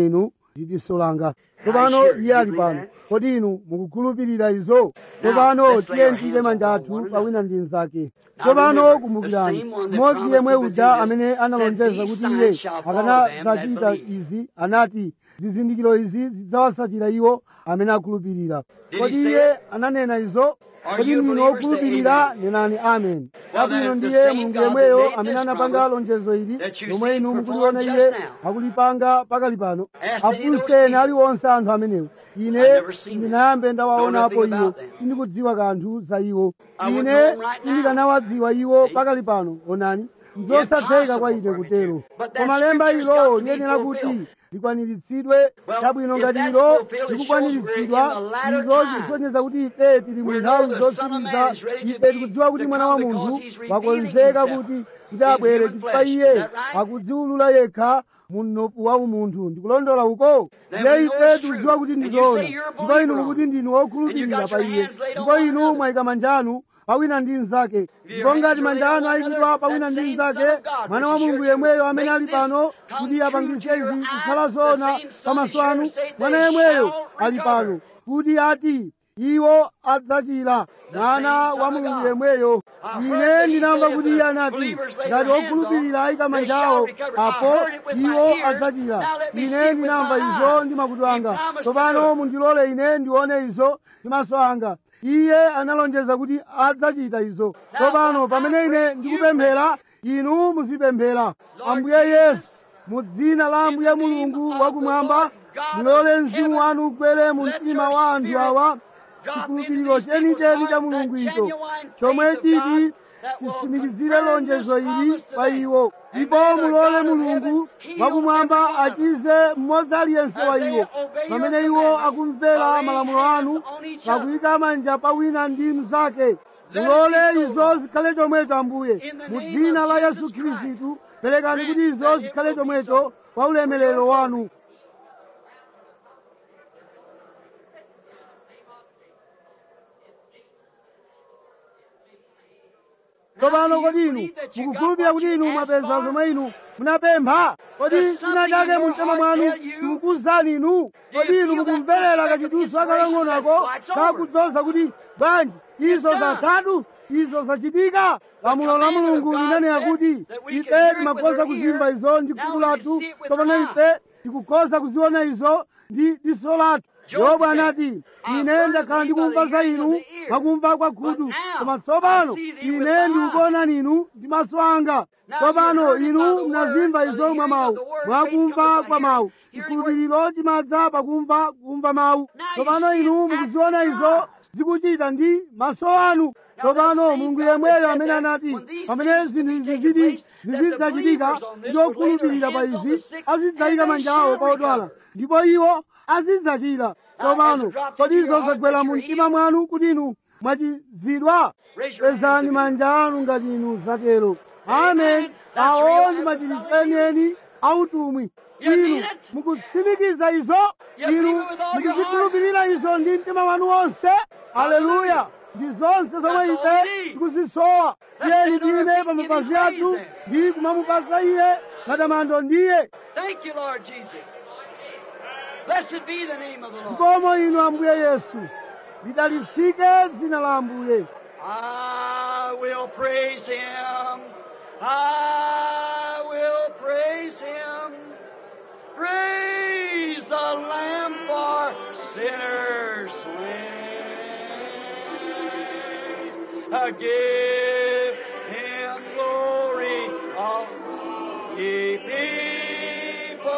ndi diso langa tsopano iye ali pano kodi inu mukukhulupirira izo tsopano tiye tiyike manja athu pawina ndi mnzake tsopano kumbukirani mmodzi yemwe uja amene analonjeza kuti iye akanadzachita izi anati zizindikiro izi zidzawasatira iwo amene akhulupirira kodi iye ananena izo kodi ndinu okhulupirira nenani amen abwino ndiye mulungu yemweyo amene anapanga lonjezo ili lomwe inu mukuliona iye akulipanga pakali pano afunseni aliwonse anthu amenewo ine ndinayambe ndawaonapo iwo sindikudziwa kanthu za iwo ine sindikanawadziwa iwo pakali pano onani nzosatheka kwa ine kutero koma lemba ilo liyenera kuti likwaniritsidwe chabwino ngati ilo likukwaniritsidwa izo zisonyeza kuti ife tili mu nthawi zotsiriza ife tikudziwa kuti mwana wa munthu wakonzeka kuti kuti abwere chifukwa iye akudziwulula yekha munopu wa umunthu ndikulondola uko ndiye ife tikudziwa kuti ndizoona ndipo inu mukuti ndinu wokhulupirira pa iye ndipo inu mwayika manja anu pawina ndi mnzake ndipo ngati manja anu ayikidwa pawina ndi mnzake mwana wa mulungu yemweyo amene ali pano kuti apangise izi kukhala zoona pamaso anu mwana yemweyo ali pano kuti ati iwo adzachira mwana wa mulungu yemweyo ine ndinamva kuti iye anati ngati okhulupirira ayika manjawo apo iwo adzachira ine ndinamva izo ndi makutu anga tsopano mundilole ine ndione izo ndi maso anga iye analonjeza kuti adzachita izo tsopano pamene ine ndikupemphera inu muzipemphera ambuye yesu mu dzina la ambuye mulungu wakumwamba mulole mzimu wanu ugwere mu mtima wa anthu awa chikhulupiriro chenicheni cha mulungu icho chomwe chiti chisimikizire lonjezo ili pa iwo ndipo mulole mulungu wakumwamba achize mmodzi aliyense wa iwo pamene iwo akumvera malamulo anu pakuyika manja pawina ndi mnzake mulole izo zikhale chomwecho ambuye mu dzina la yesu khristu perekani kuti izo zikhale chomwecho kwa ulemerero wanu tsopano kodi inu mukukhulupirira kuti inu mwapeza zomwe inu munapempha kodi china chake mumtima mwanu chikukuwuzani inu kodi inu mukumverera kachidutso akalang'onako kakudzoza kuti bwanji izo zathatu izo zachitika lamulo la mulungu linanena kuti ife timakhoza kuzimva izo ndi khutu lathu tsopano ife tikukhoza kuziona izo ndi diso lathu yobu anati ine ndakhala ndikumva za inu mwakumva kwa khutu koma tsopano ine ndikukuonani inu ndi maso anga tsopano inu munazimva izo mwa mawu mwakumva kwa mawu chikhulupiriro chimadza pakumva kumva mawu tsopano inu mukuziona izo zikuchita ndi maso anu tsopano mulungu yemweyo amene anati pamene zinthu izi ziti zizidzachitika ndi okhulupirira pa izi azidzayika manja awo pa odwala ndipo iwo azidzachira tsopano kodi izo zagwera mu mtima mwanu kuti inu mwachizidwa pezani manja anu ngati inu zatero amen awo ndi machiritso autumwi inu mukutsimikiza izo inu mukuzikhulupirira izo ndi mtima wanu wonse aleluya ndi zonse zomwe ife tikuzisowa tiyeni tiyime pa mapazi athu ndi kumamupasa iye matamando ndiye Thank you, Lord Jesus. Blessed be the name of the Lord. zikomo inu ambuye yesu lidalitsike dzina la ambuye I will praise him. I will praise him. Praise the Lamb for sinners slain. Uh, Give him glory, all ye people,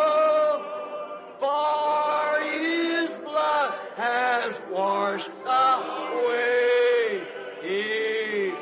for his blood has washed away his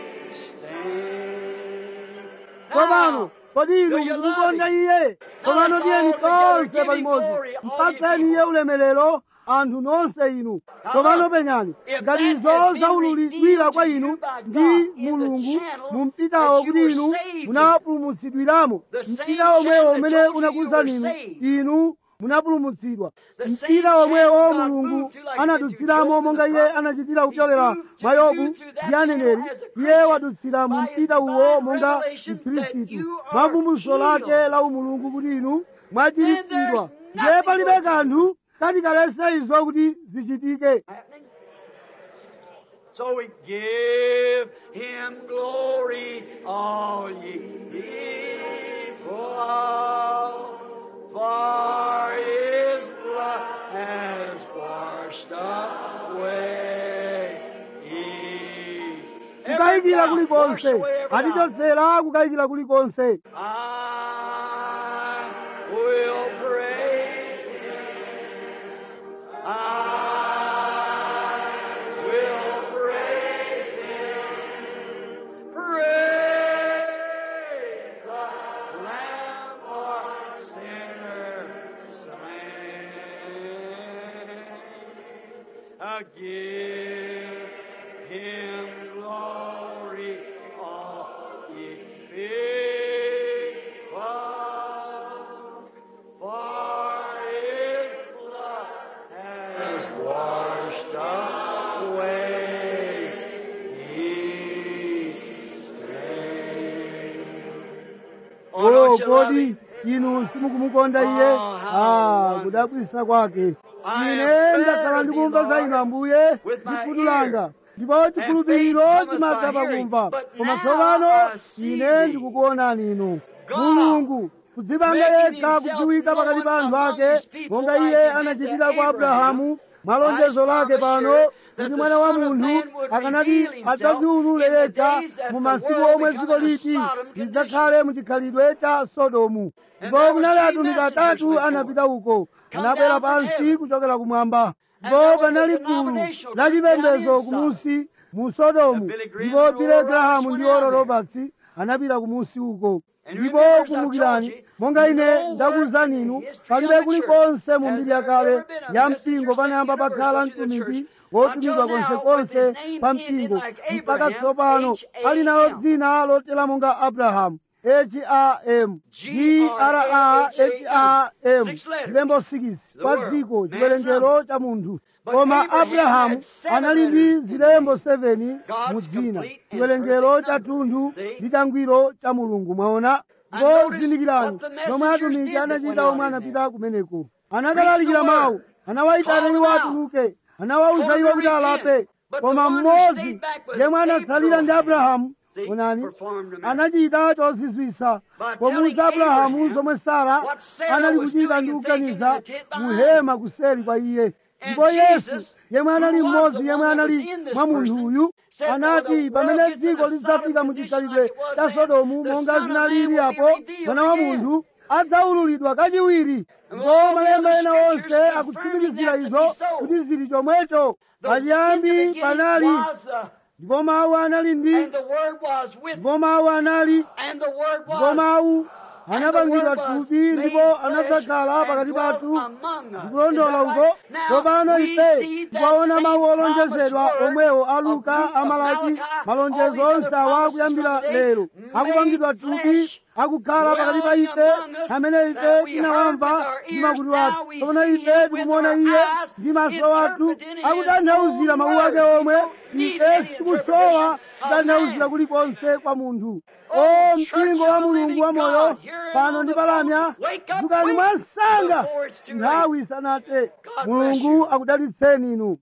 stain. tsopano kodi inu do you love mukukonda him? iye tsopano let's tiyeni all together tonse give him palimodzi glory, all ye mpatseni iye people. ulemerero anthu nonse inu tsopano look, penyani if ngati that izo has been zaululidwira revealed kwa to inu you by ndi God in the mulungu channel mu mpitawo that you kuti were inu saved in. munapulumutsidwiramo The same mpita omwewo channel umene that told you unakuwuzani you inu were saved. inu munapulumutsidwa The same mpita omwewo channel God mulungu moved through like he did anadutsiramo through Job monga and the iye prophet. anachitira He's kupyolera moved to mwa yobu you through that ndi aneneri channel as a iye Christian wadutsira mu by his mpita uwo divine monga revelation that mkhristu you are mwavumbulutso lake healed. la umulungu kuti inu Then mwachiritsidwa there's ndiye palibe kanthu kati kalese izo kuti zichitike happening. So we give him glory, all ye people, for his blood has washed away. every kukayikira doubt, kulikonse washed away every doubt. atichotsera kukayikira kulikonse I will praise Him. I will praise Him. Praise the Lamb for sinners slain. I give Him glory, all ye people, for His blood has washed away His stain. Oh, o don't you love kodi Him? inu simukumukonda iye Oh, how ah wonderful. kudabwisa kwake I ine have ndakhala heard ndikumva thee, za Lord, inu ambuye with my ndi khutu ear. langa ndipo chikhulupiriro faith cometh chimadza by hearing. pakumva But koma now tsopano I see ine thee. ndikukuonani inu God mulungu kudzipanga making yekha himself kudziwika pakati pa known anthu among ake his people monga like iye he did anachitira to kwa Abraham. abrahamu mwalonjezo I lake promise pano you that kuti the mwana wa Son of munthu Man would akanati reveal himself adzadziulule in the yekha days that mu the masiku world omwe become dziko in a liti Sodom condition. lidzakhale mu chikhalidwe cha sodomu And ndipo there kunali were three atumiki messengers atatu went anapita uko Come anabwera down from pansi heaven. kuchokera kumwamba And ndipo there was a panali gulu denominational la group down chipembedzo in Sodom. kumusi mu sodomu And Billy Graham ndipo and bile Oral grahamu Roberts ndi went oro down there. roberts anapita kumusi uko And you ndipo remember, as I kumbukirani told you, monga ine nowhere ndakuwuzani in the inu history palibe of the kulikonse church mu has mbiri ya there kale ever been a ya messenger mpingo sent panayamba universal pakhala to the mtumiki church wotumidwa until now konsekonse with his name pa ended mpingo like mpaka Abraham, tsopano ali nalo H-A-M. dzina lotera monga abrahamu h-a-m g-r-a-h-a-m Six letters. lembo 6 The pa world. dziko Man's chiwerengero cha munthu But koma Abraham abrahamu had seven anali ndi letters in zilembo the 7 God's mu dzina complete and chiwerengero perfect cha number. thunthu See? ndi changwiro cha mulungu mwaona And notice zindikirani what the zomwe messengers atumiki did that anachita went out omwe in anapita kumeneko Preach anakalalikira the mawu word. anawayitana Call iwo them out. atuluke anawawuza Told iwo them kuti to repent. alape But koma the one who mmodzi stayed back was yemwe anatsalira ndi Abraham. abrahamu See, onani performed a miracle. anachita chozizwisa By pomuwuza telling abrahamu Abraham zomwe sara what Sarah anali was kuchita doing ndi and kuganiza thinking in the tent muhema kuseri kwa iye And ndipo yesu Jesus, yemwe anali who was mmodzi the yemwe one that anali was in this mwa munthu person, uyu said, "For the anati world pamene gets in dziko a lidzafika mu Sodom chikhalidwe condition like it cha was then, sodomu the monga Son of zinali Man will be iliapo revealed mwana wa again. munthu adzaululidwa kachiwiri And ndipo all the malemba other ena scriptures onse confirming akutsimikizira that to izo be so. kuti zili chomwecho The, in the pachiyambi beginning panali was the, ndipo mawu anali ndi and the Word was with, ndipo mawu anali and the Word ndipo was, mawu and the anapangidwa Word was thupi made ndipo flesh anadzakhala and pakati dwelt pathu among us. Is ndikulondola that uko right? Now, tsopano we ife see that tikuwaona same mawu promised olonjezedwa word omwewo a of luka Luke, of amalaki Malachi, malonjezo all these other onse awa promises kuyambira from today lero akupangidwa made thupi flesh, akukhala pakati pa dwelling ife among us, amene ife that we tinawamva heard with our ndi ears, makutu now athu we tsopano see ife him with tikumuona our iye eyes, ndi maso athu interpreting his akutanthauzira own mawu ake word. omwe We don't need ife any sikusowa interpretation of kutanthauzira man. kulikonse kwa munthu Oh, o church mpingo of wa the mulungu living wa moyo God, here pano on ndi the palamya phone. Wake up dzukani quick mwansanga before it's too late. nthawi isanathe God bless mulungu you. akudalitseni inu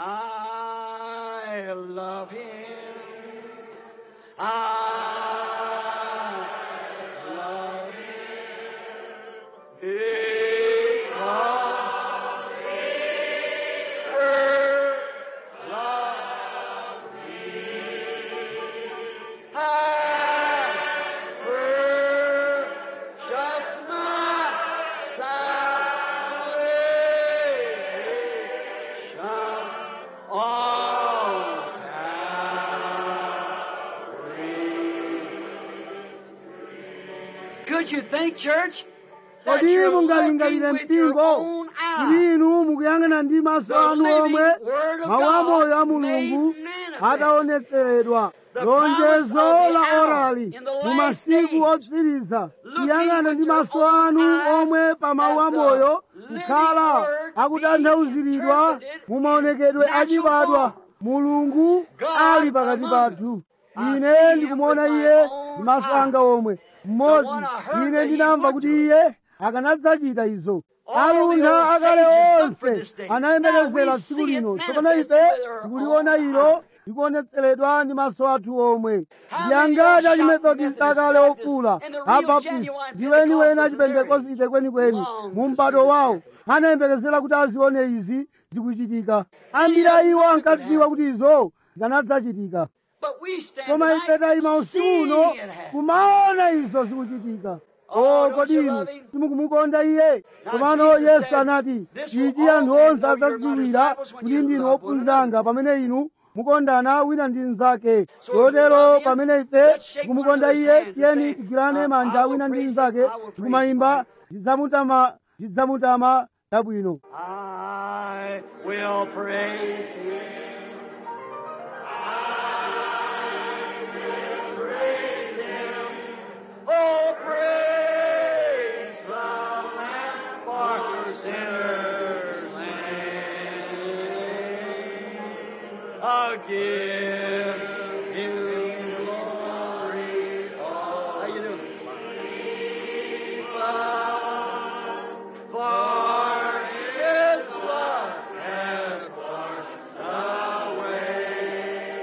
I love him. I love him. Because he first loved me. I purchased my salvation on Calvary. Could you think, church, that kodi you're looking mungalingalire with your mpingo own kuti eye inu mukuyang'ana ndi maso the anu living omwe Word of mawu amoyo a God made mulungu manifest? ataonetseredwa The promise lonjezo of the la hour orali in the mu last masiku days. otsiriza Looking kuyang'ana with ndi your maso own anu eyes omwe pa mawu at the amoyo living kukhala word akutanthauziridwa being interpreted mu maonekedwe in natural achibadwa form. mulungu God ali pakati among pathu us. I ine see him ndikumuona with my iye own ndi maso eyes. anga omwe mmodzi one I heard ine that he ndinamva would kuti do it. iye akanadzachita izo All the aluntha old akale sages looked for onse this day. anayembekezera Now we tsiku see it lino tsopano manifested ife with our tikuliona own ilo eyes. likuonetseredwa ndi maso athu omwe How ndi many angati old achimethodist shouting akale Methodists, ofula and the real abaptist genuine ndiweni wena Pentecostals achipentekosite kwenikweni long mu to mpado see this wawo happen. anayembekezera kuti azione izi zikuchitika ambiri a iwo ankadziwa kuti izo zikanadzachitika But we stand koma tonight ife tayima usiku uno seeing it happen. kumaona izo zikuchitika Oh, o don't kodi you inu love him? simukumukonda iye Now, komano Jesus yesu said, anati "This will ichi all anthu men onse know you're my adzadziwira disciples when kuti you ndinu love one ophunzanga pamene inu mukondana wina ndi mnzake So if you love chotero him, pamene ife let's shake tikumukonda one another's iye hands and tiyeni say, tigwirane uh, manja I will wina ndi praise mnzake him, I will praise tikumayimba him. tidzamutama tidzamutama tabwino I will praise you. Oh, praise the Lamb for sinners slain. I'll give you glory. How you doing? For His blood has washed away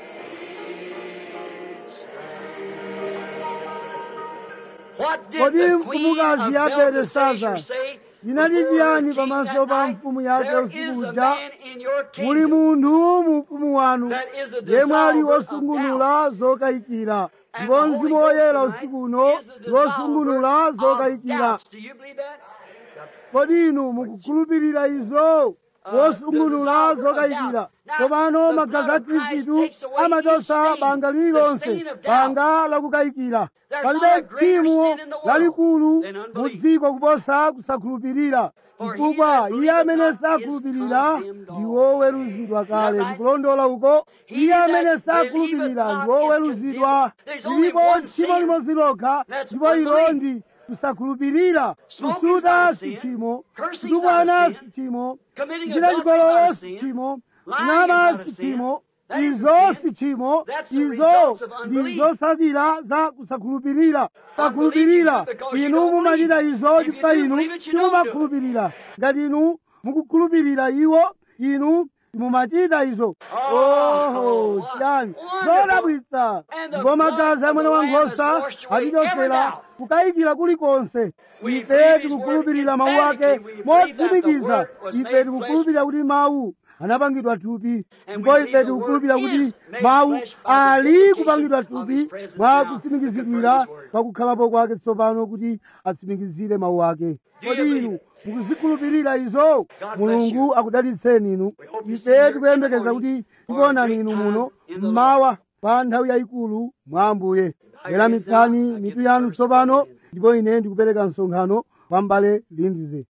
What did Kodi the queen mfumukazi of ya Belteshazzar Belteshazzar say? inati before chiyani the king pamaso that pa night? mfumu yake There usiku is a uja man in your muli kingdom munthu mu ufumu wanu that is a yemwe ali dissolver of wosungunula doubts. zokayikira And ndipo the mzimu Holy woyera Ghost usiku tonight uno is the ndi wosungunula dissolver of zokayikira doubts. Do you believe that? kodi inu mukukhulupirira izo Uh, wosungunula the dissolver of zokayikira doubt. Now, tsopano the magazi a blood of Christ khristu takes away amachotsa each stain, banga the lililonse stain of doubt. banga lakukayikira There's palibe not a greater tchimo sin in the world lalikulu than mu unbelief. dziko kuposa kusakhulupirira For he chifukwa that iye believeth amene not is sakhulupirira condemned ndi already. woweruzidwa kale right? ndikulondola uko He iye amene that sakhulupirira believeth ndi not woweruzidwa is condemned. There's only lilipo one tchimo sin. limodzi lokha That's ndipo ilo unbelief. ndi kusakhulupirira Smoking is kusuta not a si sin. tchimo Cursing is kutukwana not a si sin. tchimo Committing kuchita adultery is chigololo not a si sin. tchimo Lying is kunama not a si sin. tchimo That isn't izo sin. si tchimo That's the izo results of ndi unbelief. zotsatira za kusakhulupirira Unbelief sakhulupirira you do because you inu don't mumachita believe. izo If you chifukwa do inu believe it, you don't do it. simumakhulupirira ngati inu mukukhulupirira iwo inu mumachita izo Oh, oho what chiyani wonderful. zodabwitsa And the ndipo magazi blood a of mwana the wa Lamb has nkhosa washed away every atichotsera doubt. kukayikira kulikonse We ife believe his tikukhulupirira word mawu ake emphatically. We believe that the motsimikiza word was ife made tikukhulupirira kuti mawu anapangidwa thupi And ndipo we ife believe the tikukhulupira word kuti is made mawu flesh by the ali vindication kupangidwa of thupi his presence mwa now, kutsimikizidwira to confirm his word. pakukhalapo kwake tsopano kuti atsimikizire mawu ake Do you kodi believe inu it? mukuzikhulupirira izo bless mulungu you. akudalitseni inu We hope you see ife here tikuyembekeza in the kuti morning tikuonani for a inu great muno time in the mmawa pa nthawi yayikulu mwa ambuye your wera heads mitsani down. I give mitu the yanu service tsopano over to you. ndipo ine ndikupereka msonkhano kwa mbale lindize